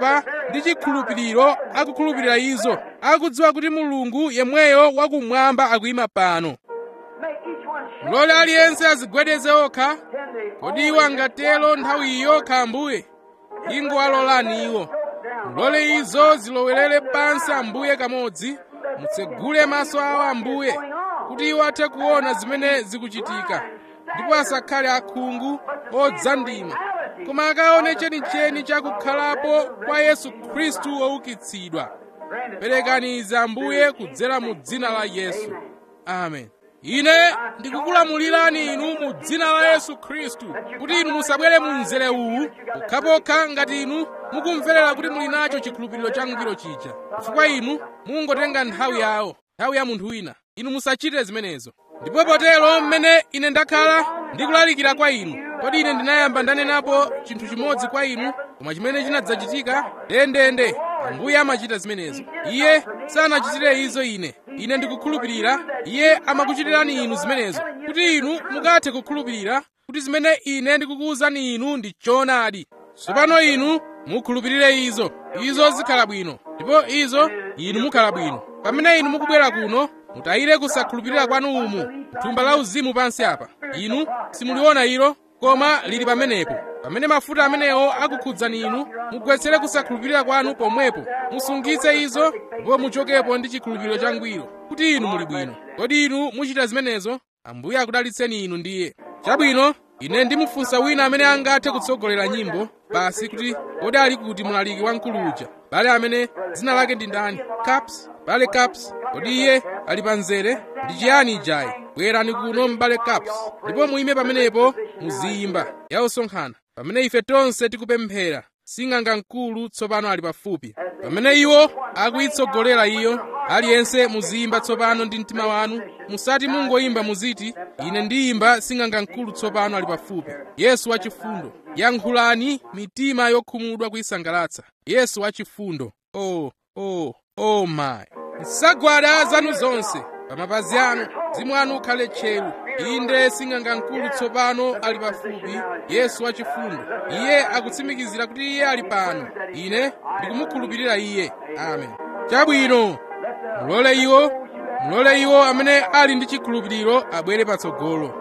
ndi chikhulupiriro akukhulupirira izo akudziwa kuti mulungu yemweyo wakumwamba akuyima pano Make each one shake. mlole aliyense azigwedeze okha Can they kodi iwo angatero nthawi iyo ambuye ingowalolani iwo mlole izo zilowerere pansi ambuye kamodzi mutsegule maso awo ambuye kuti iwo athe kuona zimene zikuchitika ndipo asakhale akhungu odzandima koma akaone chenicheni chakukhalapo kwa yesu khristu woukitsidwa perekani izi ambuye kudzera mu dzina la yesu amen ine ndikukulamulirani inu mu dzina la yesu khristu kuti inu musabwere mu mzere uwu pokhapokha ngati inu mukumverera kuti muli nacho chikhulupiriro changwiro chija chifukwa inu mungotenga nthawi yawo nthawi ya munthu wina inu musachite zimenezo ndipo potero mmene ine ndakhala ndikulalikira kwa inu kodi ine ndinayamba ndanenapo chinthu chimodzi kwa inu koma chimene chinadzachitika ndendende ambuye amachita zimenezo iye sanachitire izo ine ine ndikukhulupirira iye amakuchitirani inu zimenezo kuti inu mukathe kukhulupirira kuti zimene ine ndikukuwuzani inu ndi choonadi tsopano inu mukhulupirire izo izo zikhala bwino ndipo izo inu mukhala bwino pamene inu mukubwera kuno mutayire kusakhulupirira kwanu umu thumba la uzimu pansi apa inu simuliona ilo koma lili pamenepo pamene mafuta amenewo akukhudzani inu mugwetsere kusakhulupirira kwanu pomwepo musungitse izo ndipo muchokepo ndi chikhulupiriro changwiro kuti inu muli bwino kodi inu muchita zimenezo ambuye akudalitseni inu ndiye chabwino ine ndimufunsa wina amene angathe kutsogolera nyimbo basi kuti kodi ali kuti mlaliki wamkulu uja bale amene dzina lake ndi ndani caps bale caps kodi iye ali pa mzere ndi chiyani ijayi bwerani kuno m'bale caps ndipo muime pamenepo muziyimba ya usonkhana pamene ife tonse tikupemphera sing'anga mkulu tsopano ali pafupi pamene iwo akuyitsogolera iyo aliyense muziyimba tsopano ndi mtima wanu musati mungoyimba muziti ine ndiyimba sing'anga mkulu tsopano ali pafupi yesu wachifundo yankhulani mitima yokhumudwa kuyisangalatsa yesu wachifundo oh oh oh my nsagwada zanu zonse pa mapazi anu mzimu wanu ukhale tcheru inde sing'anga mkulu tsopano ali pafupi yesu wachifundo iye akutsimikizira kuti iye ali pano ine ndikumukhulupirira iye amen chabwino mulole iwo mulole iwo amene ali ndi chikhulupiriro abwere patsogolo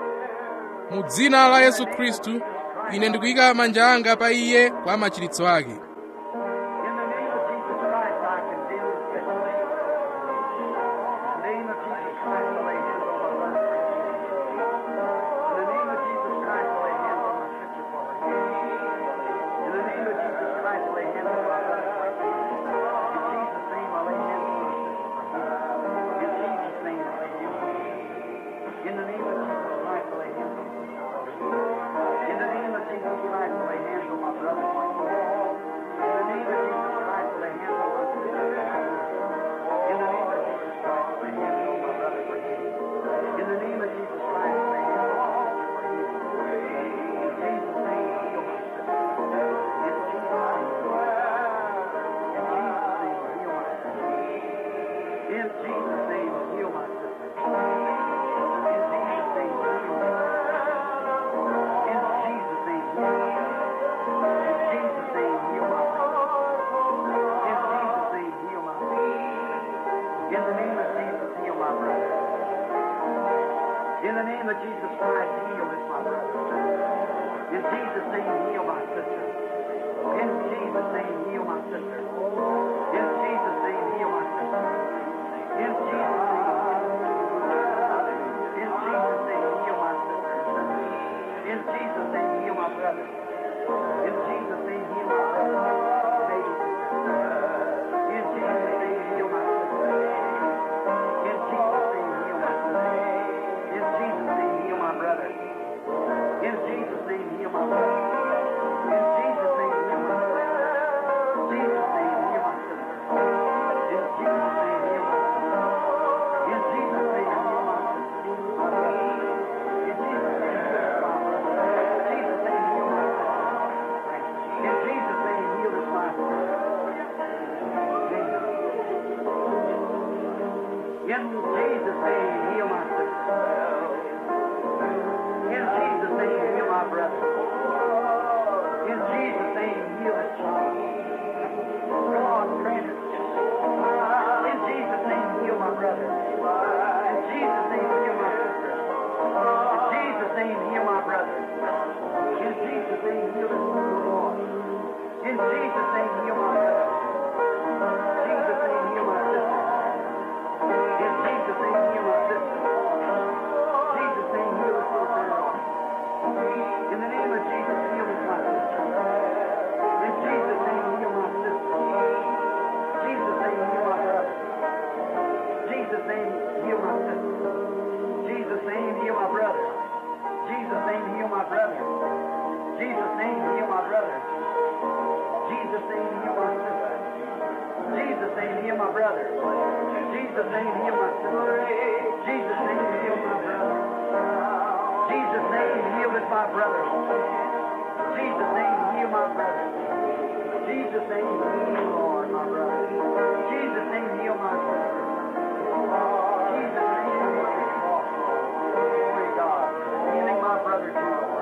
mu dzina la yesu khristu ine ndikuyika manja anga pa iye kwa machiritso ake In the name of Jesus Christ, I lay hands on my brother. In the name of Jesus Christ, I lay hands on my brother. In the name of Jesus Christ, I lay hands on my sister. In the name of Jesus Christ, I lay hands on my brother for healing. In the name of Jesus Christ, I lay hands on my sister for healing. In Jesus' name, heal my sister. In Jesus' name, heal my sister. In Jesus' name, heal my sister. In Jesus' name, heal my sister. In Jesus' name, heal my sister. In Jesus' name, heal my sister. In Jesus' name, heal my sister. In Jesus' name, heal my sister. In the name of Jesus, heal my brother. In the name of Jesus Christ, heal this my brother. In Jesus' name, heal my sister. In Jesus' name, heal my sister. In Jesus' name, heal my sister. In Jesus' name, in Jesus' name, heal my sister. In Jesus' name, heal my brother. In Jesus' name, heal my brother. Baby sister. In Jesus' name, heal my sister. In Jesus' name, heal my sister. In Jesus' name, heal my brother. In Jesus' name, heal my brother. In Jesus' name, heal my sister. Jesus' name, heal my sister. In Jesus' name, heal my sister. In Jesus' name, heal my sister. In Jesus' name, heal my brother. Jesus' name, heal my sister. In Jesus' name, heal this my In Jesus' name, heal my sister. In Jesus' name, heal my brother. In Jesus' name, heal this child. Jesus' name, heal my brother. Jesus' name, heal my sister. In Jesus' name, heal my sister. Jesus' name, heal us, Lord God. In the name of Jesus, heal us, my sister. In Jesus' name, heal my sister. Jesus' name, heal my brother. Jesus' name, heal my sister. Jesus' name, heal my brother. Jesus' name, heal my brother. Jesus' name, heal my brother. Jesus' name, heal my sister. Jesus' name, heal my brother. Jesus' name, heal my sister. Jesus' name, heal my brother. Jesus' name, heal with my brother. Jesus' name, heal my brother. Jesus' name, heal, Lord, my brother. Jesus' name, heal my sister. Jesus' name, heal my sister. Glory to God. Healing my brother too, Lord.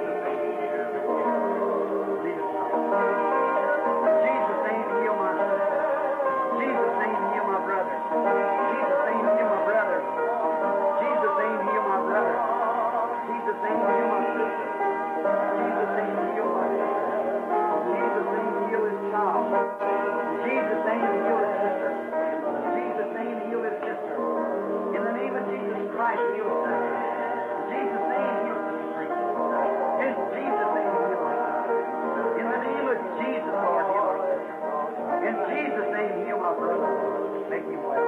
Lead us now. Jesus' name, heal my sister. Jesus' name, heal my brother. Jesus' name, heal my brother. Jesus' name, heal my brother. Jesus' name, heal my sister. Jesus' name, heal my sister. Jesus' name, heal his child. Jesus' name, heal his sister. Jesus' name, heal his sister. In the name of Jesus Christ, heal his sister. Jesus' name, heal sister Teresa. In Jesus' name, heal my sister. In the name of Jesus, Lord, heal our sister. In Jesus' name, heal my brother. Make him well.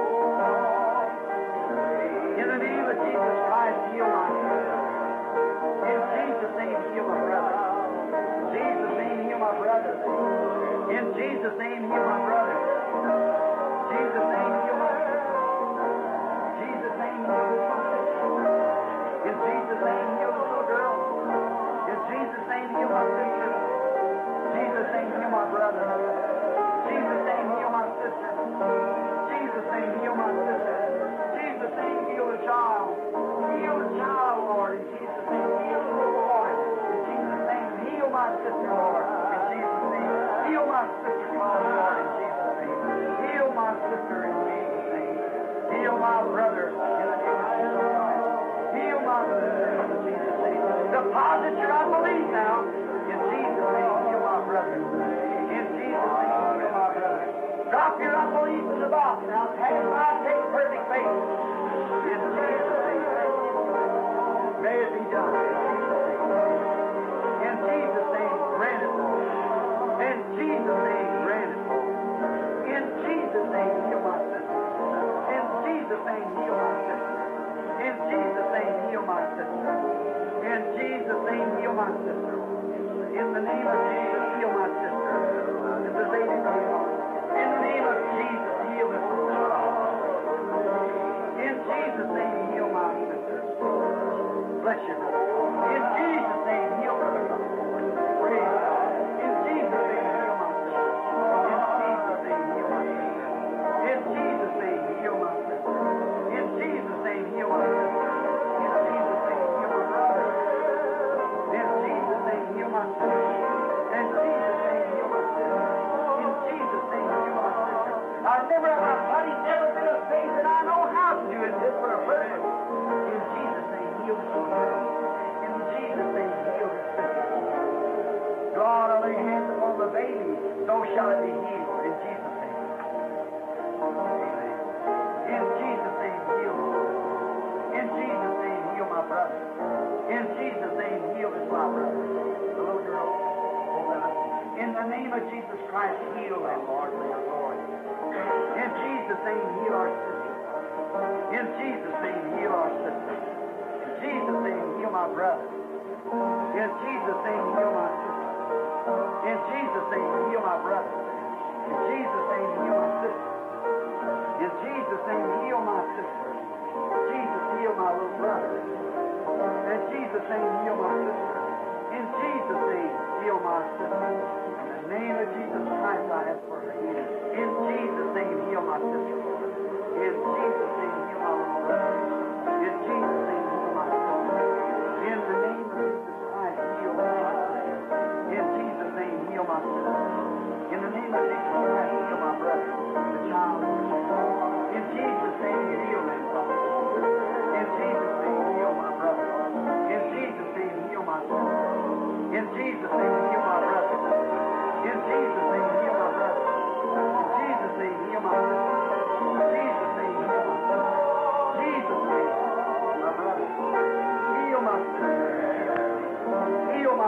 In the name of Jesus Christ, heal my sister. In Jesus' name, heal my brother. Jesus' name, heal my brother. In Jesus' name, heal my brother. Jesus' name, heal my sister. Jesus' name, heal this my sister. In Jesus' name, heal the little girl. In Jesus' name, heal my sister. Jesus' name, heal my brother. Jesus' name, heal my sister. Jesus' name, heal my sister. Jesus' name, heal the child. Heal the child, Lord. In Jesus' name, heal the little boy. In Jesus' name, heal my sister, Lord. In Jesus' name, heal my sister, Lord. In Jesus' name, heal my sister. In Jesus' name, heal my brother. In the name of Jesus Christ, heal my sister. In Jesus' name, deposit your unbelief now. In Jesus' name, heal my brother. In Jesus' name, heal my brother. Drop your unbelief in the box now. Have God take perfect faith. In Jesus' name. May it be done. In Jesus' name. In Jesus' name, grant it, Lord. In Jesus' name, grant it, Lord. In Jesus' name, heal my sister. In Jesus' name, heal my sister. In Jesus' name, heal my sister. In Jesus' name, heal my sister. In the name of Jesus, heal my sister. This is Lady Rose. In the name of Jesus, heal this child. In Jesus' name, heal my sister. Bless you. In Jesus' name, heal her. Praise God. In Jesus' name, heal my sister. In Jesus' name, heal my sister. In Jesus' name, heal my sister. In Jesus' name, heal my brother. In Jesus' name, heal my sister. In Jesus' name, heal my sister. In Jesus' name, heal my sister. I remember my body's never been a faith, and I know how to do it just for a purpose. In Jesus' name, heal this girl. In Jesus' name, heal this sister. God, I lay hands upon the baby, so shall it be healed. In Jesus' name. Amen. In Jesus' name, heal. In Jesus' name, heal my brother. In Jesus' name, heal this my brother. The little girl. Open up. In the name of Jesus Christ, heal them, Lord, for your glory. In Jesus' name, heal our sister. In Jesus' name, heal our sister. In Jesus' name, heal my brother. In Jesus' name, heal my sister. In Jesus' name, heal my brother. In Jesus' name, heal my sister. In Jesus' name, heal my sister. Jesus, heal my little brother. In Jesus' name, heal my sister. In Jesus' name, heal my sister. In the name of Jesus Christ, I ask for her healing. In Jesus' name, heal my sister. In Jesus' name, heal my little brother. In Jesus' name, heal my sister. In the name of Jesus Christ, heal my sister. In Jesus' name, heal my sister. In the name of Jesus Christ, heal my brother, the child. In Jesus' name, heal them, Father. In Jesus' name, heal my brother. In Jesus' name, heal my sister. In Jesus' name, heal my brother. In Jesus' name,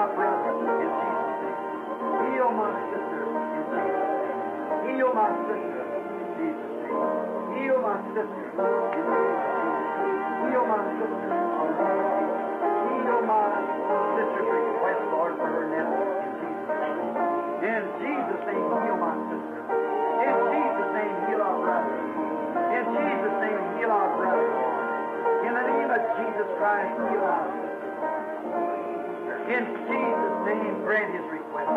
my brother in Jesus' name. Heal my sister in Jesus' name. Heal my sister in Jesus' name. Heal my sister in Jesus' name. Heal my sister. Heal my sister's request, Lord, for her nephew in Jesus' name. In Jesus' name, heal my sister. In Jesus' name, heal our brother. In Jesus' name, heal our brother. In the name of Jesus Christ, heal our sister. In Jesus' name, grant his request.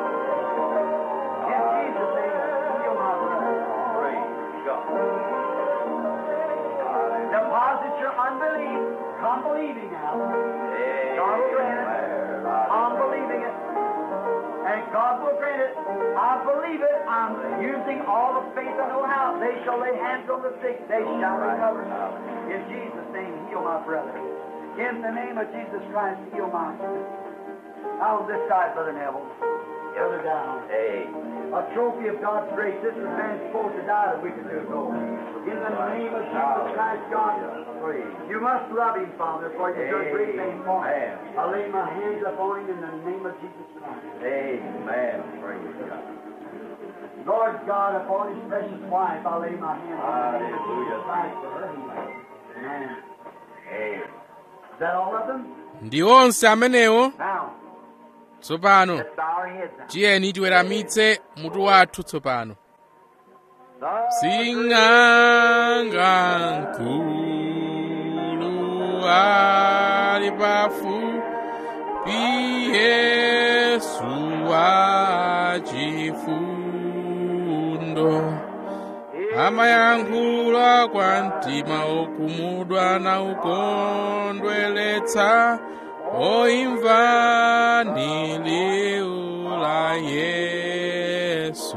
In Jesus' name, heal my brother. Praise God. Deposit your unbelief. Come believing now. God will grant it. I'm believing it. And God will grant it. I believe it. I'm using all the faith I know how. They shall lay hands on the sick. They shall recover. In Jesus' name, heal my brother. In the name of Jesus Christ, heal my sister. Now on this side, Brother Neville. Brother down. Amen. A trophy of God's grace. This is man supposed to die a week or two ago. In the name of Jesus Christ, God, you must love him, Father, for you've done great things for him. Amen. I lay my hands upon him in the name of Jesus Christ. Amen. Praise God. Lord God, upon his precious wife, I lay my hands in the name of Jesus Hallelujah. Christ for her healing. Amen. Amen. Is that all of them? ndi onse amenewo Now, tsopano let's bow our heads now. tiyeni tiweramitse mutu wathu tsopano The sing'anga nkulu ali pafupi yesu wachifundo amayankhula kwa mtima okumudwa na ukondweletsa oimva ni liu la yesu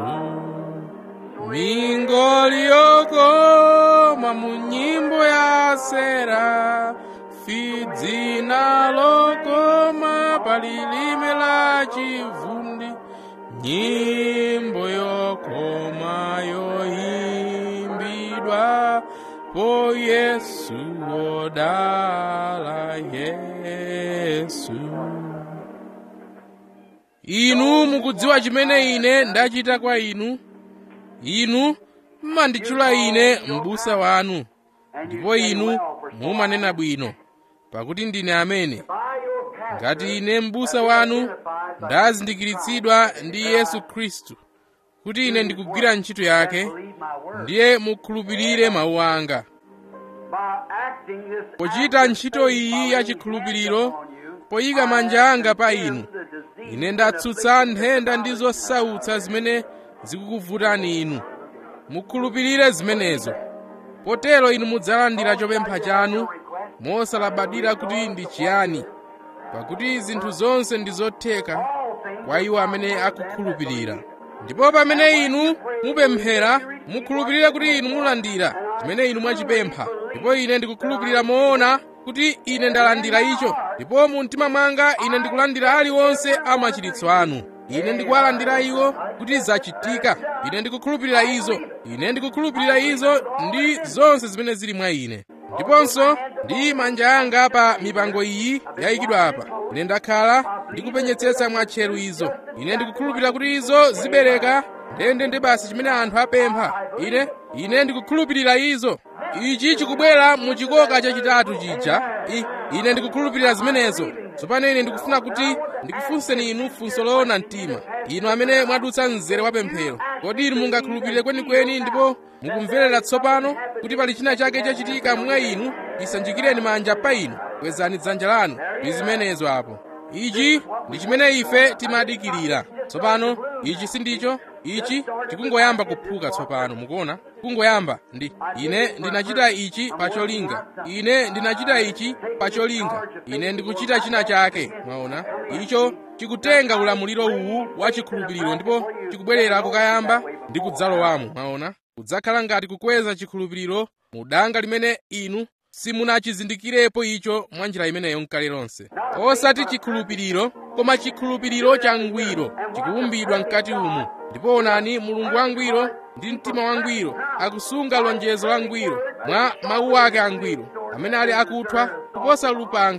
mingoli yokoma mu nyimbo ya serafi dzina lokoma pa lilime la chivundi nyimbo yokoma yoimbidwa po yesu wodala yesu inu mukudziwa chimene ine ndachita kwa inu inu mmanditchula ine m'busa wanu ndipo inu mumanena bwino pakuti ndine amene ngati ine m'busa wanu ndazindikiritsidwa ndi yesu khristu kuti ine ndikugwira ntchito yake ndiye mukhulupirire mawu anga pochita ntchito iyi ya chikhulupiriro poyika manja anga pa inu ine ndatsutsa nthenda ndi zosautsa zimene zikukuvutani inu mukhulupirire zimenezo potero inu mudzalandira chopempha chanu mosalabadira kuti ndi chiyani pakuti zinthu zonse ndi zotheka kwa iwo amene akukhulupirira ndipo pamene inu mupemphera mukhulupirire kuti inu mulandira chimene inu mwachipempha ndipo ine ndikukhulupirira moona kuti ine ndalandira icho ndipo mu mtima mwanga ine ndikulandira aliwonse amachiritso anu ine ndikuwalandira iwo kuti zachitika ine ndikukhulupirira izo ine ndikukhulupirira izo ndi zonse zimene zili mwa ine ndiponso ndi manja anga pa mipango iyi yayikidwa apa ine ndakhala ndikupenyetsetsa mwatcheru izo ine ndikukhulupirira kuti izo zibereka ndende ndi basi chimene anthu apempha ine ine ndikukhulupirira izo ichi chikubwera mu chikoka chachitatu chija I, ine ndikukhulupirira zimenezo tsopano ine ndikufuna kuti ndikufunseni inu funso loona mtima inu amene mwadutsa mzere wa pemphero kodi inu mungakhulupirire kwenikweni ndipo mukumverera tsopano kuti pali china chake chachitika mwa inu isanjikireni manja pa inu kwezani dzanja lanu ndi zimenezo apo ichi ndi chimene ife timadikirira tsopano ichi sindicho ichi chikungoyamba kuphuka tsopano mukuona kungoyamba ndi ine ndinachita ichi pacholinga ine ndinachita ichi pacholinga ine ndikuchita china chake mwaona icho chikutenga ulamuliro uwu wa chikhulupiriro ndipo chikubwerera kukayamba ndi kudzalowamo mwaona kudzakhala ngati kukweza chikhulupiriro mu danga limene inu simunachizindikirepo icho mwa njira imeneyo nkale lonse osati chikhulupiriro koma chikhulupiriro changwiro chikuumbidwa mkati umu ndipo onani mulungu wangwiro ndi mtima wangwiro akusunga lonjezo langwiro mwa mawu ake angwiro amene ali akuthwa kuposa lupanga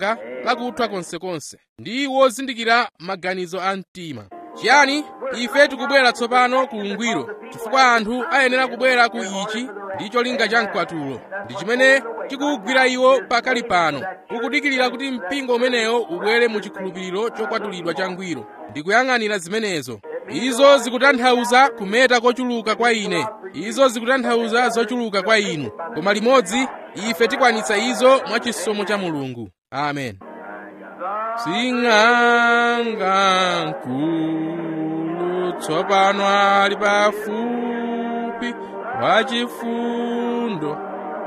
lakuthwa konsekonse ndi wozindikira maganizo a mtima chiyani ife tikubwera tsopano ku ungwiro chifukwa anthu ayenera kubwera ku ichi ndi cholinga cha mkwatulo ndi chimene chikuwugwira iwo pakali pano ukudikirira kuti mpingo umenewo ubwere mu chikhulupiriro chokwatulidwa cha ngwiro ndi kuyang'anira zimenezo izo zikutanthauza kumeta kochuluka kwa ine izo zikutanthauza zochuluka kwa inu koma limodzi ife tikwanitsa izo mwa chisomo cha mulungu amen sing'anga mkulu tsopano ali pafupi wachifundo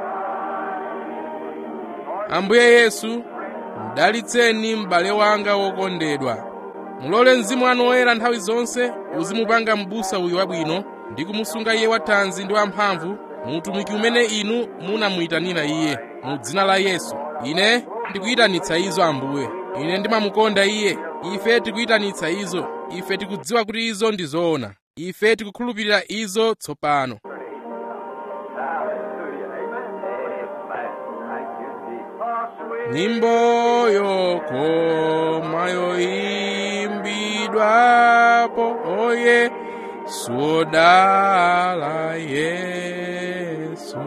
ambuye yesu mdalitseni m'bale wanga wokondedwa mulole mzimu wanu woyera nthawi zonse uzimupanga m'busa uyu wabwino ndi kumusunga iye wathanzi ndi wamphamvu mu utumiki umene inu munamuyitanira iye mu dzina la yesu ine ndikuyitanitsa izo ambuye ine ndimamukonda iye ife tikuyitanitsa izo ife tikudziwa kuti izo ndi zoona ife tikukhulupirira izo tsopano nyimbo yokoma yoimbidwapo oye sodala yesu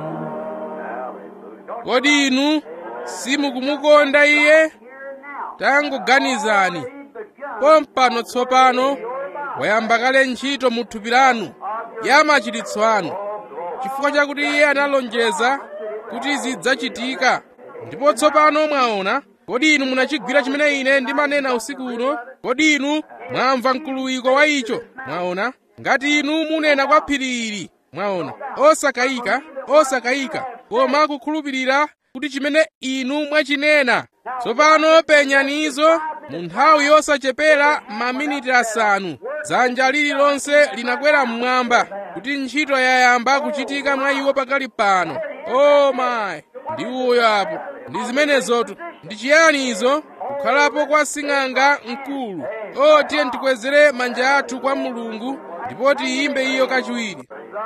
kodi inu simukumukonda iye tangoganizani pompano tsopano wayamba kale ntchito mu thupi lanu ya machiritso anu chifukwa chakuti iye analonjeza kuti zidzachitika ndipo tsopano mwaona kodi inu munachigwira chimene ine ndimanena usiku uno kodi inu mwamva mkuluwiko wa icho mwaona ngati inu munena kwa phiri ili mwaona osakayika osakayika koma kukhulupirira kuti chimene inu mwachinena tsopano penyani izo mu nthawi yosachepera maminiti asanu dzanja lililonse linakwera mmwamba kuti ntchito yayamba kuchitika mwa iwo pakali pano o mayi ndi uyo apo ndi zimenezotu ndi chiyani izo kukhalapo kwa sing'anga mkulu o tiye tikwezere manja athu kwa mulungu ndipo tiyimbe iyo kachiwiri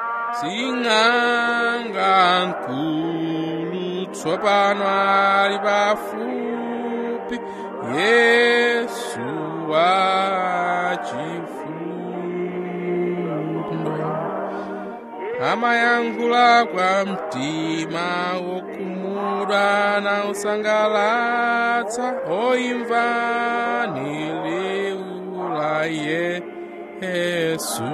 sing'anga mkulu tsopano ali pafupi yesu wachifundo amayankhula kwa mtima wokhumudwa na usangalatsa oimvani liwu la yesu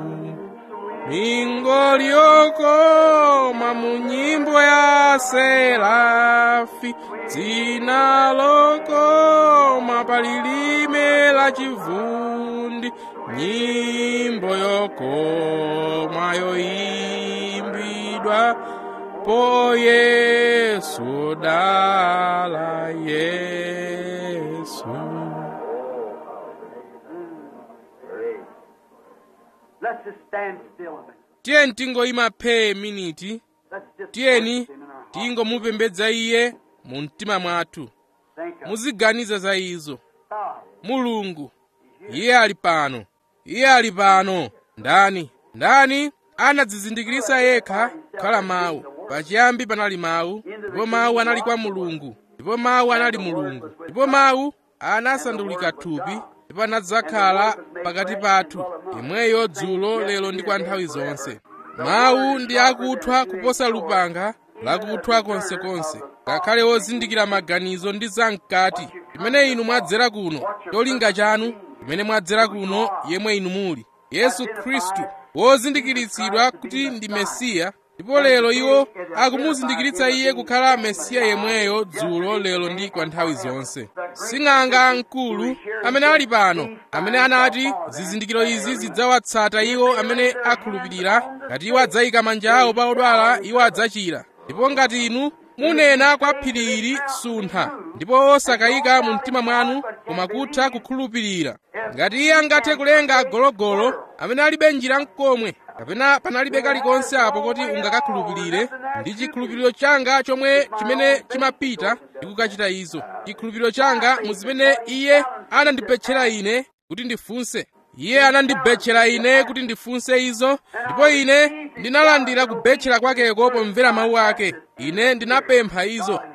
mingoli yokoma mu nyimbo ya serafi dzina lokoma palilime la chivundi nyimbo yokoma yoimbidwa po yesu dala yesu Let's just stand still a minute. tiyeni tingoyima phee miniti Let's just tiyeni worship him in our heart. tingomupembedza iye mu mtima mwathu Think of muziganiza za izo God. mulungu iye ali pano iye ali pano ndani ndani anadzizindikiritsa yekha kukhala mawu pachiyambi panali mawu ndipo mawu anali kwa mulungu ndipo mawu anali mulungu ndipo mawu anasandulika thupi ndipo anadzakhala pakati pathu yemweyo dzulo lero ndi kwa nthawi zonse mawu ndi akuthwa kuposa lupanga lakuthwa konsekonse ngakhale wozindikira maganizo ndi zamkati imene inu mwadzera kuno cholinga chanu imene mwadzera kuno yemwe inu muli yesu khristu wozindikiritsidwa kuti ndi mesiya ndipo lero iwo akumuzindikiritsa iye kukhala mesiya yemweyo dzulo lero ndi kwa nthawi zonse sing'anga mkulu amene ali pano amene anati zizindikiro izi zidzawatsata iwo amene akhulupirira ngati iwo adzayika manja awo pa odwala iwo adzachira ndipo ngati inu munena kwa phiri ili suntha ndipo osakayika mu mtima mwanu koma kutha kukhulupirira ngati iye angathe kulenga gologolo amene alibe njira mkomwe kapena panalibe kalikonse apo kuti ungakakhulupirire ndi chikhulupiriro changa chomwe chimene chimapita ndi kukachita izo chikhulupiriro changa mu zimene iye anandibetchera ine kuti ndifunse iye anandibetchera ine kuti ndifunse izo ndipo ine ndinalandira kubetchera kwakeko pomvera mawu ake ine ndinapempha izo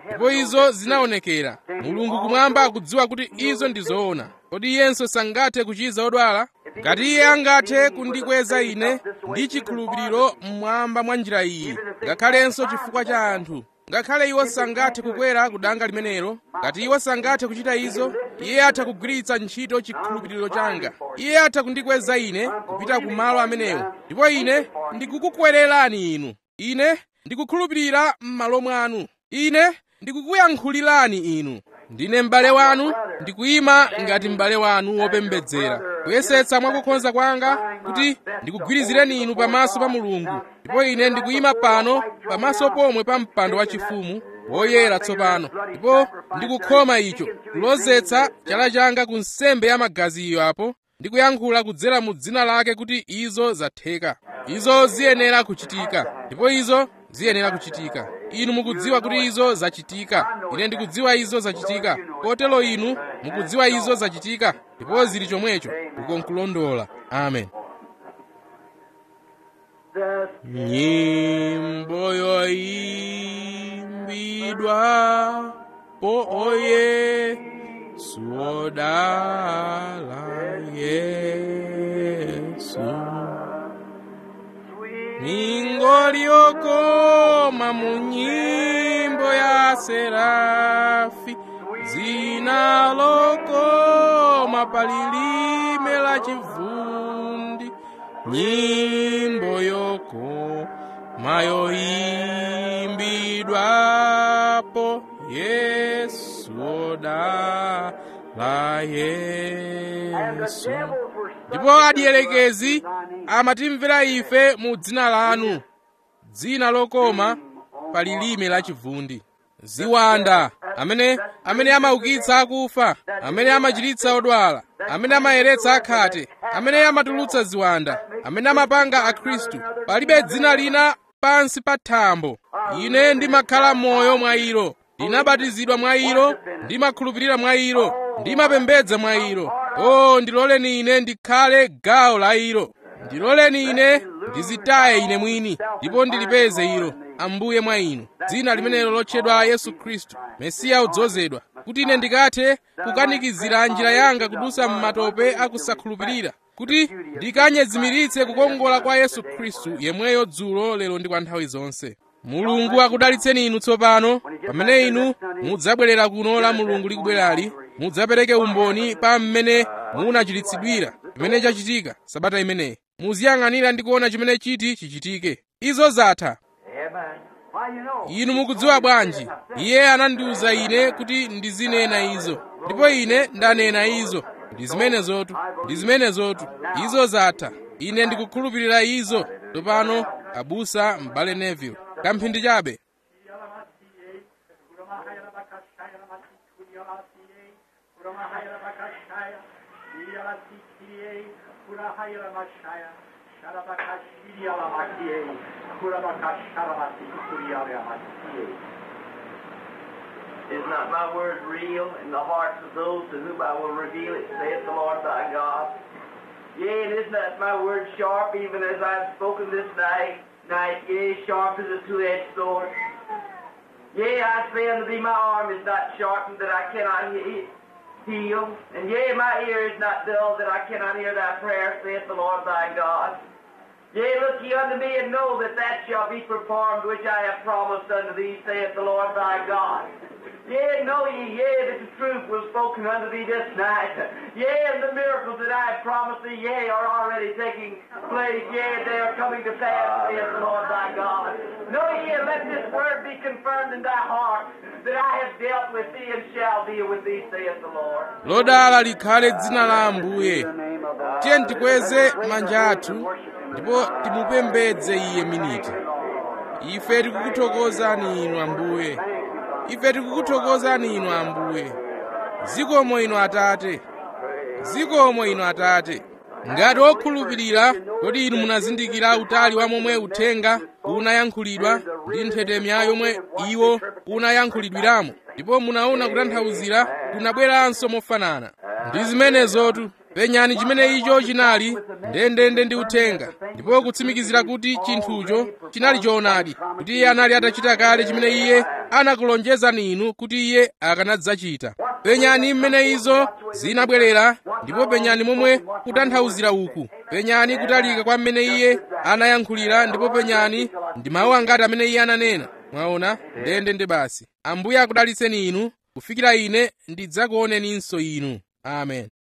ndipo izo zinaonekera mulungu kumwamba akudziwa kuti izo ndi zoona kodi iyenso sangathe kuchiza odwala ngati iye angathe kundikweza ine ndi chikhulupiriro mmwamba mwa njira iyi ngakhalenso chifukwa cha anthu ngakhale iwo sangathe kukwera ku danga limenelo ngati iwo sangathe kuchita izo iye atha kugwiritsa ntchito chikhulupiriro changa iye atha kundikweza ine kupita ku malo amenewo ndipo ine ndikukukwererani inu ine ndikukhulupirira m'malo mwanu ine ndikukuyankhulirani inu ndine m'bale wanu ndikuyima ngati m'bale wanu wopembedzera kuyesetsa mwakukhonza kwanga kuti ndikugwirizireni inu pamaso pa mulungu ndipo ine ndikuyima pano pamaso pomwe pa mpando wachifumu woyera tsopano ndipo ndikukhoma icho kulozetsa chala changa ku nsembe ya magazi iyo apo ndikuyankhula kudzera mu dzina lake kuti izo zatheka izo ziyenera kuchitika ndipo izo ziyenera kuchitika inu mukudziwa kuti izo zachitika ine ndikudziwa izo zachitika kotero inu mukudziwa izo zachitika ndipo zili chomwecho ukonkulondola amen The nyimbo yoimbidwa po oye suodala yesu mingoliokoma mu nyimbo ya serafi dzina lokoma palilime la chivundi nyimbo yokoma yoimbidwapo yesu odala yesu ndipo adielekezi amatimvera ife mu dzina lanu dzina lokoma pa lilime la chivundi ziwanda amene amene amaukitsa akufa amene amachiritsa odwala amene amayeretsa akhate amene amatulutsa ziwanda amene amapanga akhristu palibe dzina lina pansi pa thambo ine ndimakhala moyo mwa ilo ndinabatizidwa mwa ilo ndimakhulupirira mwa ilo ndimapembedza mwa ilo o ndiloleni ine ndikhale gawo la ilo ndiloleni ine ndizitaye ine mwini ndipo ndilipeze ilo ambuye mwa inu dzina limenelo lotchedwa yesu khristu mesiya udzozedwa kuti ine ndikathe kukanikizira njira yanga kudusa m'matope akusakhulupirira kuti ndikanyezimiritse kukongola kwa yesu khristu yemweyo dzulo lero ndi kwa nthawi zonse mulungu akudalitseni inu tsopano pamene inu mudzabwerera kuno la mulungu likubwerali mudzapereke umboni pa mmene munachiritsidwira chimene chachitika sabata imeneyi muziyang'anira ndi kuona chimene chiti chichitike izo zatha Why you know? inu mukudziwa bwanji iye anandiwuza ine kuti ndizinena izo ndipo ine ndanena izo ndi zimenezotu ndi zimenezotu izo zatha ine ndikukhulupirira izo tsopano abusa m'bale neville kamphindi chabe Is not my word real in the hearts of those to whom I will reveal it, saith the Lord thy God? Yea, and is not my word sharp, even as I have spoken this night, night, yea, sharp as a two-edged sword? Yea, I say unto thee, my arm is not sharpened that I cannot he- heal, and yea, my ear is not dull that I cannot hear thy prayer, saith the Lord thy God. Yea, look ye unto me and know that that shall be performed which I have promised unto thee, saith the Lord thy God. Yea, know ye, yea, that the truth was spoken unto thee this night. Yea, and the miracles that I have promised thee, yea, are already taking place. Yea, they are coming to pass, saith the Lord thy God. Know ye, and let this word be confirmed in thy heart, that I have dealt with thee and shall deal with thee, saith the Lord. lodala likhale dzina la ambuye The name of the tiye tikweze manja athu ndipo timupembedze iye miniti ife tikukuthokozani inu ambuye ife tikukuthokozani inu ambuye zikomo inu atate zikomo inu atate ngati okhulupirira kodi inu munazindikira utali wa momwe uthenga unayankhulidwa ndi nthetemya yomwe iwo unayankhulidwiramo ndipo munaona kutanthauzira kunabweranso mofanana ndi zimenezotu penyani chimene icho chinali ndendende ndi uthenga ndipo kutsimikizira kuti chinthucho chinali choonadi kuti iye anali atachita kale chimene iye anakulonjezani inu kuti iye akanadzachita penyani mmene izo zinabwerera ndipo penyani momwe kutanthauzira uku penyani kutalika kwa mmene iye anayankhulira ndipo penyani ndi mawu angati amene iye ananena mwaona ndendende basi ambuye akudalitseni inu kufikira ine ndidzakuoneninso inu amen